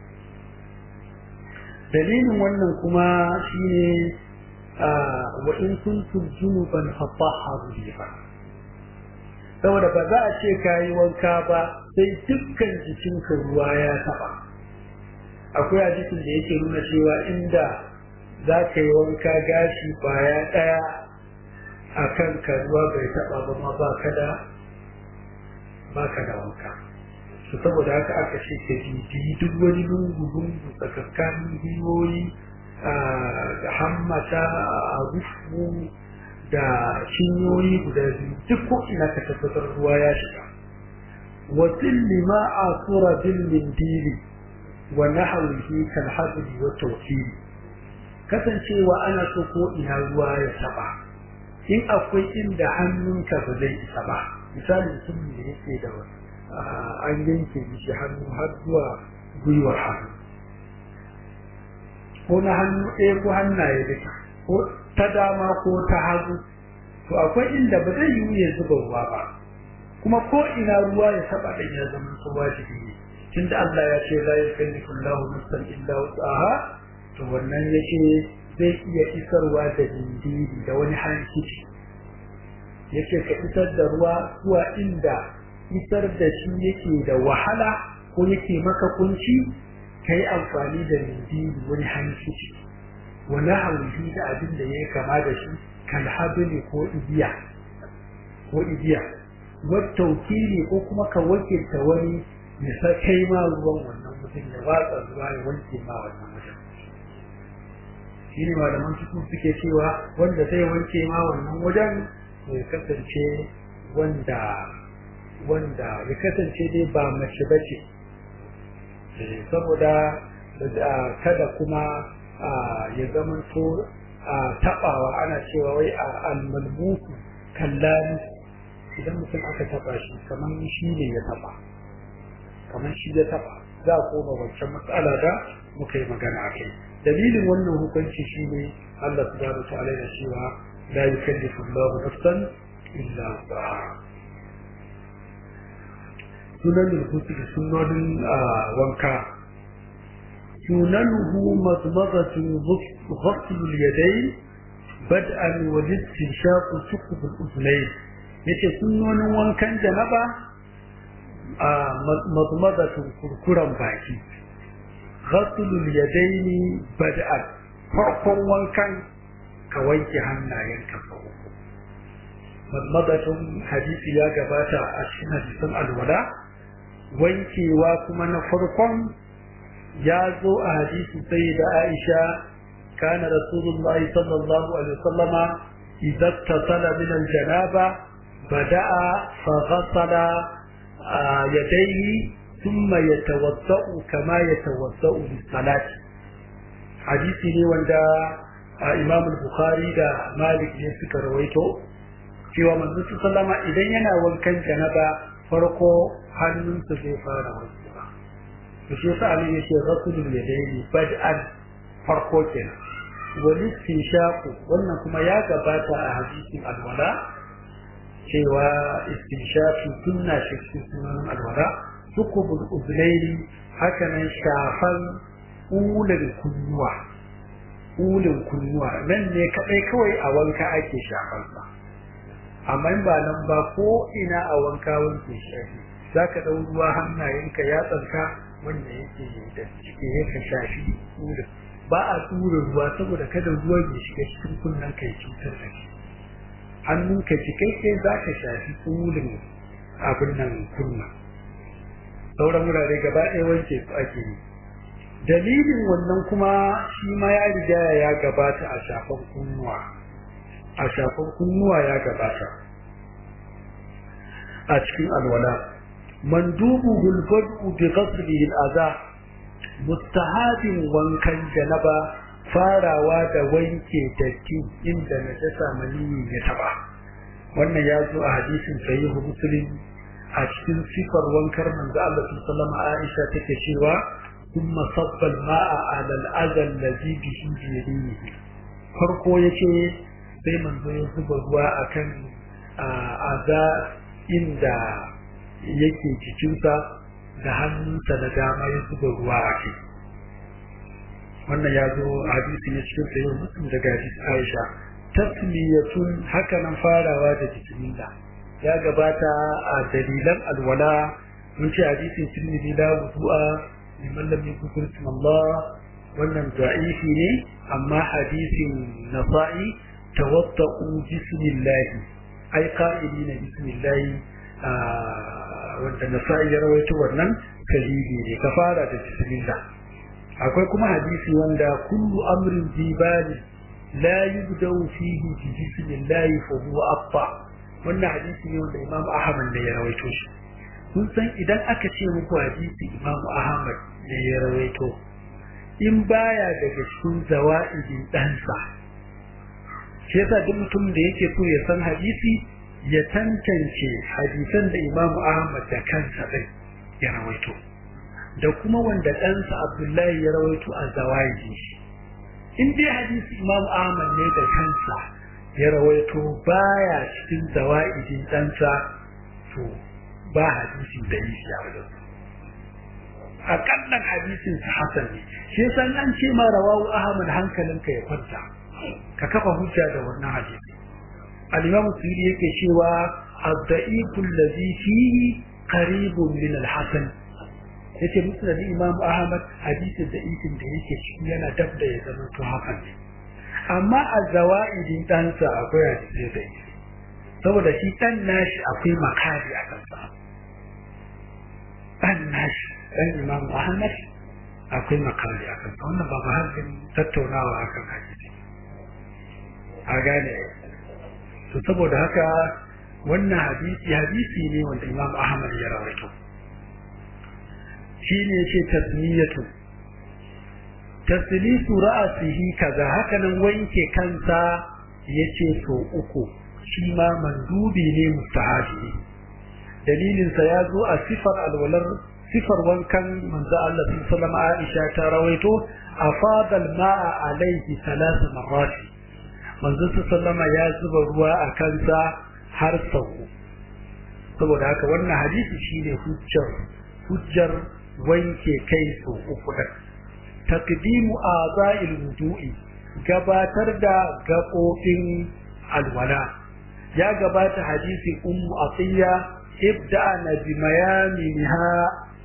dalilin wannan kuma shine wa in kuntum junuban fatahharu biha saboda ba za a ce kayi wanka ba sai dukkan jikinka ruwa ya taba akwai hadisin da yake nuna cewa inda za ka yi wanka gashi baya ɗaya a kan ka ruwa bai taɓa ba ma ba ka da ba ka da wanka su saboda haka aka ce ka bibiyi duk wani lungu-lungu tsakakkanin gwiwoyi da hammata a rufu da cinyoyi guda biyu duk ko ina ka tabbatar ruwa ya shiga wasil lima a sura bil mindili wa nahwihi kal hadri wa tawfil kasancewa ana so ko ina ruwa ya taba in akwai inda hannunka ba zai isa ba misali mutumin da yake da an yanke shi hannu har zuwa gwiwar hannu ko na hannu ɗaya ko hannaye duka ko ta dama ko ta hagu to akwai inda ba zai yiwu ya zuba ruwa ba kuma ko ina ruwa ya taba ɗin ya zama su wajibi ne tunda Allah ya ce la yukallifu Allahu nafsan illa wus'aha to wannan yake zai iya isarwa da dindiri da wani hankici yake ka isar da ruwa zuwa inda isar da shi yake da wahala ko yake maka kunci ka yi amfani da dindiri wani hankici wani hauji da abin da ya kama da shi kan habili ko igiya ko igiya wata wakili ko kuma ka wakilta wani ya kai ma ruwan wannan mutum ya watsa ruwa ya wanke ma wannan mutum shi ne malaman cikin suke cewa wanda zai wanke ma wannan wajen ya kasance wanda wanda ya kasance dai ba mace ba ce saboda kada kuma ya zama to taɓawa ana cewa wai a almalmuku kallani idan mutum aka taɓa shi kamar shi ne ya taɓa kamar shi ya taɓa za a koma wancan matsala da muka yi magana a kai dalilin wannan hukunci shine Allah subhanahu wa ta'ala ya cewa la yukallifu Allahu nafsan illa wus'aha sunan rubutu da sunanin wanka sunanuhu mazmazatu ghasl al-yadayn bad'an wa istinshaq suqub al-udnayn yace sunanin wankan janaba a mazmazatu kurkuran baki ghaslul yadaini bad'an farkon wankan ka wanke hannayenka sau uku madmadatun hadisi ya gabata a cikin hadisan alwala wankewa kuma na farkon ya zo a hadisi sai da Aisha kana Rasulullah sallallahu alaihi wasallama idza tasala min al-janaba bada'a fa ghassala yadayhi thumma yatawaddau kama yatawaddau lis-salati hadisi ne wanda Imam al-Bukhari da Malik ne suka rawaito cewa manzo sallama idan yana wankan janaba farko hannunsa zai fara wankewa to shi yasa Ali yake rasulul yadaini bad'an farko kenan wani istinshaqu wannan kuma ya gabata a hadisin alwala cewa istinshaqu sunna shi sunan alwala sukubul uzlaini haka nan shafan ulul kunnuwa ulul kunnuwa nan ne kadai kawai a wanka ake shafan sa amma in ba nan ba ko ina a wanka wanke shafi zaka dau ruwa hannayenka ya tsanka wanda yake da cike yake shafi ulul ba a tura ruwa saboda kada ruwa ya shiga cikin kunnen ka ya cutar da shi hannunka cikakke za ka shafi ulul abin nan kunna sauran wurare gaba ɗaya wanke su ake yi dalilin wannan kuma shi ma ya riga ya gabata a shafan kunnuwa a shafan kunnuwa ya gabata a cikin alwala mandubu gulbadu bi ghaslihi al-adha mustahabin wankan janaba farawa da wanke datti inda najasa maniyi ya taba wannan ya zo a hadisin sahihu muslim a cikin sifar wankar manzo Allah sallallahu alaihi Aisha take cewa thumma sabba al-ma'a 'ala al-adha alladhi bihi bi yadihi farko yace sai manzo ya zuba ruwa akan aza inda yake cikinsa da hannunsa na dama ya zuba ruwa a kai wannan ya zo hadisi ne cikin sayo muslim daga hadisi Aisha tasmiyatun haka nan farawa da bismillah ya gabata a dalilan alwala mun ce hadisin tirmidhi la wudu'a liman lam yuzkir Allah wannan da'ifi ne amma hadisin nasa'i tawatta'u bismillah ai qa'ilina bismillah wanda nasa'i ya rawaito wannan sahihi ne ka fara da bismillah akwai kuma hadisi wanda kullu amrin jibali la yubda'u fihi bi bismillah fa huwa afta wannan hadisi ne wanda Imam Ahmad ne ya rawaito shi kun san idan aka ce muku hadisi Imam Ahmad ne ya rawaito in baya daga cikin zawa'idin ɗansa shi yasa duk mutum da yake so ya san hadisi ya tantance hadisan da Imam Ahmad da kansa ɗin ya rawaito da kuma wanda ɗansa Abdullahi ya rawaito a zawa'idin shi in dai hadisi Imam Ahmad ne da kansa ya rawaito baya cikin zawa'idin ɗansa to ba hadisi da yi a wajen akallan hadisin sa hasan ne shi yasa an ce ma rawahu ahmad hankalinka ya kwanta ka kafa hujja da wannan hadisi al-imam suyuti yake cewa ad-da'ifu alladhi fihi qaribun min al-hasan yace musnad imam ahmad hadisin da isin da yake ciki yana dab da ya zama to hakan ne amma a zawa'idin ɗansa akwai hadisi da isi saboda shi ɗan nashi akwai makari a kansa ɗan nashi ɗan imam ahmad akwai makari a kansa wannan ba mahallin tattaunawa a kan hadisi a gane to saboda haka wannan hadisi hadisi ne wanda imam ahmad ya rawaito shi ne ce tasmiyatu taslisu ra'asihi kaza haka nan wanke kansa yace so uku shi ma mandubi ne mustahabi dalilin sa ya zo a sifar alwalar sifar wankan manzo Allah sallallahu alaihi Aisha ta rawaito afada al-ma'a alaihi thalath marrat manzo sallallahu ya zuba ruwa a kansa har sau saboda haka wannan hadisi shine hujjar hujjar wanke kai so uku din taqdimu a'za'il wudu'i gabatar da gaɓoɓin alwala ya gabata hadisi ummu atiya ibda'na bi mayaminha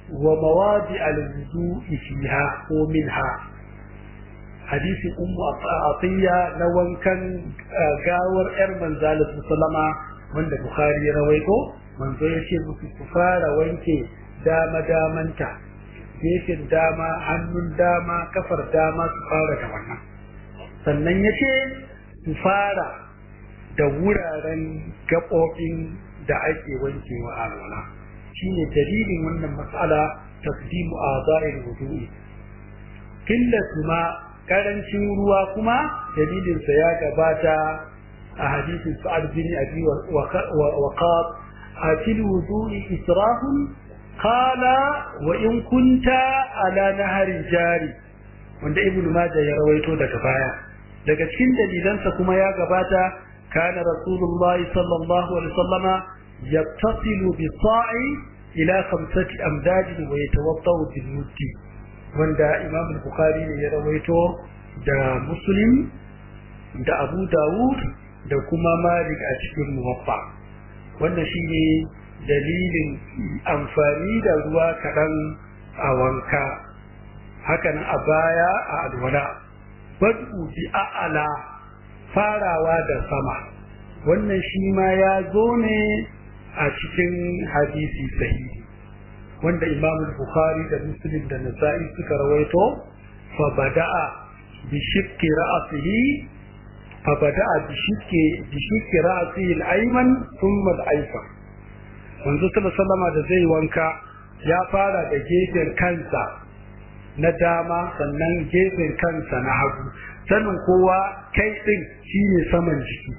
wa mawadi al-wudu'i fiha ko minha hadisin ummu atiya na wankan gawar yar manzala sallama wanda bukhari ya rawaito manzo ya ce musu ku fara wanke dama damanta gefen dama hannun dama kafar dama su fara da wannan sannan ya ce su fara da wuraren gaɓoɓin da ake wankewa a alwala shine dalilin wannan matsala tasdimu a za'in wudu'i killatu ma karancin ruwa kuma dalilinsa ya gabata a hadisin sa'ad bin abi waqab atil wudu'i israfun qala wa in kunta ala nahari jari wanda ibn majah ya rawaito daga baya daga cikin dalilansa kuma ya gabata kana rasulullahi sallallahu alaihi wasallama yattasilu bi sa'i ila khamsati amdad wa yatawaddau bil muddi wanda imam bukhari ne ya rawaito da muslim da abu dawud da kuma malik a cikin muwaffa wannan shine dalilin amfani da ruwa kaɗan a wanka hakanan a baya a alwala badu bi a'ala farawa da sama wannan shi ma ya zo ne a cikin hadisi sahihi wanda imam bukhari da muslim da nasa'i suka rawaito fa bada'a bi shikki ra'sihi fa bada'a bi shikki bi shikki ra'sihi al-ayman thumma al-aysar manzo sallallahu da zai wanka ya fara da gefen kansa na dama sannan gefen kansa na hagu sanin kowa kai din shine saman jiki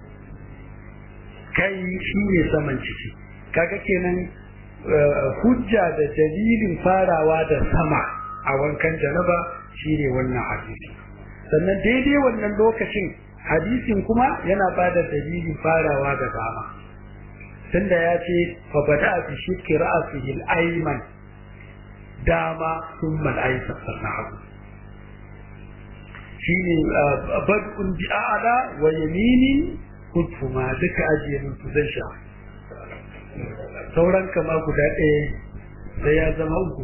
kai shine saman jiki kaga kenan hujja da dalilin farawa da sama a wankan janaba shine wannan hadisi sannan daidai wannan lokacin hadisin kuma yana bada dalilin farawa da dama tunda ya ce fa bada bi shikki ra'sihi al-ayman dama thumma al-aysar sannan hagu shine bad'un bi a'la wa yaminin kutuma duka ajiye mun su zai sha sauran kama guda ɗaya sai ya zama uku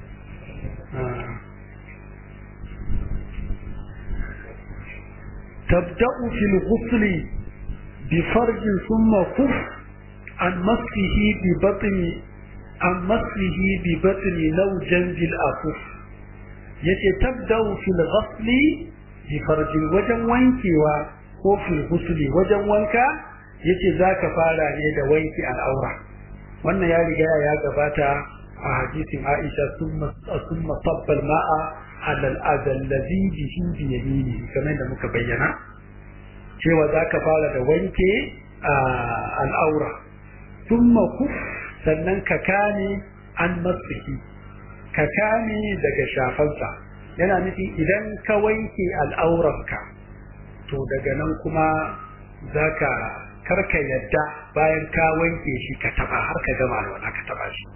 تبدأ في الغسل بفرج ثم كف عن مسحه ببطن عن مسحه ببطن لو جنب الأكف يتي تبدأ في الغسل بفرج وجن وانكوا ko fil ghusli wajen wanka yace zaka fara ne da wanki al'aura wannan ya riga ya gabata a hadisin Aisha summa summa tabbal ma'a ala al-adal ladhi bihi bi yamini kamar da muka bayyana cewa zaka fara da wanke al'aura summa kuf sannan ka kane an masiki ka kane daga shafansa yana nufi idan ka wanke al'auranka to daga nan kuma zaka karka yadda bayan ka wanke shi ka taba har ka gama alwala ka taba shi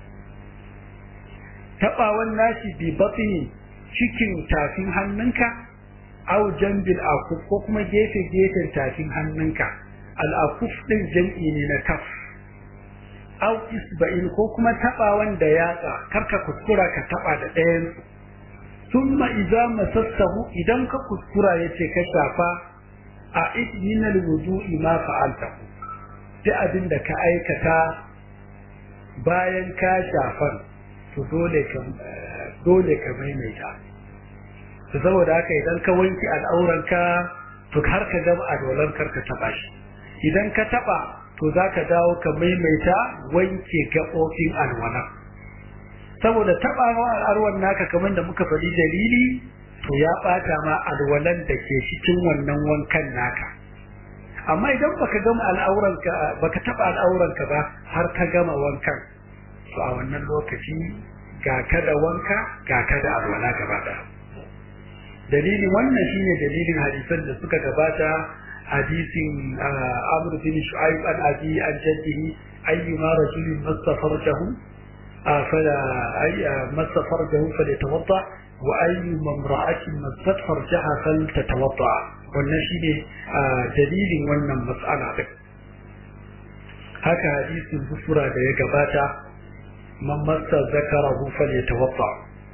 tabawan nashi bi batini cikin tafin hannunka au jambil akuf ko kuma gefe gefen tafin hannunka al akuf din jam'i ne na kaf au isba'in ko kuma tabawan da yatsa karka kuskura ka taba da ɗayan summa idza masassahu idan ka kuskura yace ka shafa a min al-wudu'i ma fa'altahu duk abin da ka aikata bayan ka shafan to dole ka dole ka maimaita to saboda haka idan ka wanki al'auranka to har ka gama alwalan karka taba shi idan ka taba to zaka dawo ka maimaita wanke gaɓoɓin alwala saboda tabawa al'arwan naka kamar da muka faɗi dalili to ya ɓata ma alwalan da ke cikin wannan wankan naka amma idan baka gama al'auranka baka taba al'auranka ba har ka gama wankan to a wannan lokaci ga ka da wanka ga ka da alwala gaba da dalilin wannan shine dalilin hadisan da suka gabata hadisin Amr bin Shu'aib an abi an jaddihi ayyuma rajulin mastafarjahu fala ay mastafarjahu falyatawadda wa ayyuma imra'atin mastat farjaha faltatawadda wannan shine dalilin wannan mas'ala din haka hadisin busura da ya gabata man massa zakarahu falyatawadda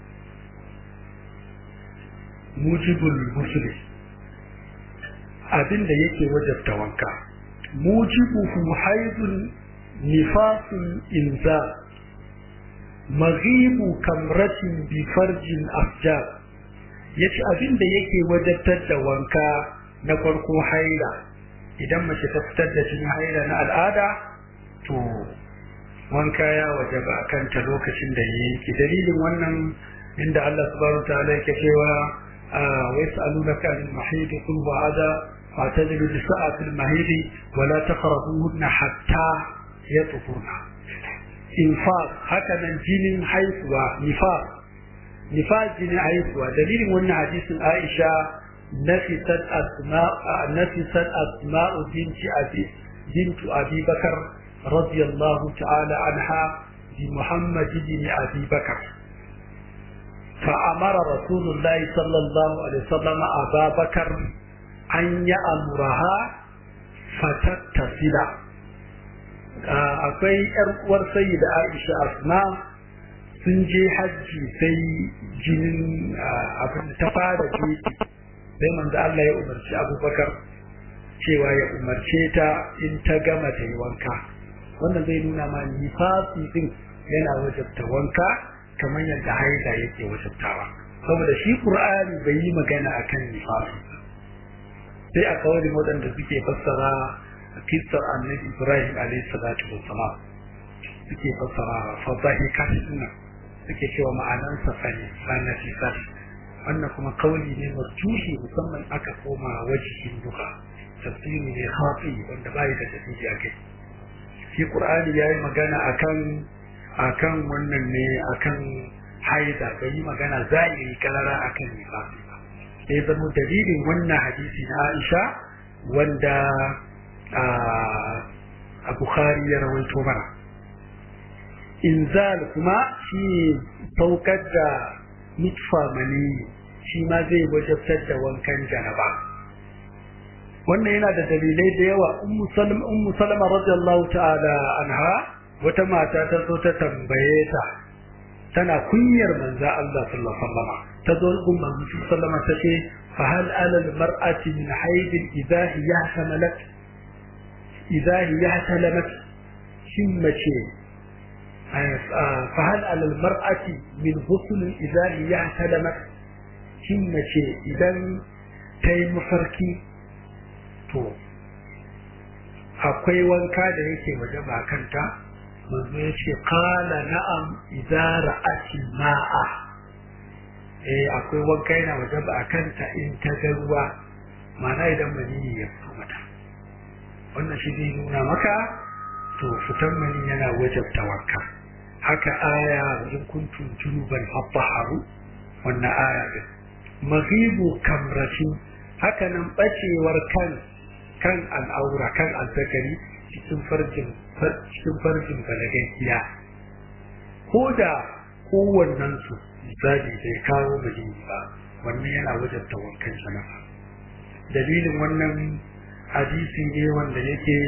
mujibul muslim abinda yake wajabta wanka mujibuhu haidun nifasun inza maghibu kamratin bi farjin afjar yace abinda yake wajabtar da wanka na farko haila idan mace ta fitar da jinin haila na al'ada to wanka ya wajaba kanta lokacin da yake dalilin wannan inda Allah subhanahu wa ta'ala yake cewa ويسألونك عن المحيض قل وعدا فاعتزلوا النساء في المحيض ولا تقربوهن حتى يطهرن infaq haka nan jinin haihuwa nifaq nifaq jinin haihuwa dalilin wannan hadisin Aisha nafisat asma nafisat asma'u binti abi bintu abi bakar radiyallahu ta'ala anha bi muhammad bin abi bakar فأمر رسول الله صلى الله عليه وسلم أبا بكر أن يأمرها فتتصل akwai ‘yar uwar sayi da Aisha Asma sun je hajji sai jinin abin ta fara jeji sai manzo Allah ya umarci Abubakar cewa ya umarce ta in ta gama ta yi wanka wannan zai nuna ma nifasi din yana wajabta wanka kamar yadda haida yake wajabtawa saboda shi Qur'ani bai yi magana akan nifasi sai a kawai waɗanda suke fassara kissar annabi Ibrahim alayhi salatu wassalam suke fassara fadahi kasina suke cewa ma'anansa fani sanati sat wannan kuma kauli ne marjuhi musamman aka koma wajihin duka tafsiri ne khafi wanda bai da tafsiri akai shi Qur'ani yayi magana akan akan wannan ne akan haida bai yi magana zahiri karara akan nifasi ba sai zama dalilin wannan hadisi na Aisha wanda a Bukhari ya rawaito mana inzal kuma shi saukar da nutfa mani shi ma zai wajabtar da wankan janaba wannan yana da dalilai da yawa ummu salama ummu salama radiyallahu ta'ala anha wata mata ta zo ta tambaye ta tana kunyar manzo Allah sallallahu alaihi wasallam ta zo gun manzo sallallahu alaihi wasallam ta ce fa hal ala al mar'ati min hayd idha hiya hamalat idha hiya halamat shin mace fa hal ala al mar'ati min ghusl idha hiya halamat shin mace idan ta yi mafarki to akwai wanka da yake waje ba kanta manzo ya ce kala na'am idza ra'ati ma'a eh akwai wanka yana waje ba kanta in ta ga ruwa ma'ana idan maniyi ya fito mata wannan shi zai nuna maka to fitan mani yana wajabta wanka haka aya in kuntum junuban fattaharu wannan aya din maghibu kamratin haka nan bacewar kan kan al'aura kan azzakari cikin farjin cikin farjin balagaiya ko da kowannen su misali bai kawo bajin ba wannan yana wajabta wankan jama'a dalilin wannan hadisi ne wanda yake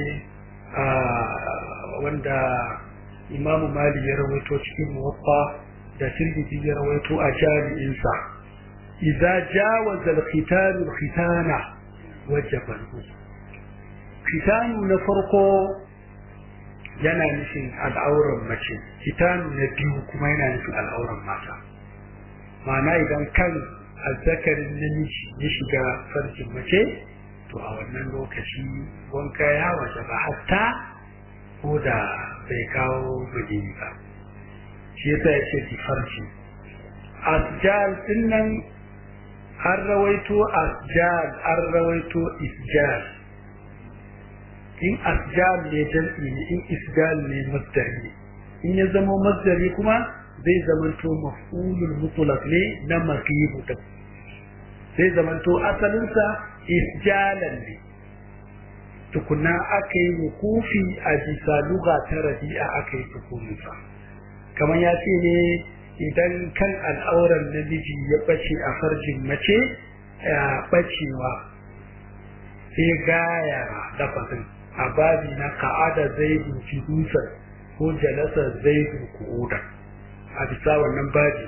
wanda imamu mali ya rawaito cikin muwaffa da tirmidhi ya rawaito a jami'insa idza jawaza al-khitan al-khitana wajaba al khitanu na farko yana nufin al'auran mace khitanu na biyu kuma yana nufin al'auran mata ma'ana idan kan azzakarin namiji ya shiga farjin mace to a wannan lokaci wanka ya waje ba hatta ko da bai kawo bajini ba shi yasa ya ce farji asjal din nan an rawaito asjal an rawaito isjal in asjal ne jam'i ne in isjal ne masdari ne in ya zama masdari kuma zai zamanto maf'ulul mutlaq ne na maqibu ta zai zamanto asalinsa isjalan ne tukuna aka yi wukufi a bisa luga ta rabi'a aka yi tukuninsa kamar ya ce ne idan kan al'auran namiji ya bace a farjin mace ya bacewa sai gaya lafazin a babi na ka'ada zai duki dusar ko jalasa zaidu qu'udan a bisa wannan babi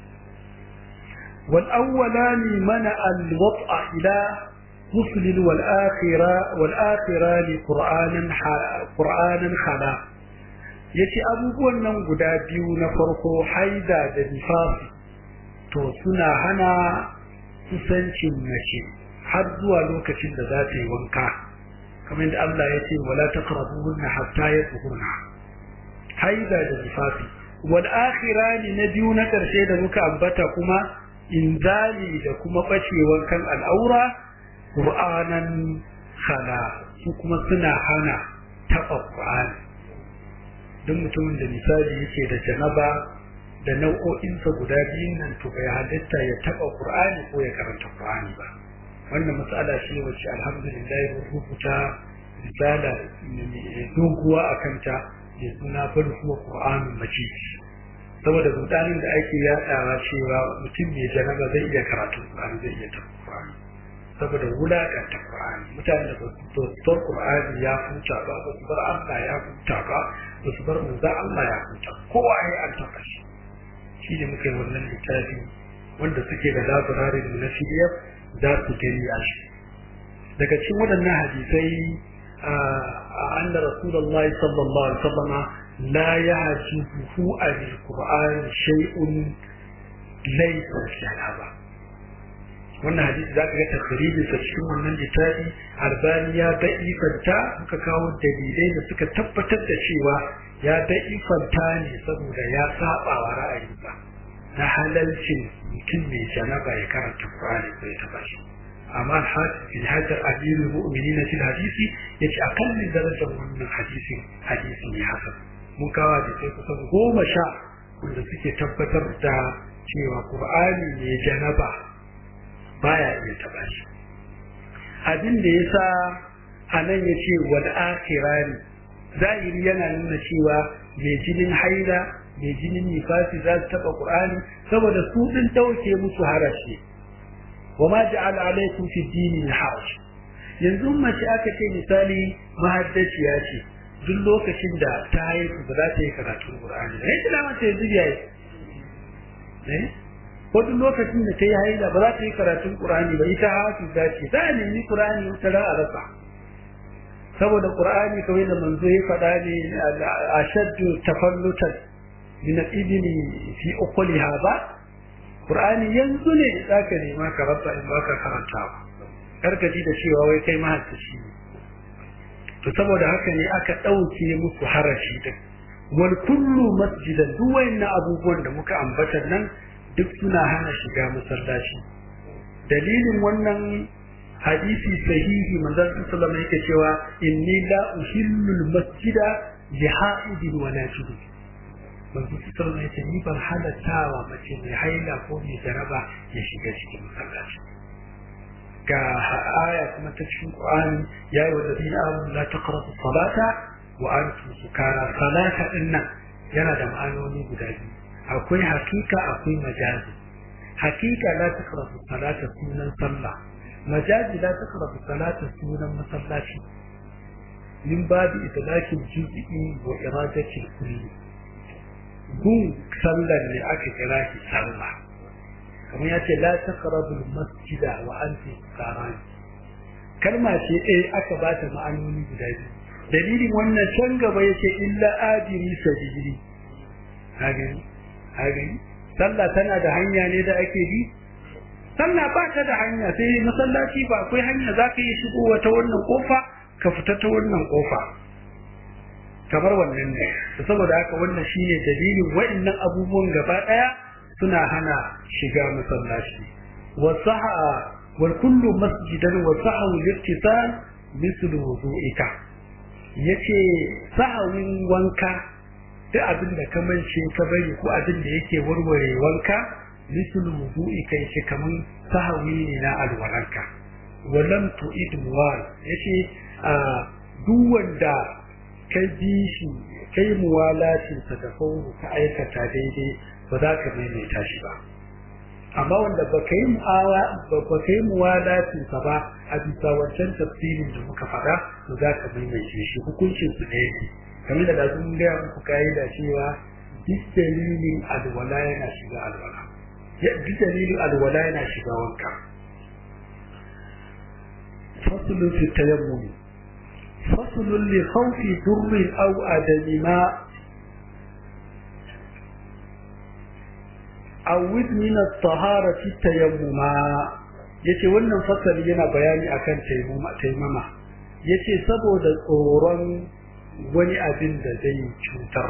wal awwalani mana al wat'a ila muslim wal akhira wal akhira li qur'anan qur'anan khala yace abubuwan nan guda biyu na farko haida da nifasi to suna hana kusancin mace har zuwa lokacin da za ta yi wanka kamar da Allah ya ce wala taqrabuhunna hatta yatahurna haida da nifasi wal akhirani na biyu na karshe da muka ambata kuma inzali da kuma bacewar kan al'aura qur'anan khala su kuma suna hana taɓa qur'ani duk mutumin da misali yake da janaba da nau'o'insa guda biyun nan to bai halitta ya taɓa qur'ani ko ya karanta qur'ani ba wannan matsala ce wacce alhamdulillah mun rubuta risala doguwa a kanta da suna bal huwa qur'anun majid saboda rudanin da ake yadawa cewa mutum mai janaba zai iya karatu qur'ani zai iya tafi qur'ani saboda wulakanta qur'ani mutane da ba su bar qur'ani ya huta ba ba su bar Allah ya huta ba ba su bar manzo Allah ya huta kowa ya an taɓa shi shi ne muke wannan littafi wanda suke da labirarin na PDF za su gani a shi daga cikin waɗannan hadisai a anna rasulullahi sallallahu alaihi wasallam la yahjuhu al-qur'an shay'un laysa shahaba wannan hadisi za ka ga tafsirin sa cikin wannan littafi albani ya da'ifanta muka kawo dalilai da suka tabbatar da cewa ya da'ifanta ne saboda ya saba wa ra'ayinsa na halalcin mutum mai janaba ya karanta Qur'ani ko ya taba shi amma al-hafiz hajar amirul mu'minin fil hadisi yace akallin darajar wannan hadisin hadisi ne hasan mun kawo da sai kusan goma sha wanda suke tabbatar da cewa Qur'ani ne janaba baya iya taba shi abin da yasa anan yace wal akhirani zahiri yana nuna cewa mai jinin haila mai jinin nifasi za su taɓa ƙur'ani saboda su ɗin ɗauke musu harashi wa ma ja'ala alaikum fi dini haraj yanzu mace aka ce misali mahaddaciya ce duk lokacin da ta haihu ba za ta yi karatun ƙur'ani ba yanzu dama ta yanzu biya yi ko duk lokacin da ta yi haila ba za ta yi karatun ƙur'ani ba ita hafi za ce za a nemi ƙur'ani wata ra a rasa saboda ƙur'ani kawai da manzo ya faɗa ne a shaddu tafallutan min al-ibni fi uqliha ba qur'ani yanzu ne zaka nema ka rasa in baka karanta ba karka ji da cewa wai kai mahaddaci ne to saboda haka ne aka dauke musu harashi din wal kullu masjidan duk wayannan abubuwan da muka ambata nan duk suna hana shiga masallaci dalilin wannan hadisi sahihi manzon sallallahu alaihi wasallam yake cewa inni la uhillu al-masjida li ha'idin wa najibin manzo fitar ne ce ni ban halattawa mace mai haila ko mai jaraba ya shiga cikin masallaci ga aya kuma ta cikin Qur'ani ya yi wadda amanu la taqrabu salata wa antum sukara salata dinnan yana da ma'anoni guda biyu akwai hakika akwai majazi hakika la taqrabu salata sunan sallah majazi la taqrabu salata sunan masallaci min babu itlaqil juz'i wa iradati kulli gun sallar ne aka kira shi sallah kamar ya ce la taqrabul masjida wa antum sukaran kalma ce eh aka ba ta ma'anoni guda biyu dalilin wannan can gaba yace illa adiri sabili hagani hagani sallah tana da hanya ne da ake bi sallah ba ta da hanya sai masallaci ba akwai hanya zaka yi shigo wata wannan kofa ka fita ta wannan kofa kamar wannan ne saboda haka wannan shine dalilin wa'annan abubuwan gaba daya suna hana shiga masallaci wa saha wal kullu masjidan wa sahu liftisal mislu wudu'ika yace sahawin wanka duk abin da ka mance ka bari ko abin da yake warware wanka mislu wudu'ika yace kaman sahawi ne na alwalanka walam tu'id muwal yace duk wanda ka bi shi kai muwalatin sa da fauru ka aikata daidai ba za ka maimaita shi ba amma wanda ba ka yi mu'awa ba ka yi muwalatin sa ba a bisa wancan tafsirin da muka faɗa to za ka maimaita shi hukuncin su ne kamar da sun gaya muku ka'ida cewa duk dalilin alwala yana shiga alwala duk dalilin alwala yana shiga wanka fasulun fi tayammumi fasulun li khawfi durrin aw adami ma awid min at-taharati tayammuma yace wannan fasali yana bayani akan tayammuma tayammama yace saboda tsoron wani abin da zai cutar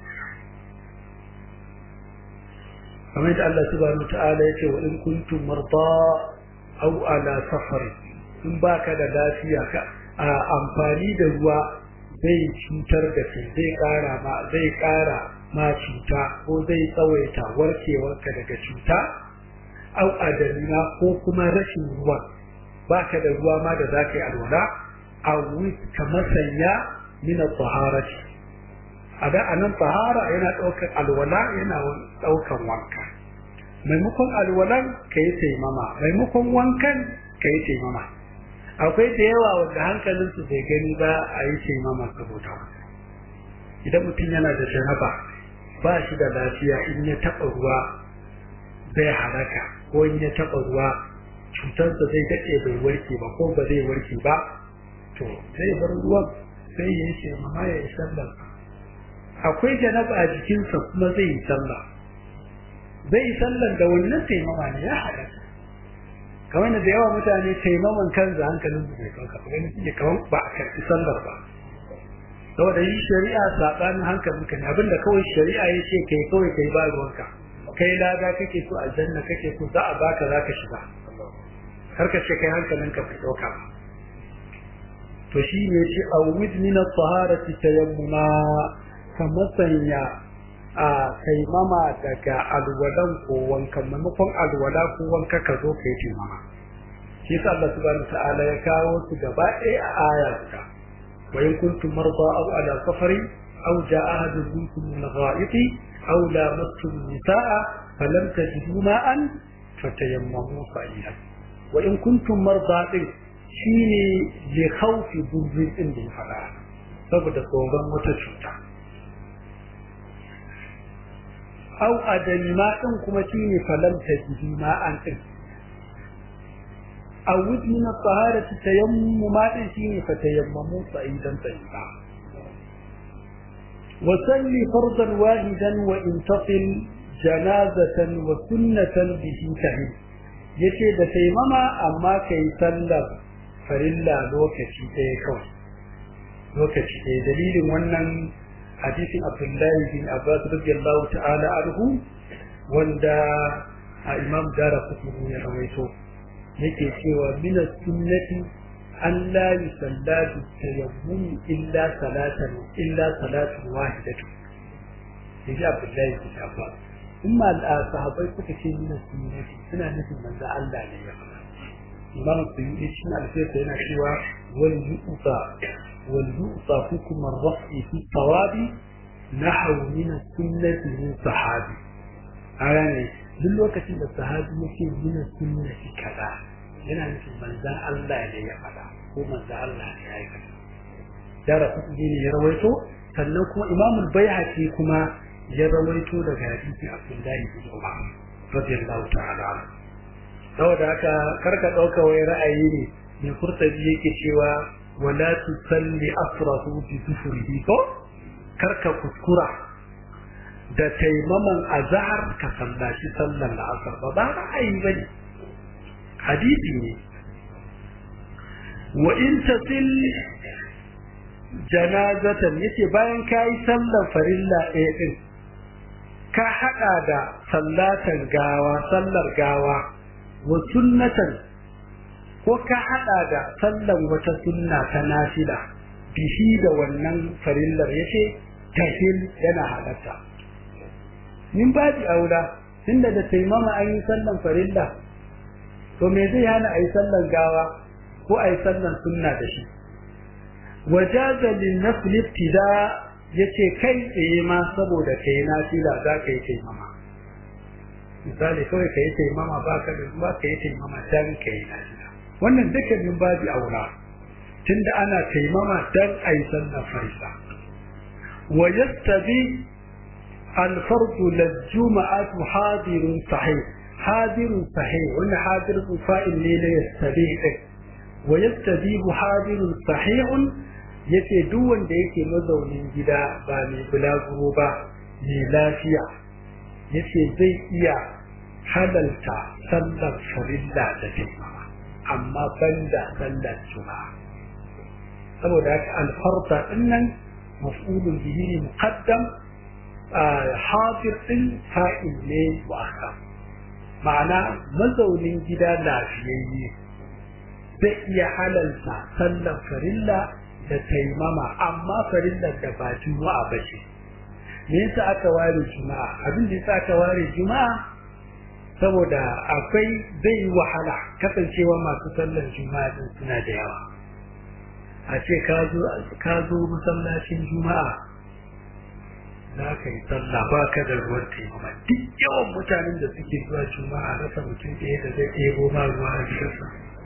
kamar da Allah subhanahu ta'ala yace wa in kuntum marda aw ala safar in baka da lafiya ka a amfani da ruwa zai cutar da kai zai kara ma zai kara ma cuta ko zai tsawaita warkewarka daga cuta au adamina ko kuma rashin ruwa baka da ruwa ma da zaka yi alwala a ka masanya min at-taharati ada anan tahara yana daukar alwala yana daukan wanka maimakon alwalan kai taimama maimakon wankan kai taimama akwai da yawa wanda hankalinsu bai gani ba a yi taimama saboda idan mutum yana da janaba ba shi da lafiya in ya taɓa ruwa zai halaka ko in ya taɓa ruwa cutarsa zai daɗe bai warke ba ko ba zai warke ba to zai bar ruwan sai ya yi taimama ya yi sallar akwai janaba a jikinsa kuma zai yi sallah zai yi sallar da wannan taimama ne ya halaka kamar da yawa mutane taimaman kansa hankalin su bai kanka ba ganin suke kamar ba a karɓi sallar ba saboda yi shari'a saɓanin hankalin ka ne abinda kawai shari'a ya ce kai kawai kai ba ruwanka kai lada kake so aljanna kake so za a baka za ka shiga kar ka ce kai hankalin ka bai ɗauka ba to shi ne ce a wid min at-taharati tayammuma ka masanya a taimama daga alwalan ko wankan maimakon alwala ko wanka ka zo ka yi taimama shi yasa Allah subhanahu ta'ala ya kawo su gaba ɗaya a aya guda wa in kuntum marda aw ala safari aw jaa ahadun minkum min al-gha'iti aw lamastum nisaa falam tajidu ma'an fatayammamu sa'idan wa in kuntum marda din shine li khawfi durrin din da ya faɗa saboda tsoron wata cuta au adami ma din kuma shine falam tajidi ma an din aw wud min at-taharati tayammum ma din shine fa tayammamu sa'idan tayyiba wa salli fardan wahidan wa intasil janazatan wa sunnatan bihi tahid yace da taimama amma kai sallar farilla lokaci ɗaya kawai lokaci ɗaya dalilin wannan hadisin Abdullahi bin Abbas radiyallahu ta'ala anhu wanda a Imam Dara Qutni ya rawaito yake cewa min sunnati an la yusalla bi tayammum illa salatan illa salatun wahidatu yaji Abdullahi bin Abbas kuma sahabbai suka ce min sunnati suna nufin manzo Allah ne ya faɗa Imam Suyuti cikin alfiyarsa yana cewa wal yu'ta واليؤطى حكم الرفع في الثواب نحو من السنة من صحابي يعني duk lokacin da sahabi yake gina sunna shi kaza yana nufin manzan Allah ne ya faɗa ko manzan Allah ne ya yi kaza dara kuɗi ne ya rawaito sannan kuma imamul baihaqi kuma ya rawaito daga hadisi Abdullahi bin Umar radiyallahu ta'ala saboda haka karka ɗauka wai ra'ayi ne mai kurtabi yake cewa wala tusalli asrahu bi dufurihi ko karka kuskura da taimaman azhar ka sallaci sallar la'asar ba ba ra'ayi bane hadisi ne wa in tasil janazatan yace bayan kai sallar farilla ɗaya din ka hada da sallatan gawa sallar gawa wa sunnatan ko ka hada da sallan wata sunna ta nafila bihi da wannan farillar yace tahil yana halatta min babi aula tunda da taimama an yi sallan farilla to me zai hana ayi sallan gawa ko ayi sallan sunna da shi wajaza lin nafl ibtida yace kai tsaye ma saboda kai nafila za ka yi taimama misali kawai ka yi taimama ba ka da ruwa ka yi taimama dan ka yi nafila wannan duka min babi aula tunda ana taimama dan ayi sallar farilla ويستبي الفرد للجمعة حاضر صحيح حاضر صحيح وإن حاضر فائل ليلة يستبي ويستبي حاضر صحيح yace duk wanda yake mazaunin gida ba mai bulaguro ba mai lafiya yace zai iya halalta sallar farilla da taimama amma banda sallar juma'a saboda haka alfarta dinnan maf'ulun bihi ne muqaddam hadir din fa'il ne wasa ma'ana mazaunin gida lafiyayye zai iya halalta sallar farilla da taimama amma farillar da ba juma'a ba ce me yasa aka ware juma'a abin da yasa aka ware juma'a saboda akwai zai yi wahala kasancewa masu sallar juma'a din suna da yawa a ce ka zo masallacin juma'a za ka yi sallah ba ka da ruwan taimama duk yawan mutanen da suke zuwa juma'a rasa mutum ɗaya da zai ɗebo ma ruwa a gidansa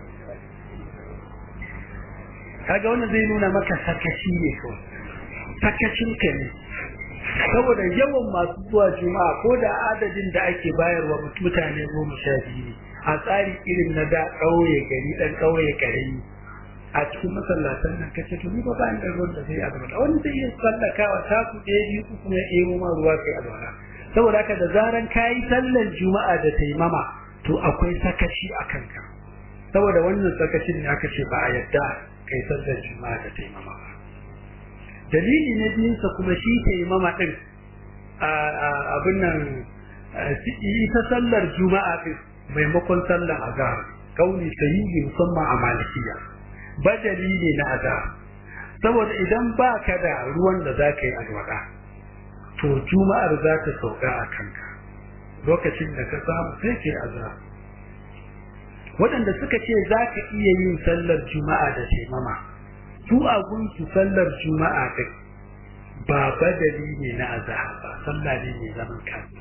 kaga wannan zai nuna maka sakaci ne kawai sakacin ka ne saboda yawan masu zuwa juma'a ko da adadin da ake bayarwa mutane goma sha biyu ne a tsari irin na da ƙauye gari ɗan ƙauye ƙarami a cikin masallatan nan kace to ni ba ba da ruwan da zai alwala wani zai iya sallakawa ta ku ɗaya biyu ku kuma ɗebo ma ruwa kai alwala saboda haka da zaran kayi sallar juma'a da taimama to akwai sakaci a kanka saboda wannan sakacin ne aka ce ba a yadda kai sallar juma'a da taimama ba dalili na biyunsa kuma shi taimama din abin nan ita sallar juma'a din maimakon sallar azhar kauli sahihi musamman a malikiya badali ne na azhar saboda idan ba ka da ruwan da za ka yi alwala to juma'ar za ta sauka a kanka lokacin da ka samu sai ke azhar waɗanda suka ce za ka iya yin sallar juma'a da taimama su a gunsu sallar juma'a ɗin ba badali ne na azhar ba sallah ne mai zaman kansa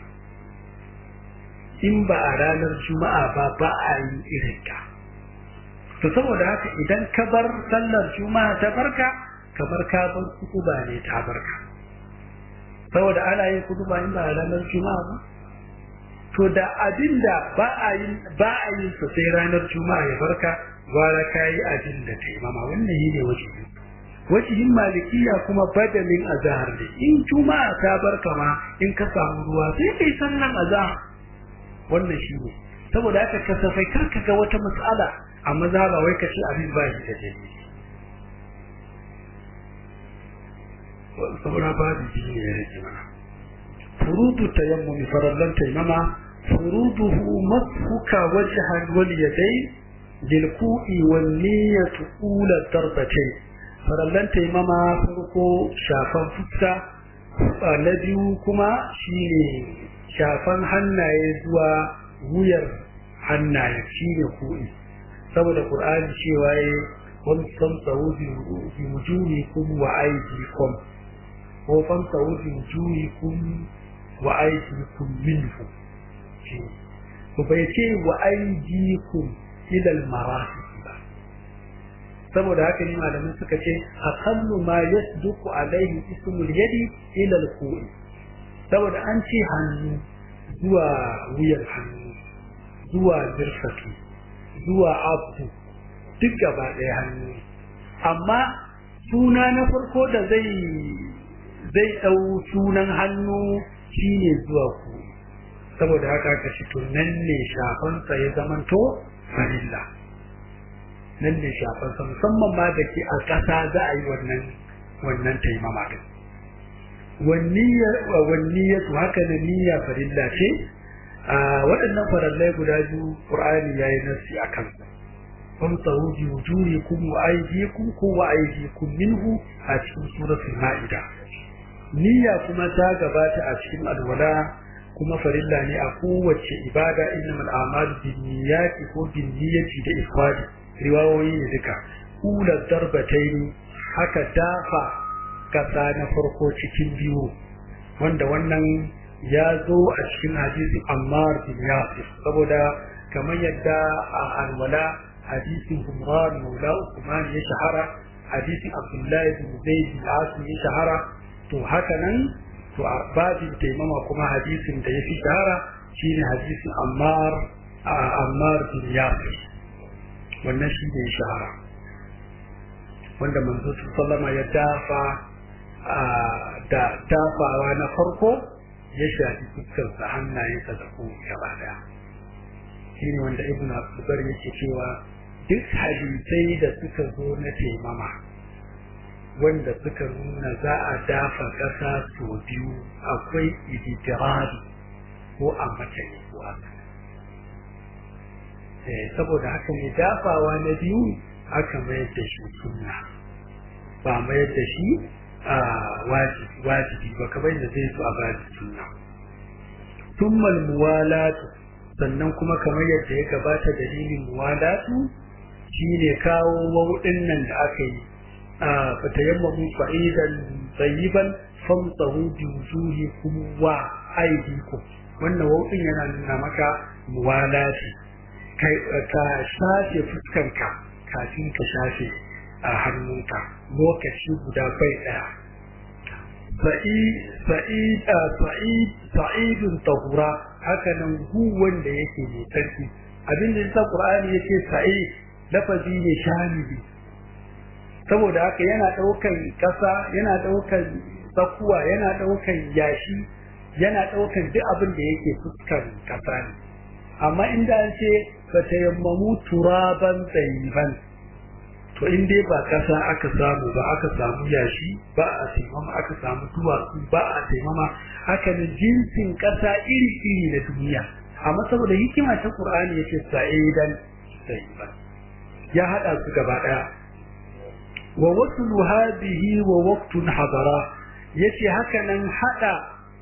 in ba a ranar juma'a ba ba a yi irin ta to saboda haka idan ka bar sallar juma'a ta barka kamar ka bar kutuba ne ta barka saboda ana yin kutuba in ba a ranar juma'a ba to da abin da ba a yin ba a yin sa sai ranar juma'a ya barka gwara kayi abin da ta imama wannan yi ne wajibi wajihin malikiya kuma badalin azahar ne in juma'a ta barka ma in ka samu ruwa sai kai sallan azahar wannan shi ne saboda haka kasafai kar ka ga wata matsala a maza ba wai ka ce abin ba shi da dalili saboda babu biyu ne ya rage mana furudu tayammum farallan taimama furuduhu masfuka wajhan wal yadayn lil ku'i wan niyyatu ula darbatayn farallan taimama farko shafan fuska na biyu kuma shine shafan hannaye zuwa wuyar hannaye shine ku'i saboda qur'ani cewa yayi wamsahu bi wujuhikum wa aydikum ko famsahu bi wujuhikum wa aydikum minhu ko bai ce wa aydikum ila al-marafiq ba saboda haka ne malamin suka ce aqallu ma yasduqu alaihi ismul yadi ila al-ku'i saboda an ce hannu zuwa wuyar hannu zuwa zirfatu zuwa abu duk gaba ɗaya hannu amma suna na farko da zai zai ɗau sunan hannu shine zuwa ku saboda haka ka ci to nan ne shafansa ya zamanto farilla nan ne shafansa musamman ma da ke a ƙasa za a yi wannan wannan taimama din wanniyatu haka na niyya farilla ce waɗannan farallai guda biyu ƙur'ani ya yi nasi a kansu famsahu bi wujuhikum wa aydikum ko wa aydikum minhu a cikin suratul ma'ida niyya kuma ta gabata a cikin alwala kuma farilla ne a kowace ibada innamal a'malu binniyati ko binniyati da ifradi riwayoyi ne duka kula darbataini haka dafa kasa na farko cikin biyu wanda wannan ya zo a cikin hadisi Ammar bin Yasir saboda kamar yadda a alwala hadisin Umar Maula Uthman ya shahara hadisin Abdullahi bin Zaid bin Asim ya shahara to haka nan to a babin taimama kuma hadisin da ya fi shahara shine hadisin ammar ammar bin yasir wannan shi ne shahara wanda manzo sallama ya dafa da dafawa na farko ya shafi fuskarsa hannayensa da kuma gaba daya shine wanda ibn abdulbar yake cewa duk hadisai da suka zo na taimama wanda suka nuna za a dafa ƙasa sau biyu akwai iditirari ko a mace ko a saboda haka ne dafawa na biyu aka mayar da shi sunna ba mayar da shi a wajibi ba kamar da zai so a baji sunna tummal muwalatu sannan kuma kamar yadda ya gabata dalilin muwalatu shine kawo wauɗin nan da aka yi a fatayammamu fa'idan tayyiban famsahu bi wujuhikum wa aydikum wannan wauɗin yana nuna maka muwalati kai ka shafe fuskanka kafin ka shafe a hannunka lokaci guda bai daya sa'idun tahura haka nan gu wanda yake mai tsarki abinda yasa qur'ani yake sa'id lafazi ne shamili saboda haka yana daukan kasa yana daukan tsakuwa yana daukan yashi yana daukan duk abin da yake fuskar kasa ne amma inda an ce fatayammamu turaban tsayiban to in dai ba kasa aka samu ba aka samu yashi ba a taimama aka samu duwatsu ba a taimama haka ne jinsin kasa iri iri na duniya amma saboda hikima ta qur'ani yace sa'idan tayyiban ya hada su gaba daya wa waslu hadhihi wa waqtun hadara yace haka nan hada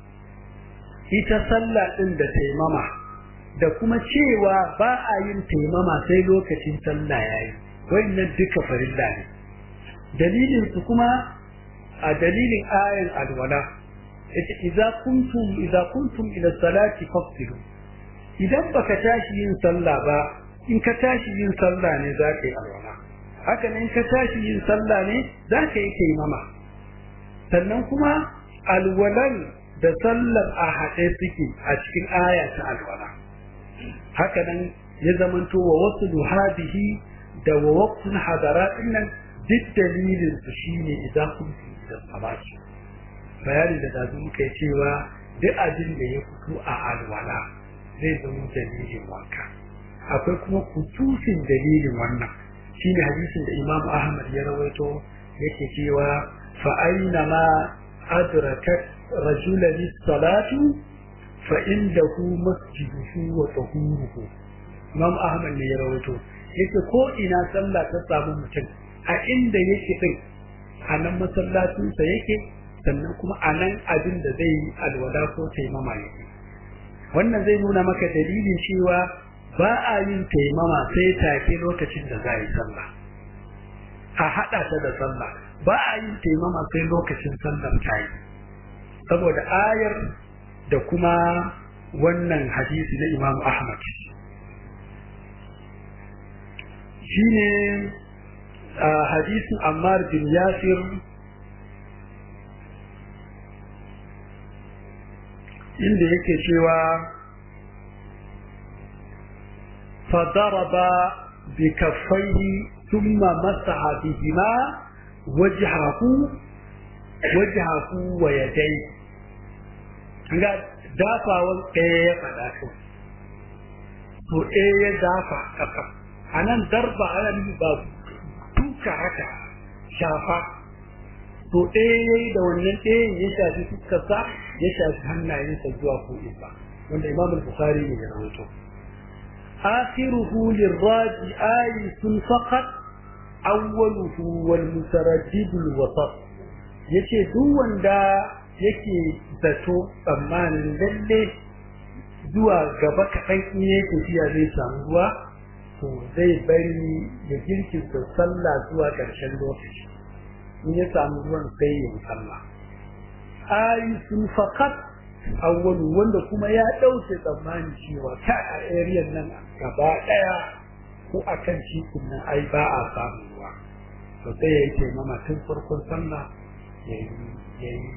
ita sallah din da taimama da kuma cewa ba a yin taimama sai lokacin sallah yayi wannan duka farilla ne dalilin su kuma a dalilin ayan alwala yace idza kuntum idza kuntum ila salati fafsilu idan baka tashi yin sallah ba in ka tashi yin sallah ne za ka yi alwala haka ne in ka tashi yin sallah ne za ka yi taimama sannan kuma alwalan da sallar a haɗe suke a cikin aya ta alwala haka nan ya zamanto wa wasu duhadihi da wa waqtun hadara dinnan duk dalilin su shine idan kun da salati bayani da da muka cewa duk abin da ya fito a alwala zai zama dalilin wanka akwai kuma kutusin dalilin wannan shine hadisin da Imam Ahmad ya rawaito yake cewa fa aina ma adrakat rajulan salatu fa indahu masjiduhu wa tahuruhu Imam Ahmad ne ya rawaito yake ko ina sallah ta samu mutum a inda yake din a nan masallacinsa yake sannan kuma a nan abin da zai yi alwala ko taimama yake wannan zai nuna maka dalilin cewa ba a yin taimama sai take lokacin da za a yi sallah a haɗa ta da sallah ba a yin taimama sai lokacin sallar ta yi saboda ayar da kuma wannan hadisi na Imam Ahmad shine hadisin Ammar bin Yasir inda yake cewa fadaraba bi kaffaihi thumma masaha bihima wajhahu wajhahu wa yadayhi ga dafawan ɗaya ya faɗa to to ɗaya ya dafa kafa a nan darba ana nufi ba duka haka shafa to ɗaya ya yi da wannan ɗayan ya shafi fuskarsa ya shafi hannayensa zuwa ko'insa wanda imam al-bukhari ne ya rawaito akhiruhu lirraji ayatun faqat awwaluhu wal mutaraddid al-wasat yace duk wanda yake zato tsammanin lalle zuwa gaba kaɗan in ya tafiya zai samu ruwa to zai bari ya girkinta sallah zuwa ƙarshen lokaci in ya samu ruwan sai ya sallah ayi sun fakat awwalu wanda kuma ya ɗauke tsammani cewa ta a area nan gaba ɗaya ko a kan titin nan ai ba a samun ruwa to sai ya yi taimama tun farkon sallah ya yi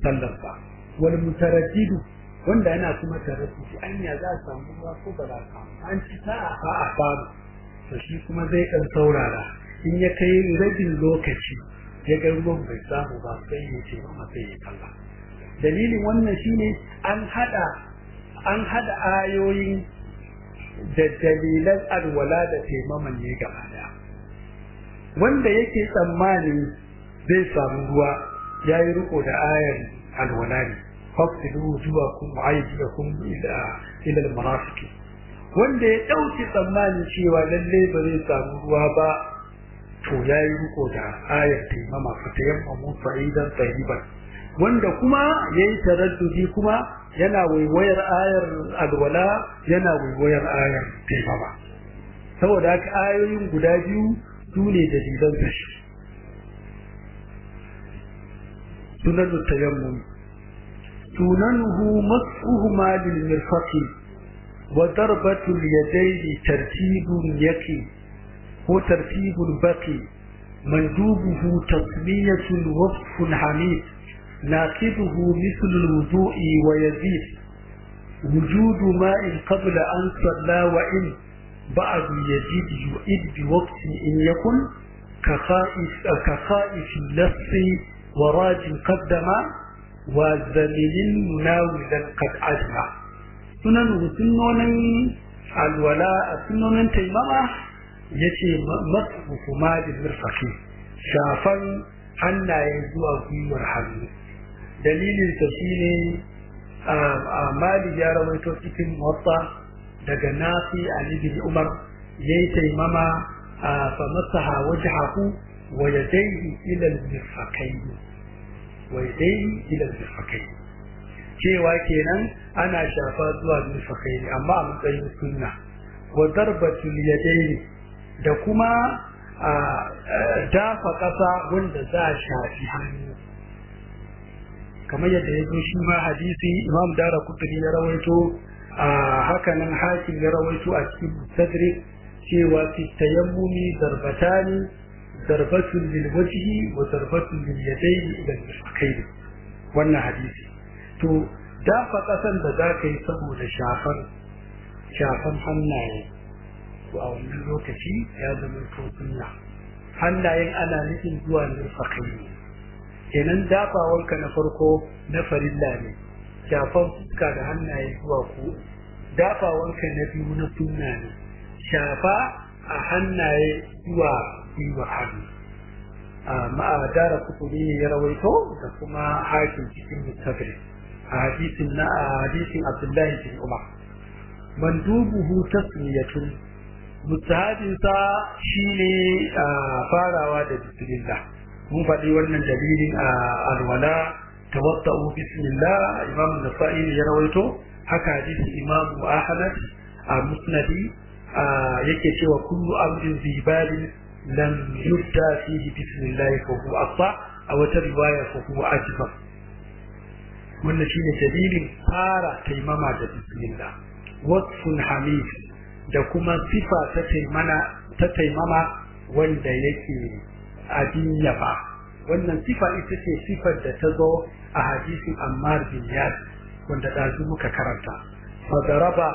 sallar ba wal mutaraddidu wanda yana kuma taraddudi anya za a samu ruwa ko ba za a an ci sa'a ba a samu to shi kuma zai ɗan saurara in ya kai rabin lokaci ya ga ruwan bai samu ba sai ya ce ba sai ya kalla dalilin wannan shine an hada an hada ayoyin da dalilan alwala da taimaman ne gaba daya wanda yake tsammani zai samu ruwa ya yi riko da ayar alwala ne fafsilu wujuhakum wa aydiyakum ila ila al-marafiq wanda ya dauki tsammani cewa lalle ba zai samu ruwa ba to ya yi riko da ayar taimama fatayammamu fa'idan tayyiban wanda kuma ya yi taraddudi kuma yana waiwayar ayar alwala yana waiwayar ayar taimama saboda haka ayoyin guda biyu su ne dalilan tashi sunan tayammum sunanuhu mas'uhuma lil mirfaqi wa darbatu al yadayni tartibun yaki ko tartibul baqi mandubuhu tasmiyatun wasfun hamid ناقضه مثل الوضوء ويزيد وجود ماء قبل أن صلى وإن بعد يزيد يؤد بوقت إن يكن كخائف, كخائف اللص وراج قدم وزمن مناولا قد أجمع سنن سنن الولاء سنن تيمما yace masu kuma da murfaki shafan hannayen zuwa gwiwar hannu dalilin ta shine a mali ya rawaito cikin motsa daga nafi ali bin umar yayi taimama a fa masaha wajhahu wa yadayhi ila al-mirfaqayn wa yadayhi ila al-mirfaqayn cewa kenan ana shafa zuwa mirfaqayn amma a matsayin sunna wa darbatul yadayni da kuma a dafa ƙasa wanda za a shafi hannu kamar yadda ya zo shi ma hadisi imam dara kuturi ya rawaito a hakanan hakim ya rawaito a cikin mustadrik cewa fi tayammumi darbatani darbatun lil wajhi wa darbatun lil yadayni ila al wannan hadisi to dafa ƙasan da za ka yi saboda shafan shafan hannaye to a wannan lokaci ya zama to sunna hannayen ana nufin zuwa nurfakai ne kenan dafawanka na farko na farilla ne shafan fuska da hannaye zuwa ku dafawanka na biyu na sunna ne shafa a hannaye zuwa gwiwa hannu a ma'adara kuturi ne ya rawaito da kuma hakin cikin mustafir a hadisin na a hadisin abdullahi bin umar mandubuhu tasmiyatun mustahabinsa shine farawa da bismillah mun faɗi wannan dalilin a alwala tawadda'u bismillah imam nasa'i ya rawaito haka hadisi imam ahmad a musnadi yake cewa kullu amrin zibalin lam yubda fihi bismillah fa huwa aqsa a wata riwaya fa huwa ajba wannan shine dalilin fara taimama da bismillah wasfun hamid da kuma sifa ta taimana ta taimama wanda yake abin yaba wannan sifa ita ce sifar da ta zo a hadisin Ammar bin Yas wanda ɗazu muka karanta fadaraba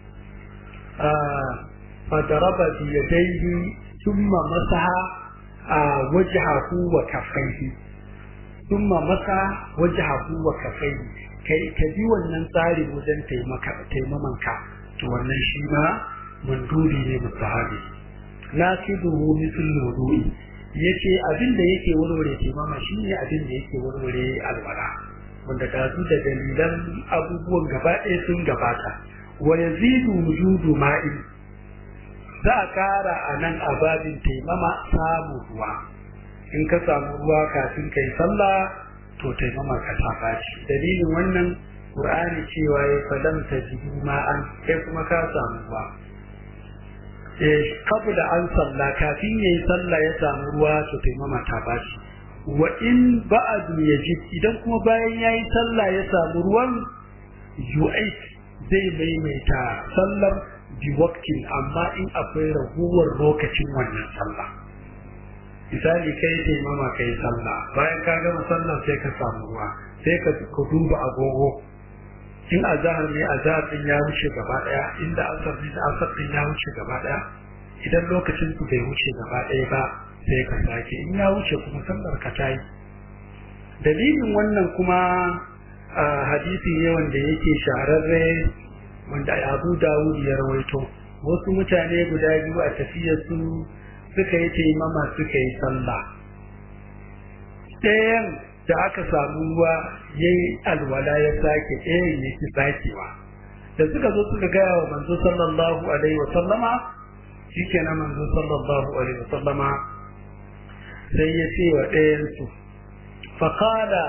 fadaraba bi yadayhi thumma masaha wajhahu wa kaffaihi thumma masaha wajhahu wa kaffaihi kai ka bi wannan tsari wajen taimaka taimamanka to wannan shi ma mandubi ne mustahabi naqiduhu mithl wudu'i yace abin da yake warware taimama shine abin da yake warware alwala wanda da su da dalilan abubuwan gaba ɗaya sun gabata wa yazidu wujudu ma'in za a kara a nan a babin taimama samu ruwa in ka samu ruwa kafin kai sallah to taimama ka ta dalilin wannan qur'ani cewa ya falam tajidu ma'an kai kuma ka samu ruwa kabla an salla kafin yayi sallah ya samu ruwa to taimama ta bashi wa in ba'du yajid idan kuma bayan yayi sallah ya samu ruwan yu'id zai maimaita sallar bi waqtin amma in akwai raguwar lokacin wannan sallah misali kai ce mama kai sallah bayan ka gama sallah sai ka samu ruwa sai ka duba agogo in azahar ne azahar din ya wuce gaba daya inda asar ne da asar din ya wuce gaba daya idan lokacin ku bai wuce gaba daya ba sai ka sake in ya wuce kuma sallar ka tayi dalilin wannan kuma hadisi ne wanda yake shahararre wanda Abu Dawud ya rawaito wasu mutane guda biyu a tafiyar su suka yi taimama suka yi sallah ɗayan da aka samu ruwa ya yi alwala ya sake ɗayan ya ki sakewa da suka zo suka gaya wa manzo sallallahu alaihi wa sallama shi kenan manzo sallallahu alaihi wa sallama sai ya ce wa ɗayan su faƙala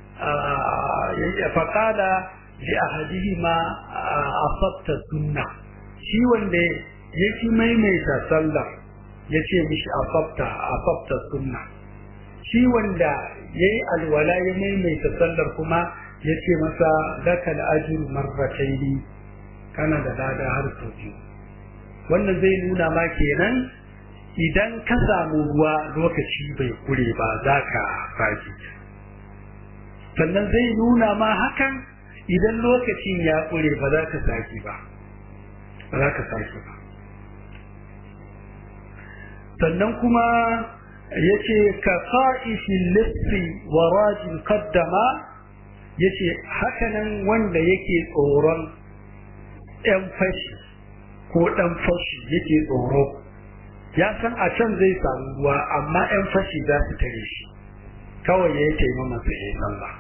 faƙala li ahadihima asabta sunna shi wanda ya ki maimaita sallah ya ce mishi asabta asabta sunna shi wanda ya yi alwala ya maimaita sallar kuma ya ce masa lakal ajiru marrataini kana da lada har sau biyu wannan zai nuna ma kenan idan ka samu ruwa lokaci bai kure ba za ka faji sannan zai nuna ma hakan idan lokacin ya kure ba za ka saki ba ba za ka saki ba sannan kuma ya ce ka fa'ishin lissi wa rajin kaddama ya ce hakanan wanda yake tsoron ‘yan fashi ko ɗan fashi yake tsoro ya san a can zai samu ruwa amma ‘yan fashi za su tare shi kawai ya yi taimama su ya sallah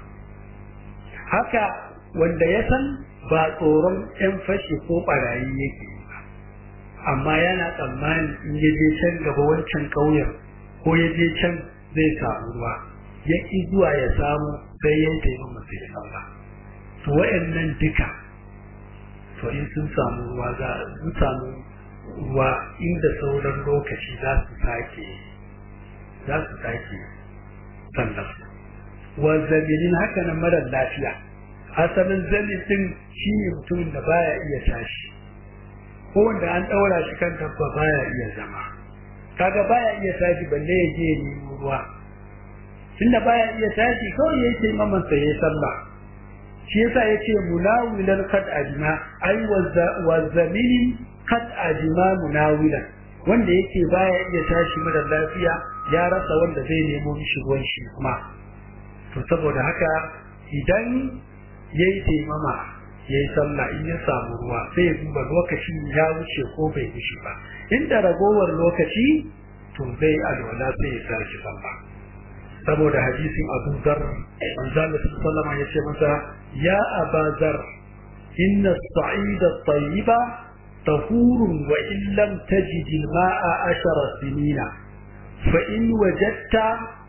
haka wanda ya san ba tsoron ‘yan fashi ko ɓarayi yake ba amma yana tsammani in ya je can gaba wancan ƙauyen ko ya je can zai samu ruwa ya ƙi zuwa ya samu sai ya yi taimama su ya sallah to wa'annan duka to in sun samu ruwa za su samu ruwa inda sauran lokaci za su sake za su sake sallar wa zaminin haka nan marar lafiya asalin zamin din shi ne mutumin da baya iya tashi ko wanda an ɗaura shi kan dabba baya iya zama kaga baya iya tashi balle ya je ya nemo ruwa tunda baya iya tashi kawai ya ce maman sa ya sallah shi yasa yace munawilan kad ajma ai wa zaminin kad ajma munawilan wanda yake baya iya tashi mara lafiya ya rasa wanda zai nemo mishi ruwan shi kuma to saboda haka idan yayi taimama yayi sallah in ya samu ruwa sai ya duba lokacin ya wuce ko bai wuce ba inda ragowar lokaci to zai alwala sai ya tashi sallah saboda hadisin Abu Dharr manzo Allah sallallahu alaihi ya ce masa ya Aba Dharr inna as-sa'ida at-tayyiba tahurun wa in lam tajid al-ma'a ashara sinina fa in wajadta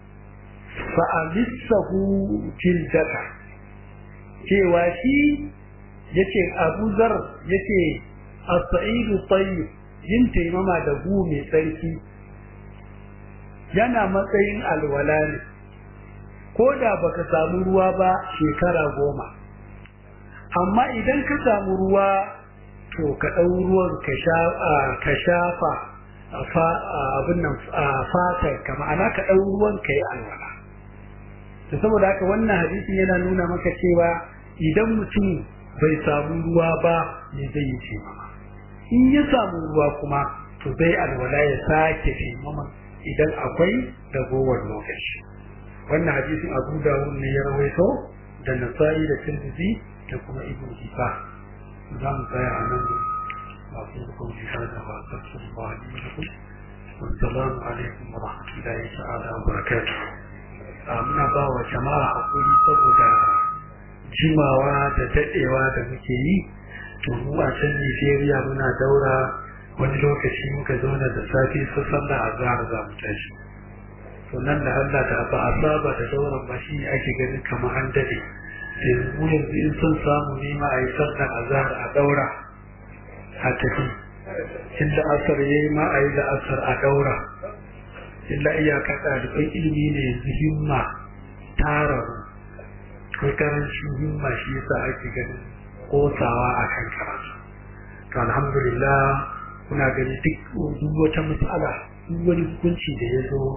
fa amissahu tildaka cewa shi yace Abu Dharr yace as-sa'idu tayyib yin taimama da gu mai tsarki yana matsayin alwala ne ko da baka samu ruwa ba shekara goma amma idan ka samu ruwa to ka ɗau ruwan ka shafa abin nan fatar ka ma'ana ka ɗau ruwan ka yi alwala to saboda haka wannan hadisin yana nuna maka cewa idan mutum bai samu ruwa ba ne zai yi ce in ya samu ruwa kuma to zai alwala ya sake taimama idan akwai ragowar lokaci wannan hadisin abu dawud ne ya rawaito da nasa'i da tirmidhi da kuma ibn hibba za mu tsaya a nan masu hukum jihada wa sarkin bani lakum wassalamu alaikum wa rahmatullahi ta'ala wa barakatuh muna ba wa jama'a hakuri saboda jimawa da dadewa da muke yi to mu a can Nigeria muna daura wani lokaci muka zauna da safi su sallah a zahar za mu tashi to nan da Allah da ba a saba da dauran ba shi ake ganin kamar an dade yanzu yanzu in sun samu nema a yi sallah a zahar a daura a tafi in da asar ya yi ma a yi da asar a daura illa iyaka ɗaliban ilimi ne yanzu himma tara ko karancin himma shi yasa ake ganin kosawa a kan karatu to alhamdulillah kuna gani duk duk wata matsala duk wani hukunci da ya zo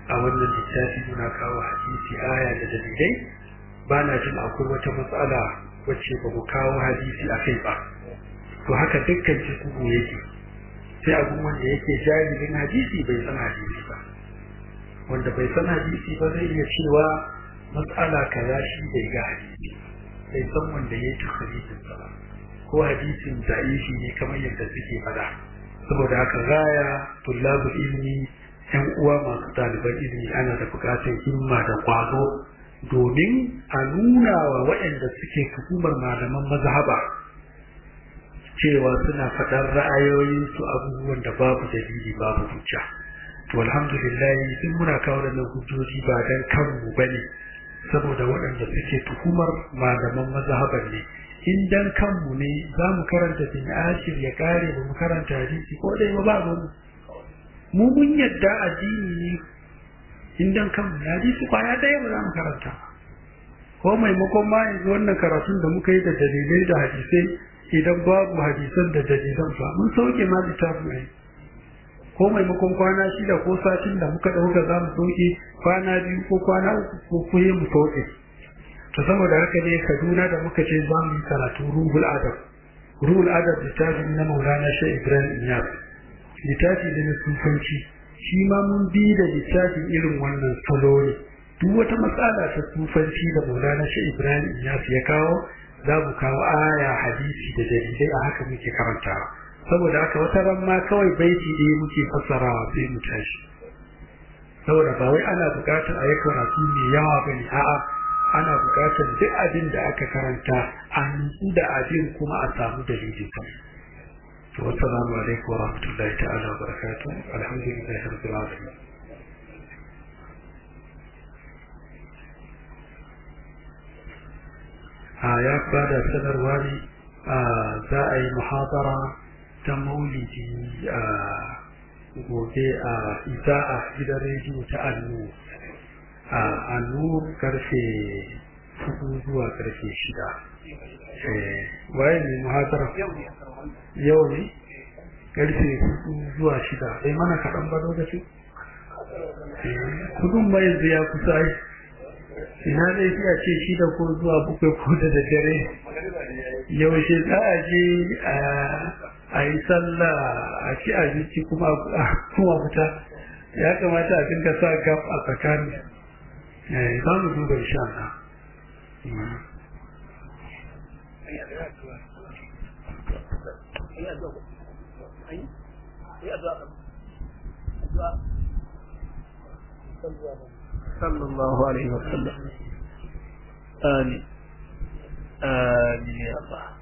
a wannan littafi muna kawo hadisi aya da dalilai ba na jin akwai wata matsala wacce ba mu kawo hadisi a kai ba to haka dukkan cikin yake sai abin wanda yake jahilin hadisi bai san hadisi ba wanda bai san hadisi ba zai iya cewa matsala kaza shi bai ga hadisi bai san wanda ya yi hadisin sa ba ko hadisin da'ifi ne kamar yadda suke fada saboda haka gaya tullabul ilmi yan uwa masu ɗaliban ilimi ana da buƙatar himma da ƙwazo domin a nuna wa waɗanda suke tuhumar malaman mazhaba cewa suna faɗar ra'ayoyinsu abubuwan da babu dalili babu hujja to alhamdulillah sun muna kawo da hujjoji ba dan kanmu bane saboda waɗanda suke tuhumar malaman mazhaban ne in dan kanmu ne za mu karanta bin ashir ya kare ba mu karanta hadisi ko dai ba ba mu mu mun yadda addini ne in dan kanmu na hadisi kwaya ɗaya ba za mu karanta ko maimakon ma yanzu wannan karatun da muka yi da dalilai da hadisai idan babu hadisan da dalilan ba mun sauke ma littafin ai ko maimakon kwana shida ko satin da muka ɗauka za mu sauke kwana biyu ko kwana uku ko kuye mu sauke to saboda haka ne kaduna da muka ce za mu yi karatu ruhul adab ruhul adab littafin na maulana shi ibrahim iyas littafi da na sufanci shi ma mun bi da littafin irin wannan salo ne duk wata matsala ta sufanci da maulana shi ibrahim iyas ya kawo za mu kawo aya hadisi da dalilai a haka muke karantawa saboda haka wata ran ma kawai baiti ɗaya muke fassarawa sai mu tashi saboda ba wai ana buƙatar a yi karatu mai yawa ba ne a'a ana buƙatar duk abin da aka karanta a nutsu da abin kuma a samu dalilin kan to wassalamu alaikum wa rahmatullahi ta'ala wa barakatuh alhamdulillahi rabbil alamin a ya bada sanarwa ne za a yi muhabara ta maulidi a gobe a isa'a gidan rediyo ta annu a annu karfe hudu zuwa karfe shida waye ne muhabara yau ne karfe hudu zuwa shida sai mana kaɗan ba lokacin kudin mai yanzu ya kusa yi ina zai fiya ce shida ko zuwa bakwai ko da daddare yaushe za a je a yi sallah a ci abinci kuma kuma fita ya kamata a dinga sa gaf a tsakani za mu duba insha Allah صلى الله عليه وسلم آمين آمين يا الله